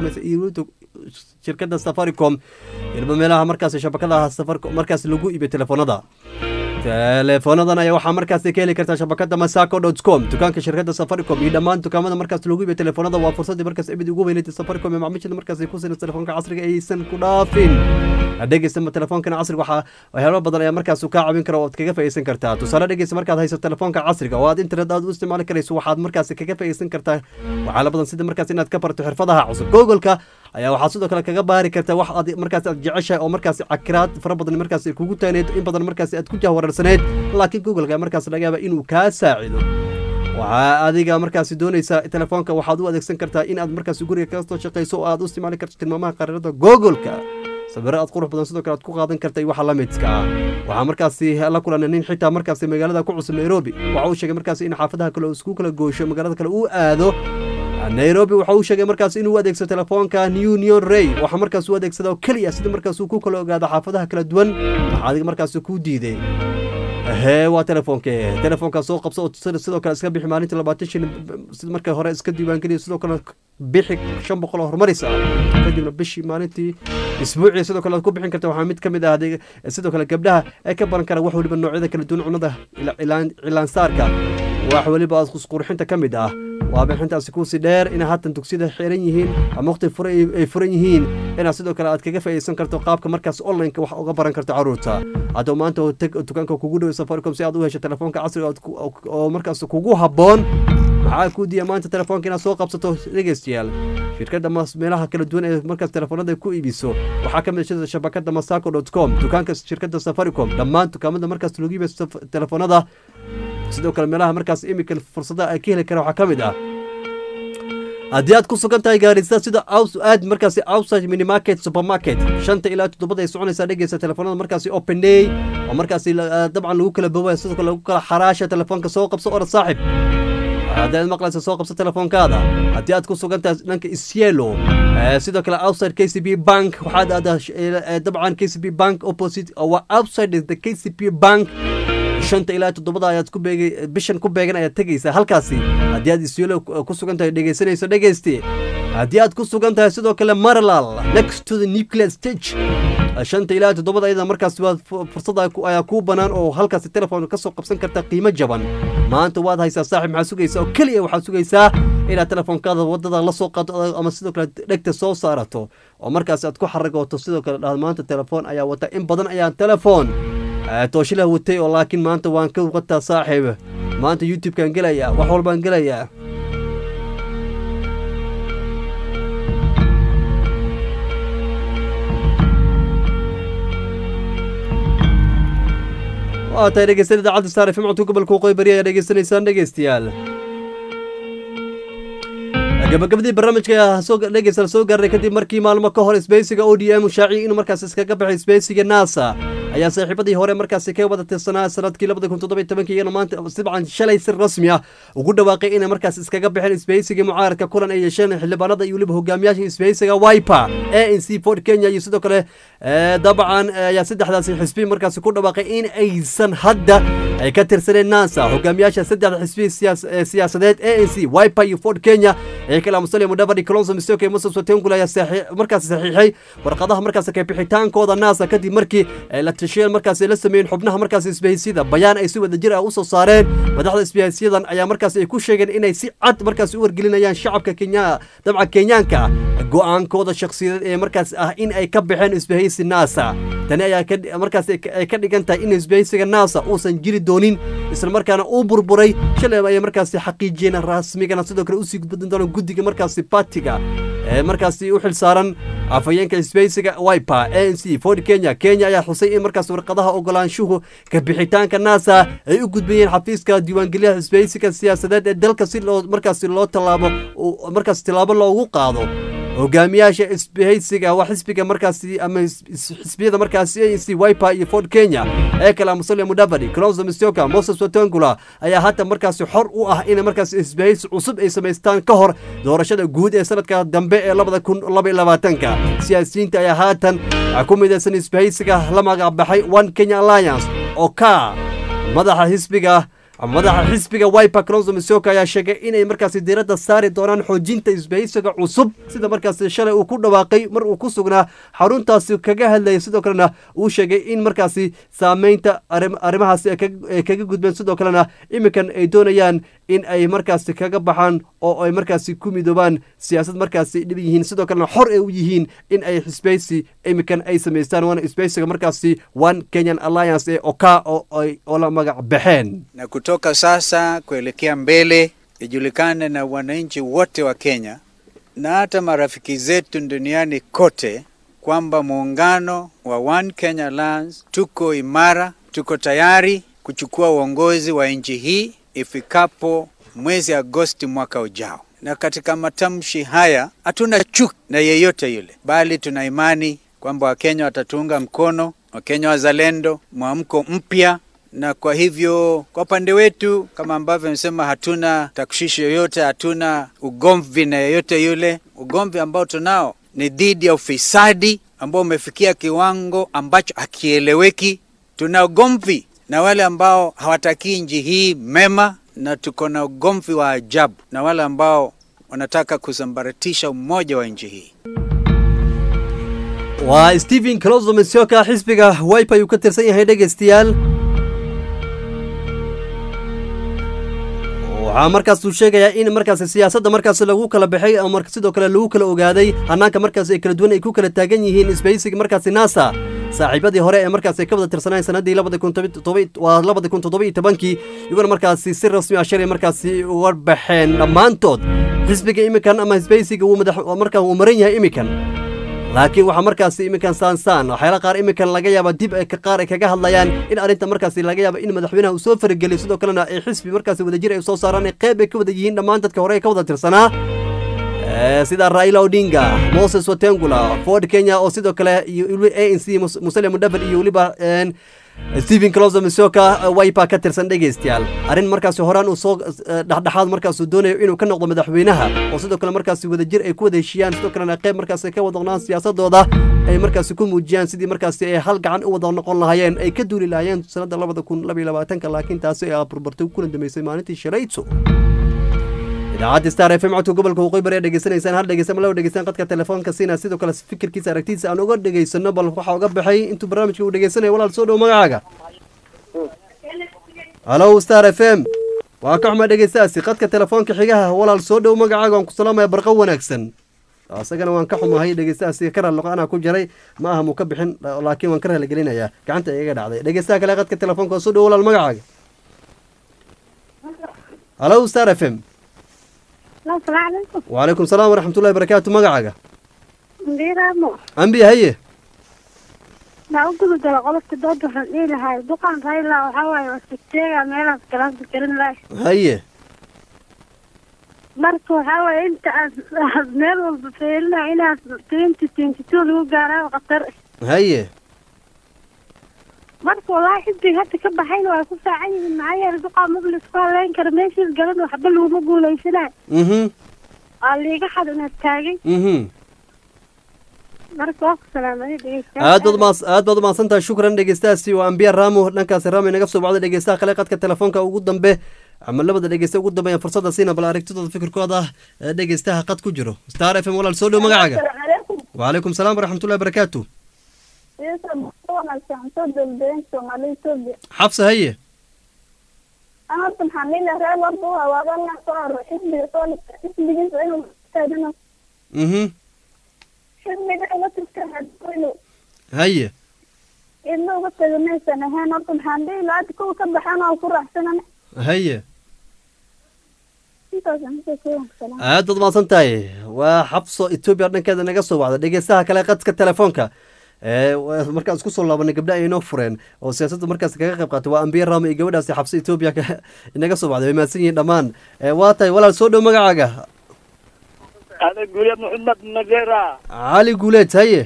shirkadda safaricom ilba meelaha markaasi shabakadaha safaricom markaas lagu iibiyo telefoonada teleefoonadan ayaa waxaa markaasi ka heli kartaa shabakada masaco dot com dukaanka shirkadda safaricom iyo dhammaan dukaamada markaas lagu iibiyo telefoonada waa fursaddii markaas ebid ugu weyneyd safaricom ee macaamiishada markaasi ku sinas telefoonka casriga aysan ku dhaafin dhegeysta telefoonkan casriga waxaa waxyaalo badan ayaa markaas kaa caawin kara oo aad kaga faa'iideysan kartaa tusaale dhegeysta markaad hayso telefoonka casriga oo aad internet aad u isticmaali karayso waxaad markaasi kaga faa'iideysan kartaa waxyaalo badan sida markaas inaad ka barto xirfadaha cusub googolka ayaa waxaad sidoo kale kaga baari kartaa wax aad markaas aad jeceshahay oo markaas cakiraad fara badan markaas kugu taagneed in badan markaas aad ku jahwararsaneed laakiin googolka markaas laga yaaba inuu kaa saacido waxaa adiga markaasi doonaysaa telefoonka waxaad u adeegsan kartaa in aad markaas guriga kaga soo shaqayso oo aad u isticmaali karto tilmaamaha qariirada googolka sawiro aad qurux badan sidoo kale aad ku qaadan karta iyo waxa la midka ah waxaa markaasi la kulanay nin xitaa markaasi magaalada ku cusub nairobi waxa uu sheegay markaasi in xaafadaha kale isku kala goosho magaalada kale uu aado nairobi waxa uu sheegay markaas inuu adeegsado telefoonka union ray waxa markaas uu adeegsada oo keliya sida markaas uu ku kala ogaado xaafadaha kala duwan waxa adiga markaas ku diiday hee waa telefoonke telefoonka soo qabso oo sidoo kale iska bixi maalinta labaatan shilin sida marka hore iska diiwaangeliya sidoo kale bixi shan boqol oo horumaris ah kadibna bishii maalintii isbuucii sidoo kale aad ku bixin karta waxaa mid ka mid ah sidoo kale gabdhaha ee ka baran kara wax weliba noocyada kala duwan cunada cilaansaarka wax weliba qurxinta ka mid ah waa bixintaasi kuusii dheer inay haatan dugsiyada xiran yihiin ama waqti ay furan yihiin inaad sidoo kale aad kaga faa'iideysan karto qaabka markaas onlineka wax uga baran karto caruurta haddaba maanta teg dukaanka kugu dhow safaricom si aad u hesho telefoonka casriga oo markaas kugu habboon maxaa kuu diya maanta telefoonka inaad soo qabsato dhegeystayaal shirkadda meelaha kala duwan ee markaas telefoonada ku iibiso waxaa ka mid ah shabakada masaco dot com dukaanka shirkadda safaricom dhammaan dukaamada markaas lagu iibiyo telefoonada sidoo kale meelaha markaas imika fursadaha ay ka heli kara waxaa ka mid ah haddii aad ku sugan tahay gaarisa sida aad markaasi outside minimarket supermarket shanta ilaa toddobada ay soconaysaa dhegeysa telefoonada markaasi open day oo markaasi dabcan lagu kala boobaya sidoo kale lagu kala xaraasha telefoonka soo qabso ora saaxib haddii aad maqlaysa soo qabso telefoonkaada haddii aad ku sugan tahay dhanka isyelo sidoo kale outside k c b bank waxaad aadaa dabcan k c b bank opposite waa outside the k c b bank shanta ilaa toddobada ayaad ku beegay bishan ku beegan ayaad tegaysaa halkaasi haddii aad isyelo ku sugan tahay dhegeysanayso dhegeyste haddii aad ku sugan tahay sidoo kale marlal next to the nuclear stage shanta ilaa toddobada ayada markaas waad fursad ayaa kuu bannaan oo halkaasi telefoon ka soo qabsan karta qiimo jaban maanta waad haysaa saaxib maxaad sugaysaa oo keliya waxaad sugaysaa inaad telefoonkaada wadada la soo qaado ama sidoo kale dhegta soo saarato oo markaas aad ku xaragooto sidoo kale dhahdo maanta telefoon ayaa wata in badan ayaan telefoon tooshilah watay oo laakiin maanta waan ka wataa saaxiib maanta youtube-kaan gelayaa wax walbaan gelayaa waa tahay dhegeysan idaacadda saare fimcatu gobolka waqooyi bari ayaa dhegeysanaysaan dhegeystayaal gabagabadii barnaamijka soo dhegeysan soo gaarnay kadib markii maalmo ka hor isbeysiga o d m shaaciy inuu markaas iskaga baxay isbeysiga nasa ayaa saaxiibadii hore markaasi ka wada tirsanaa sanadkii labada kun toddoba tobankii iyana maanta sibcan shalay si rasmi ah ugu dhawaaqay inay markaas iskaga baxeen isbeysiga mucaaradka kulan ay yeesheen xildhibaanada iyo weliba hogaamiyaasha isbeysiga wiper a n c ford kenya iyo sidoo kale dabcan ayaa saddexdaasi xisbi markaasi ku dhawaaqay in aysan hadda ay ka tirsaneen nasa hogaamiyaasha saddexda xisbi siyaasadeed a n c wiper iyo ford kenya ee kala musalia mudavadi colonso mistoke moses watengul ayaa markaasi saxiixay warqadaha markaasi ka bixitaankooda nasa kadib markii la tashiyeen markaasi la sameeyeen xubnaha markaasi isbahaysiyada bayaan ay si wada jir ah usoo saareen madaxda isbahaysiyadan ayaa markaasi ay ku sheegeen inay si cad markaasi u wargelinayaan shacabka kenya dabca kenyaanka go-aankooda shakhsiyadeed ee markaas ah in ay ka baxeen isbahaysi nasa tani ayaa markaas ay ka dhigan tahay in isbahaysiga nasa uusan jiri doonin isla markaana uu burburay shalay ayay markaasi xaqiijiyeen rasmigana sidoo kale usii gudbadin doona guddiga markaasi batiga ee markaasi u xilsaaran afhayeenka isbahaysiga wiper a n c ford kenya kenya ayaa xusay in markaas warqadaha ogolaanshuhu ka bixitaanka nasa ay u gudbayeen xafiiska diiwaangeliyaha isbahaysiga siyaasadeed ee dalka si loo markaasi loo tallaabo markaas tillaabo loogu qaado hogaamiyaasha isbahaysiga waa xisbiga markaasi ama is- is- xisbiyada markaasi a c wiper iyo ford kenya ee kale musalia mudavadi clonzo mistoka moses watangula ayaa hata markaasi xor u ah inay markaasi isbahaysi cusub ay samaystaan ka hor doorashada guud ee sanadka dambe ee labada kun laba iyo labaatanka siyaasiyiinta ayaa haatan ku midaysan isbahaysiga la magacbaxay one kenya alliance oo ka madaxa xisbiga madaxa xisbiga wiper clonzo misoka ayaa sheegay inay markaasi diiradda saari doonaan xoojinta isbahaysiga cusub sida markaasi shalay uu ku dhawaaqay mar uu ku sugnaa xaruntaasi kaga hadlayay sidoo kalena uu sheegay in markaasi saameynta arrim- arrimahaasi ay kaga- ay kaga gudbeen sidoo kalena iminkan ay doonayaan in ay markaasi kaga baxaan oo ay markaasi ku midoobaan siyaasad markaasi dhib yihiin sidoo kalena xor ay u yihiin in ay xisbaysi iminkan ay samaystaan waana isbaysiga markaasi one kenyan alliance ee oka oo ay oo la magac baxeen na kutoka sasa kuelekea mbele ijulikane na wananchi wote wa Kenya na hata marafiki zetu duniani kote kwamba muungano wa One Kenya Alliance tuko imara, tuko tayari kuchukua uongozi wa nchi hii ifikapo mwezi Agosti mwaka ujao. Na katika matamshi haya hatuna chuki na yeyote yule, bali tuna imani kwamba Wakenya watatuunga mkono, Wakenya wazalendo, mwamko mpya na kwa hivyo kwa upande wetu kama ambavyo nimesema, hatuna takshishi yoyote, hatuna ugomvi na yeyote yule. Ugomvi ambao tunao ni dhidi ya ufisadi ambao umefikia kiwango ambacho hakieleweki. Tuna ugomvi na wale ambao hawatakii nchi hii mema, na tuko na ugomvi wa ajabu na wale ambao wanataka kusambaratisha umoja wa nchi hii. waa stephen closo misoka xisbiga wipe ayuu ka tirsan yahay dhegaystayaal waxaa markaas uu sheegayaa in markaasi siyaasadda markaasi lagu kala baxay ama mar- sidoo kale lagu kala ogaaday hanaanka markaasi ay kala duwan ay ku kala taagan yihiin isbahaysiga markaasi nasa saaxiibadii hore ee markaasi ay ka wada tirsanayeen sanadii labada kun todoba- todoba- waa labada kun toddoba iyo tobankii iyaguna markaasi si rasmi ah shalay markaasi uga baxeen dhammaantood xisbiga iminkan ama isbahaysiga wuu madax markaa uu maran yahay iminkan laakiin waxaa markaasi iminkan saansaan waxyaala qaar iminkan laga yaaba dib ay ka- qaar ay kaga hadlayaan in arrinta markaasi laga yaaba in madaxweynaha uu soo farageliyo sidoo kalena ay xisbi markaasi wadajir ay soo saaraan ay qeyb ay ka wada yihiin dhammaan dadka hore ee ka wada tirsanaa Eh, sida raila odinga moses watengula ford kenya oo sidoo kale iyo a n c musalia mudhaver iyo weliba en, stephen closo misoka wiper ka tirsan dhegaystayaal arrin markaasi horaan uu soo eh, dhexdhexaad markaasuu doonayo inuu ka noqdo madaxweynaha oo sidoo kale markaasi wadajir ay ku wada heshiiyaan sidoo kalena qeyb markaasi ka wada noqdaan siyaasadooda ay markaasi ku muujiyaan sidii markaasi ay hal gacan u wada noqon lahaayeen ay ka duuli lahaayeen sanada labada kun laba iyo labaatanka laakiin taasi ay burburtay kuna dambeysay maalintii shalayto idaacadda star f m codka gobolka waqooyi bari dhegeysanaysaan hal dhegeysan ma laba dhegeystaan qadka telefoonka siina sidoo kale fikirkiisa aragtidiisa aan uga dhegeysano bal waxaa uga baxay intuu barnaamijka uu dhegeysanaya walaal soo dhow magacaaga halo star f m waa ka xumaa dhegeystaasi qadka telefoonka xigaha walaal soo dhow magacaaga waan ku salaamaya barqo wanaagsan isagana waan ka xumahay dhegeystaasi ka raalloqo anaa ku jaray ma aha muu ka bixin laakiin waan ka raaligelinayaa gacanta igaga dhacday dhegeystaha kale qadka telefoonka soo dhow walaal magacaaga halo star f m السلام عليكم وعليكم السلام ورحمة الله وبركاته مقعقة مديرامو أنبي هي ما أقول دل قلت دود فنيل هاي دقان رايلا وحواي وستيغا ميلا كلام تكرين لاي هي marka waxaa waaye inta aad meel walba feelina inaad twenty twenty two lagu gaaraayo khatar هي marka wallaahi xisbiga hadda ka baxayna waa ku saacan yihiin maxaa yeelay duqaa maba laisku haleyn karo meeshiis galan waxba laguma guulaysanayo mhm waa liiga xad inaad taagay mhm marka waa ku salaamadey dhegeystayaal aad baad umaas aad baad umahadsan tahay shukran dhegeystahaasi waa ambiya raamo dhankaasi raamo inaga soo bacday dhegeystaha kale qadka telefoonka ugu dambe ama labada dhegeysta ugu dambeeyaan fursadda siina bal aragtidooda fikirkooda ee dhegeystaha qad ku jiro star f m walaal soo dhow magacaaga calaykum وعليكم السلام ورحمة الله وبركاته wanaagsan soo dowladeen soomaaliya etoobiya حفصة هي ana horta maxaan dhihi lahaa reer warba waa waadana soo haro xisbiga soo xisbigiisa inuu taagano mhm xisbiga uga tirtaaino هي idna uga taga maysan ahayn horta maxaan dhihi lahaa hadda kuwa ka baxaan oo ku raaxsanan هي intaasaan kusoo kooban salaam aad baad umahadsan tahay waa xabso etoobiya dhankeeda naga soo wacda dhegeystaha kale qadka telefoonka ee waa- markaan isku soo laabanay gabdha ay inoo fureen oo siyaasadda markaas kaga qayb qaatay waa ambiya ramo iyo gabadhaasi xabso etoobiya ka- inaga soo wacday way mahadsan yihiin dhammaan ee waa tahay walaal soo dhow magacaaga adag guuleed maxamed madeera cali guuleed haye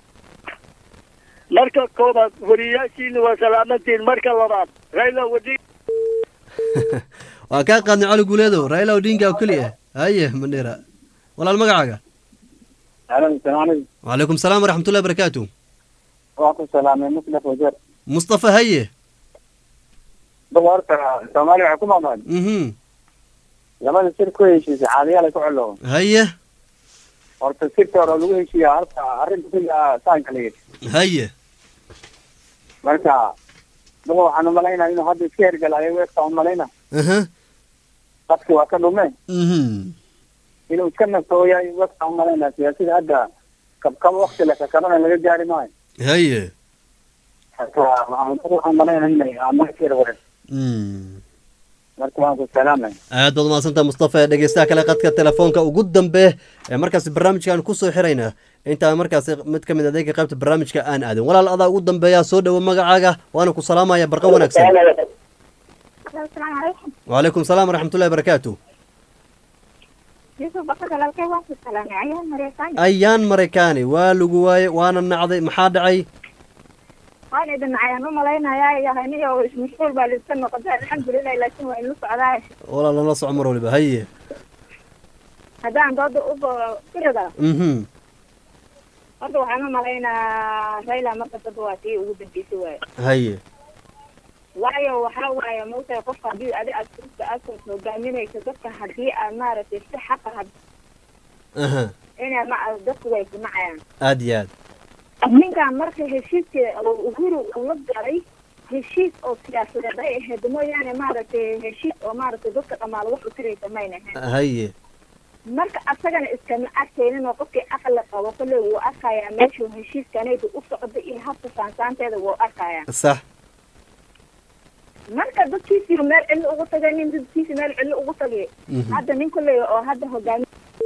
marka koobaad wariyaashiina waa salaamantiin marka labaad rayla wadi waa kaa qaadnay cali guuleedow raila odinga oo keliya haye mandheera walaal magacaaga wacalaykum salaam waraxmatullahi barakaatu waa ku salaamay muslix wajeer mustafa haye daba horta soomaaliya waxay ku maqan mhm labada sir ku heshiisay caadiyaal ay ku celo haye horta sirta hore lagu heshiiya horta arrinta sida saanka la yidhi haye marka daba waxaan umalaynaa inuu hadda iska hergalayo weerta umalayna aha dadki waa ka dhume mhm inuu iska nastooyahay weerta umalaynaa siyaasada hadda kabkaba wakti le kakabana laga gaari maayo haye marka waxaan waxaan umalaynaa inay amarkeeda wareer Mm. marka waan ku salaamay aad baad umahadsantaha mustafa dhegeystaha kale qadka telefoonka ugu dambe ee markaasi barnaamijkaan kusoo xirayna intaan markaasi mid ka mid adeega qaybta barnaamijka aan aadin walaal adaa ugu dambeeya soo dhowo magacaaga waana ku salaamaya barqa wanaagsan asalaamu calaykum wacalaykum salaam waraxmatullahi barakaatu yusuf bakar walaalkay waan ku salaamay ayaan mareysan ayaan maraykaani waa lagu waaye waana nacday maxaa dhacay waan idin ayaan u malaynayaa yahaniyo ismashquul baa liska noqotay alxamdulilah laakiin waa inu socdaay walaal lala soco mar waliba haye haddaan dooda u irada mhm horta waxaan u malaynaa rayla marka daba waa tii ugu dambeysay waaye haye waayo waxaa waaye maogtahay qofka haddii adi aad kurska aad hogaaminayso dadka haddii aad maaragtay si xaqa had aha inay ma dadku way kunacayaan aad iyo aad ninkan marka heshiiska oo uhuru uu la galay heshiis oo siyaasadeed ay ahayd mooyaane maaragtay heshiis oo maaragtay dadka dhamaala wax u tiraysa mayna ahayn haye marka asagana iskama arkaynin oo qofkii aqli qabo kolley wuu arkayaa meeshuu heshiiskanaydu u socda iyo habka saansaanteeda wuu arkayaa sax marka dadkiisii meel cilli ugu tagay nin dadkiisii meel cilli ugu tagay Mhm. hadda nin kolley oo hadda hogaami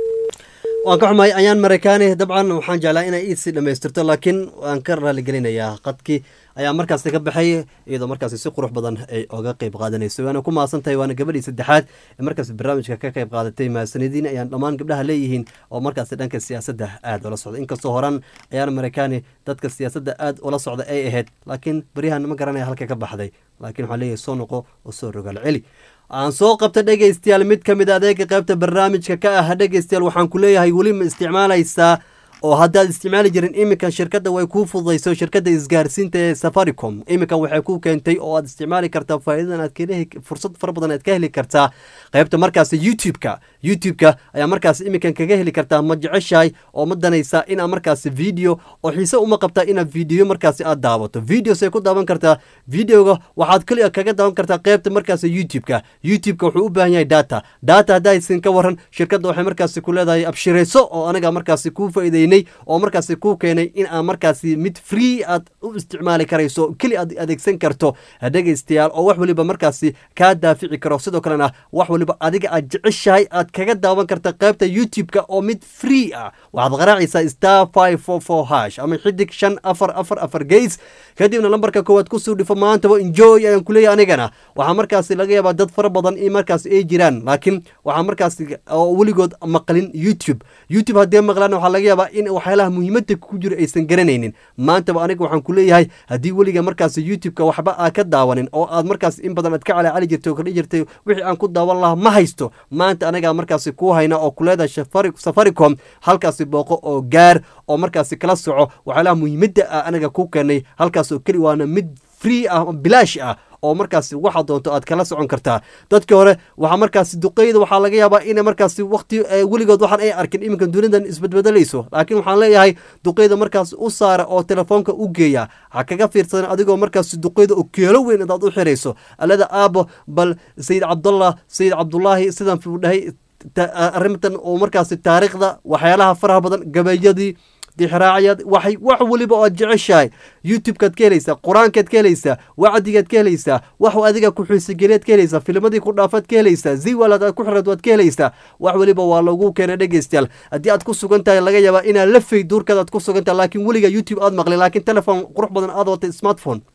waan ka xumahay ayaan maraykaani dabcan waxaan jeclaa inay iisii dhammaystirto laakiin waan ka raaligelinayaa qadkii ayaa markaasi ka baxay iyadoo markaasi si qurux badan ay oga qeyb qaadanayso waana ku mahadsan tahay waana gabadhii saddexaad ee markaasi barnaamijka ka qeyb qaadatay mahadsanadiin ayaan dhammaan gabdhaha leeyihiin oo markaasi dhanka siyaasadda aad ula socda inkastoo horan ayaan maraykaani dadka siyaasadda aad ula socda ay ahayd laakiin beryahan ma garanaya halka ka baxday laakiin waxaan leeyahay soo noqo oo soo rogaal celi aan soo qabta dhegaystayaal mid ka mid a adeega qaybta barnaamijka ka ah dhegaystayaal waxaan ku leeyahay weli ma isticmaalaysaa oo haddaad isticmaali jirin iminkan shirkadda way kuu fududayso shirkadda isgaarsiinta ee safaricom iminkan waxay ku keentay oo aad isticmaali kartaa faa'iidadan aad ka heli fursad fara badan aad ka heli kartaa qaybta markaasi youtube-ka youtube-ka ayaa markaasi iminkan kaga heli kartaa ma jeceshahay oo ma danaysaa inaad markaasi video oo xiise uma qabtaa inaad video markaasi aad daawato videos ay ku daawan kartaa videoga waxaad keliya kaga daawan kartaa qaybta markaasi youtube-ka youtube-ka wuxuu u baahan yahay data data haddaysan ka waran shirkadda waxay markaasi ku leedahay abshirayso oo anaga markaasi kuu faa'iideynay oo markaasi kuu keenay in aad markaasi mid free aad u isticmaali karayso keli aad adeegsan karto dhegaystayaal oo wax waliba markaasi kaa daafici karo sidoo kalena wax waliba adiga aad jeceshahay aad kaga daawan karta qaybta youtube-ka oo mid free ah waxaad qaraacaysaa star five four four hash ama xidig shan afar afar afar geys kadibna lambarka koowaad kusoo dhifo maantaba enjoy ayaan kuleeyahay anigana waxaa markaasi laga yaabaa dad fara badan in markaasi ay jiraan laakiin waxaa markaasi oo weligood maqlin youtube youtube haddii maqlaan waxaa laga yaabaa in waxyaalaha muhiimadda ku jira aysan garanaynin maantaba aniga waxaan ku leeyahay haddii weliga markaasi youtube-ka waxba aad ka daawanin oo aad markaasi in badan aad ka calaacali jirtay oo kordhi jirtay wixii aan ku daawan lahaa ma haysto maanta anigaa markaasi kuu hayna oo kuleedahay Safari- safaricom halkaasi booqo oo gaar oo markaasi kala soco waxyaalaha muhiimadda ah aniga ku keenay halkaas oo keli waana mid free ah bilaash ah oo markaasi waxa doonto aad kala socon kartaa dadkii hore waxaa markaasi duqeyda waxaa laga yaabaa in markaasi waqti eh, weligood waxaan ay arkin iminkan dunidan isbedbedelayso laakiin waxaan leeyahay duqeyda markaas u saara oo telefoonka u geeya ha kaga fiirsadan adigoo markaasi duqeyda oo keelo weyn adaad u xirayso alada aabo bal sayid cabdullah sayid cabdulaahi sidan fuu dhahay ta- arrintan oo markaasi taariikhda waxyaalaha faraha badan gabayadii dixraacyaad waxay wax weliba oo aad jeceshahay youtube-kaad ka helaysaa qur-aankaad ka helaysaa wacdigaad ka helaysaa wax adiga ku-xiisigeliyaad ka helaysaa filmadii ku dhaafaad ka helaysaa ziwalaad aad ku xiraad waad ka helaysaa wax weliba waa lagu keenay dhegeystayaal haddii aad ku sugan tahay laga yaabaa inaad la fay duurkaad aad ku sugan tahay laakiin weliga youtube aad maqlin laakiin telefon qurux badan aad watay smartphone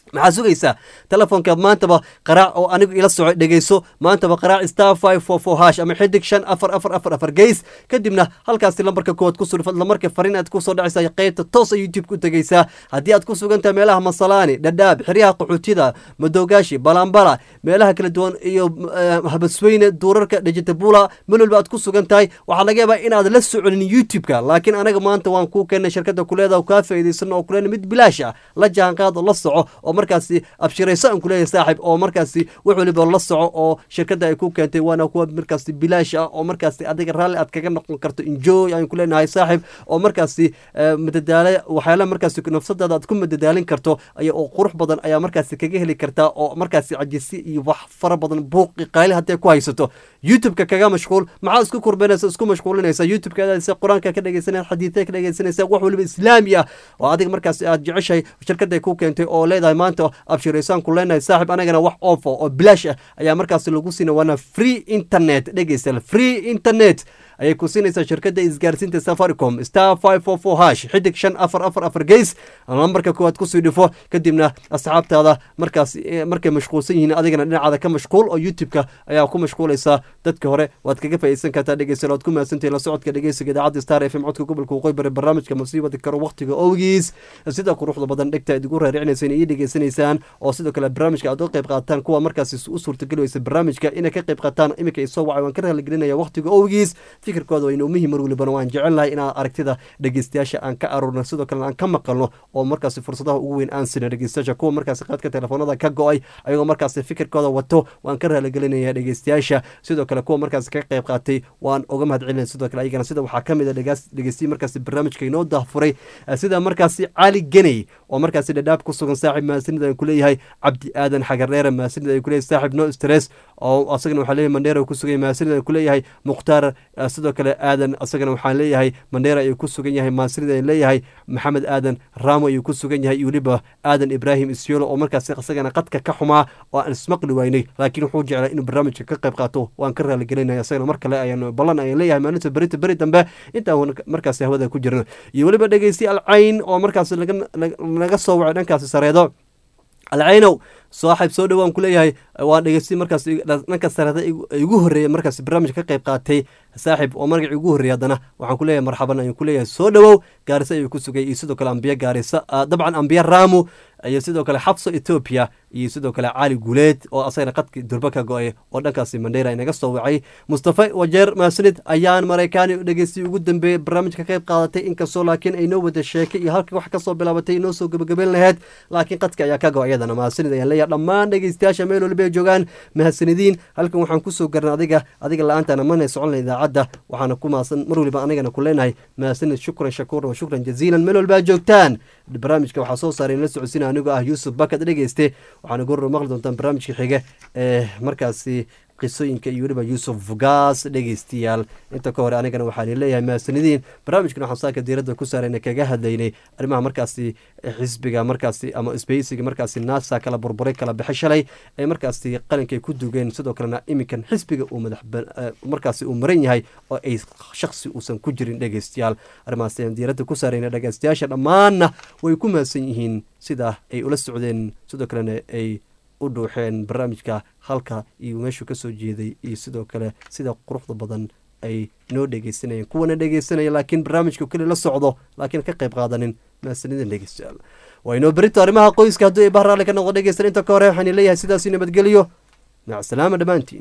maxaa sugaysaa telefoonka maantaba qaraac oo anigu ila soco dhegeyso maantaba qaraac star five four four hash ama xidig shan afar afar afar afar geys kadibna halkaasi lambarka koowaad ku surfad lamarka fariin aad kusoo dhacaysa qeybta toosa youtube ku tegeysaa haddii aad ku sugan tahay meelaha masalaani dhadhaab xeryaha qaxootida madogaashi balambala meelaha kala duwan iyo eh, habasweyne duurarka dhajitabula meel walba aad ku sugan tahay waxaa laga yaabaa inaad la soconin youtube-ka laakiin anaga maanta waan kuu keenay shirkada kuleeda kaa faa'iidaysano oo kuleena mid bilaash ah la jaanqaad oo la soco oo markaasi abshirayso aan kuleeyahay saaxib oo markaasi wax waliba la soco oo shirkada ay ku keentay waana kuwa markaasi bilaash ah oo markaasi adiga raalli aad kaga noqon karto enjoy aan ku leenahay saaxib oo markaasi eh, madadaalo waxyaalaha markaasi nafsadaada aad ku madadaalin karto aya oo qurux badan ayaa markaasi kaga heli kartaa oo markaasi cajisi iyo wax fara badan buuqi qayli hadday ku haysato youtube-ka kaga mashquul maxaa isku kurbanaysa isku mashquulinaysa youtube-ka aadaysa qur-aanka ka dhegeysanaysa xadiidka ka dhegeysanaysa wax waliba islaami ah oo adiga markaasi aad jeceshahay shirkada ku keentay oo leedahay maanta abshiraysaan ku leenahay saaxib anagana wax ofo oo bilaash ah ayaa markaasi lagu siina waana free internet dhegeysta free internet ayay ku siinaysaa shirkadda isgaarsiinta safaricom star five four four hash xidig shan afar afar afar geys lambarka koowaad kusii dhifo kadibna asxaabtaada markaas eh, markay mashquulsan yihiin adigana dhinacaada ka mashquul oo youtube-ka ayaa ku mashquulaysaa dadka hore waad kaga faa'iidsan kartaa dhegeysan waad ku mahadsantahay la socodka dhegeysiga idaacadda star f m codka gobolka waqooyi bari barnaamijka masiibada karo waqtiga owgiis sida quruxda badan dhegta idigu raaricinaysaan iyo dhegeysanaysaan oo sidoo kale barnaamijka aad uga qayb qaataan kuwa markaasi u suurtageli weysa barnaamijka inay ka qayb qaataan iminka ay soo wacay waan ka raaligelinaya waqtiga owgiis fikirkooda wayna muhim mar walibana waan jecelnahay inaan aragtida dhegeystayaasha aan ka aruurno sidoo kalena aan ka maqalno oo markaasi fursadaha ugu weyn aan sina dhegeystayaasha kuwa markaasi qaadka telefoonada ka go-ay ayagoo markaasi fikirkooda wato waan ka raaligelinaya dhegeystayaasha sidoo kale kuwa markaasi ka qayb qaatay waan uga mahad celinaya sidoo kale ayagana sida waxaa kamid a dhegeystiyi markaasi barnaamijka inoo dahfuray sida markaasi cali geney oo markaasi dhadhaab ku sugan saaxib mahadsanida aan kuleeyahay cabdi aadan xagardheere mahadsanida aan kuleeyahay saaxib no stress oo asagana waxaa leeyahay mandheera ku sugan yahay mahadsanida aan kuleeyahay mukhtaar eh, sidoo kale aadan asagana waxaan leeyahay mandheera ayuu ku sugan yahay mahadsanida aan leeyahay maxamed aadan raamo ayuu ku sugan yahay iyo weliba aadan ibraahim isyolo oo markaasi asagana qadka ka xumaa oo aan ismaqli waynay laakiin wuxuu jeclaa inuu barnaamijka ka qayb qaato waan ka raaligelinaya asagana mar kale ayaan ballan ayaan leeyahay maalinta berita beri dambe intaan markaasi hawada ku jirno iyo weliba dhegeysti alcayn oo markaasi laga laga soo wacay dhankaasi sareedo alcaynow saaxiib soo dhowaan ku leeyahay waan dhegeystay markaas dhanka sareeda igu horreeya markaas barnaamijka ka qayb qaatay saaxiib oo magacii ugu horreeyay haddana waxaan ku leeyahay marxaban ayaan ku leeyahay soo dhowow gaarisa ayuu ku sugay iyo sidoo kale ambiye gaarisa dabcan ambiye raamu iyo sidoo kale xabso etoobiya iyo sidoo kale cali guuleed oo asagana qadki durba ka go-ay oo dhankaasi mandheera inaga soo wacay mustafa wajeer maasanid ayaan maraykaani dhegeystay ugu dambeeyey barnaamijka ka qayb qaadatay inkastoo laakiin ay noo wada sheekay iyo halka wax kasoo bilaabatay inoo soo gebagabeyn laheyd laakiin qadka ayaa ka go iyadana maasanid ayaan leeyahay dhammaan dhegeystayaasha meel waliba ay joogaan mahadsanidin halkan waxaan kusoo garan adiga adiga la-aantaana mana socon la idaacadda waxaana ku maasan mar waliba anigana ku leenahay mahadsanid shukran shakuuran wa shukran jaziilan meel walba aad joogtaan barnaamijka waxaa soo saaray la socodsiina anigoo ah yuusuf bakad dhegeyste waxaana goor maqli doontaan barnaamijka xiga ee markaasi qisooyinka iyo weliba yuusuf gaas dhegeystayaal inta ka hore anigana waxaan leeyahay mahadsanidin barnaamijkan waxaan saaka diiradda ku saarayna kaga hadlaynay arrimaha markaasi xisbiga markaasi ama sbeysiga markaasi nasa kala burburay kala bixi shalay ee markaasi qalinkay ku dugeen sidoo kalena iminkan xisbiga uu madax markaasi uu maran yahay oo ay shaksi uusan ku jirin dhegeystayaal arrimahaas ayaan diiradda ku saarayna dhegeystayaasha dhammaanna way ku mahadsan yihiin sida ay ula socdeen sidoo kalena ay u dhuuxeen barnaamijka halka iyo meeshuu kasoo jeeday iyo sidoo kale sida quruxda badan ay noo dhegeysanayeen kuwana dhegeysanaya laakiin barnaamijka keli la socdo laakiin ka qayb qaadanin mahadsanidin dhegeystayaal waa inoo berito arrimaha qoyska hadduu iba raalli ka noqdo dhegeystan inta ka hore waxaan leeyahay sidaasi nabadgelyo macsalaama dhammaantiin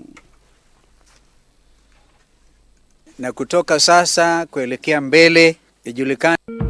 na kutoka sasa kuelekea mbele ijulikane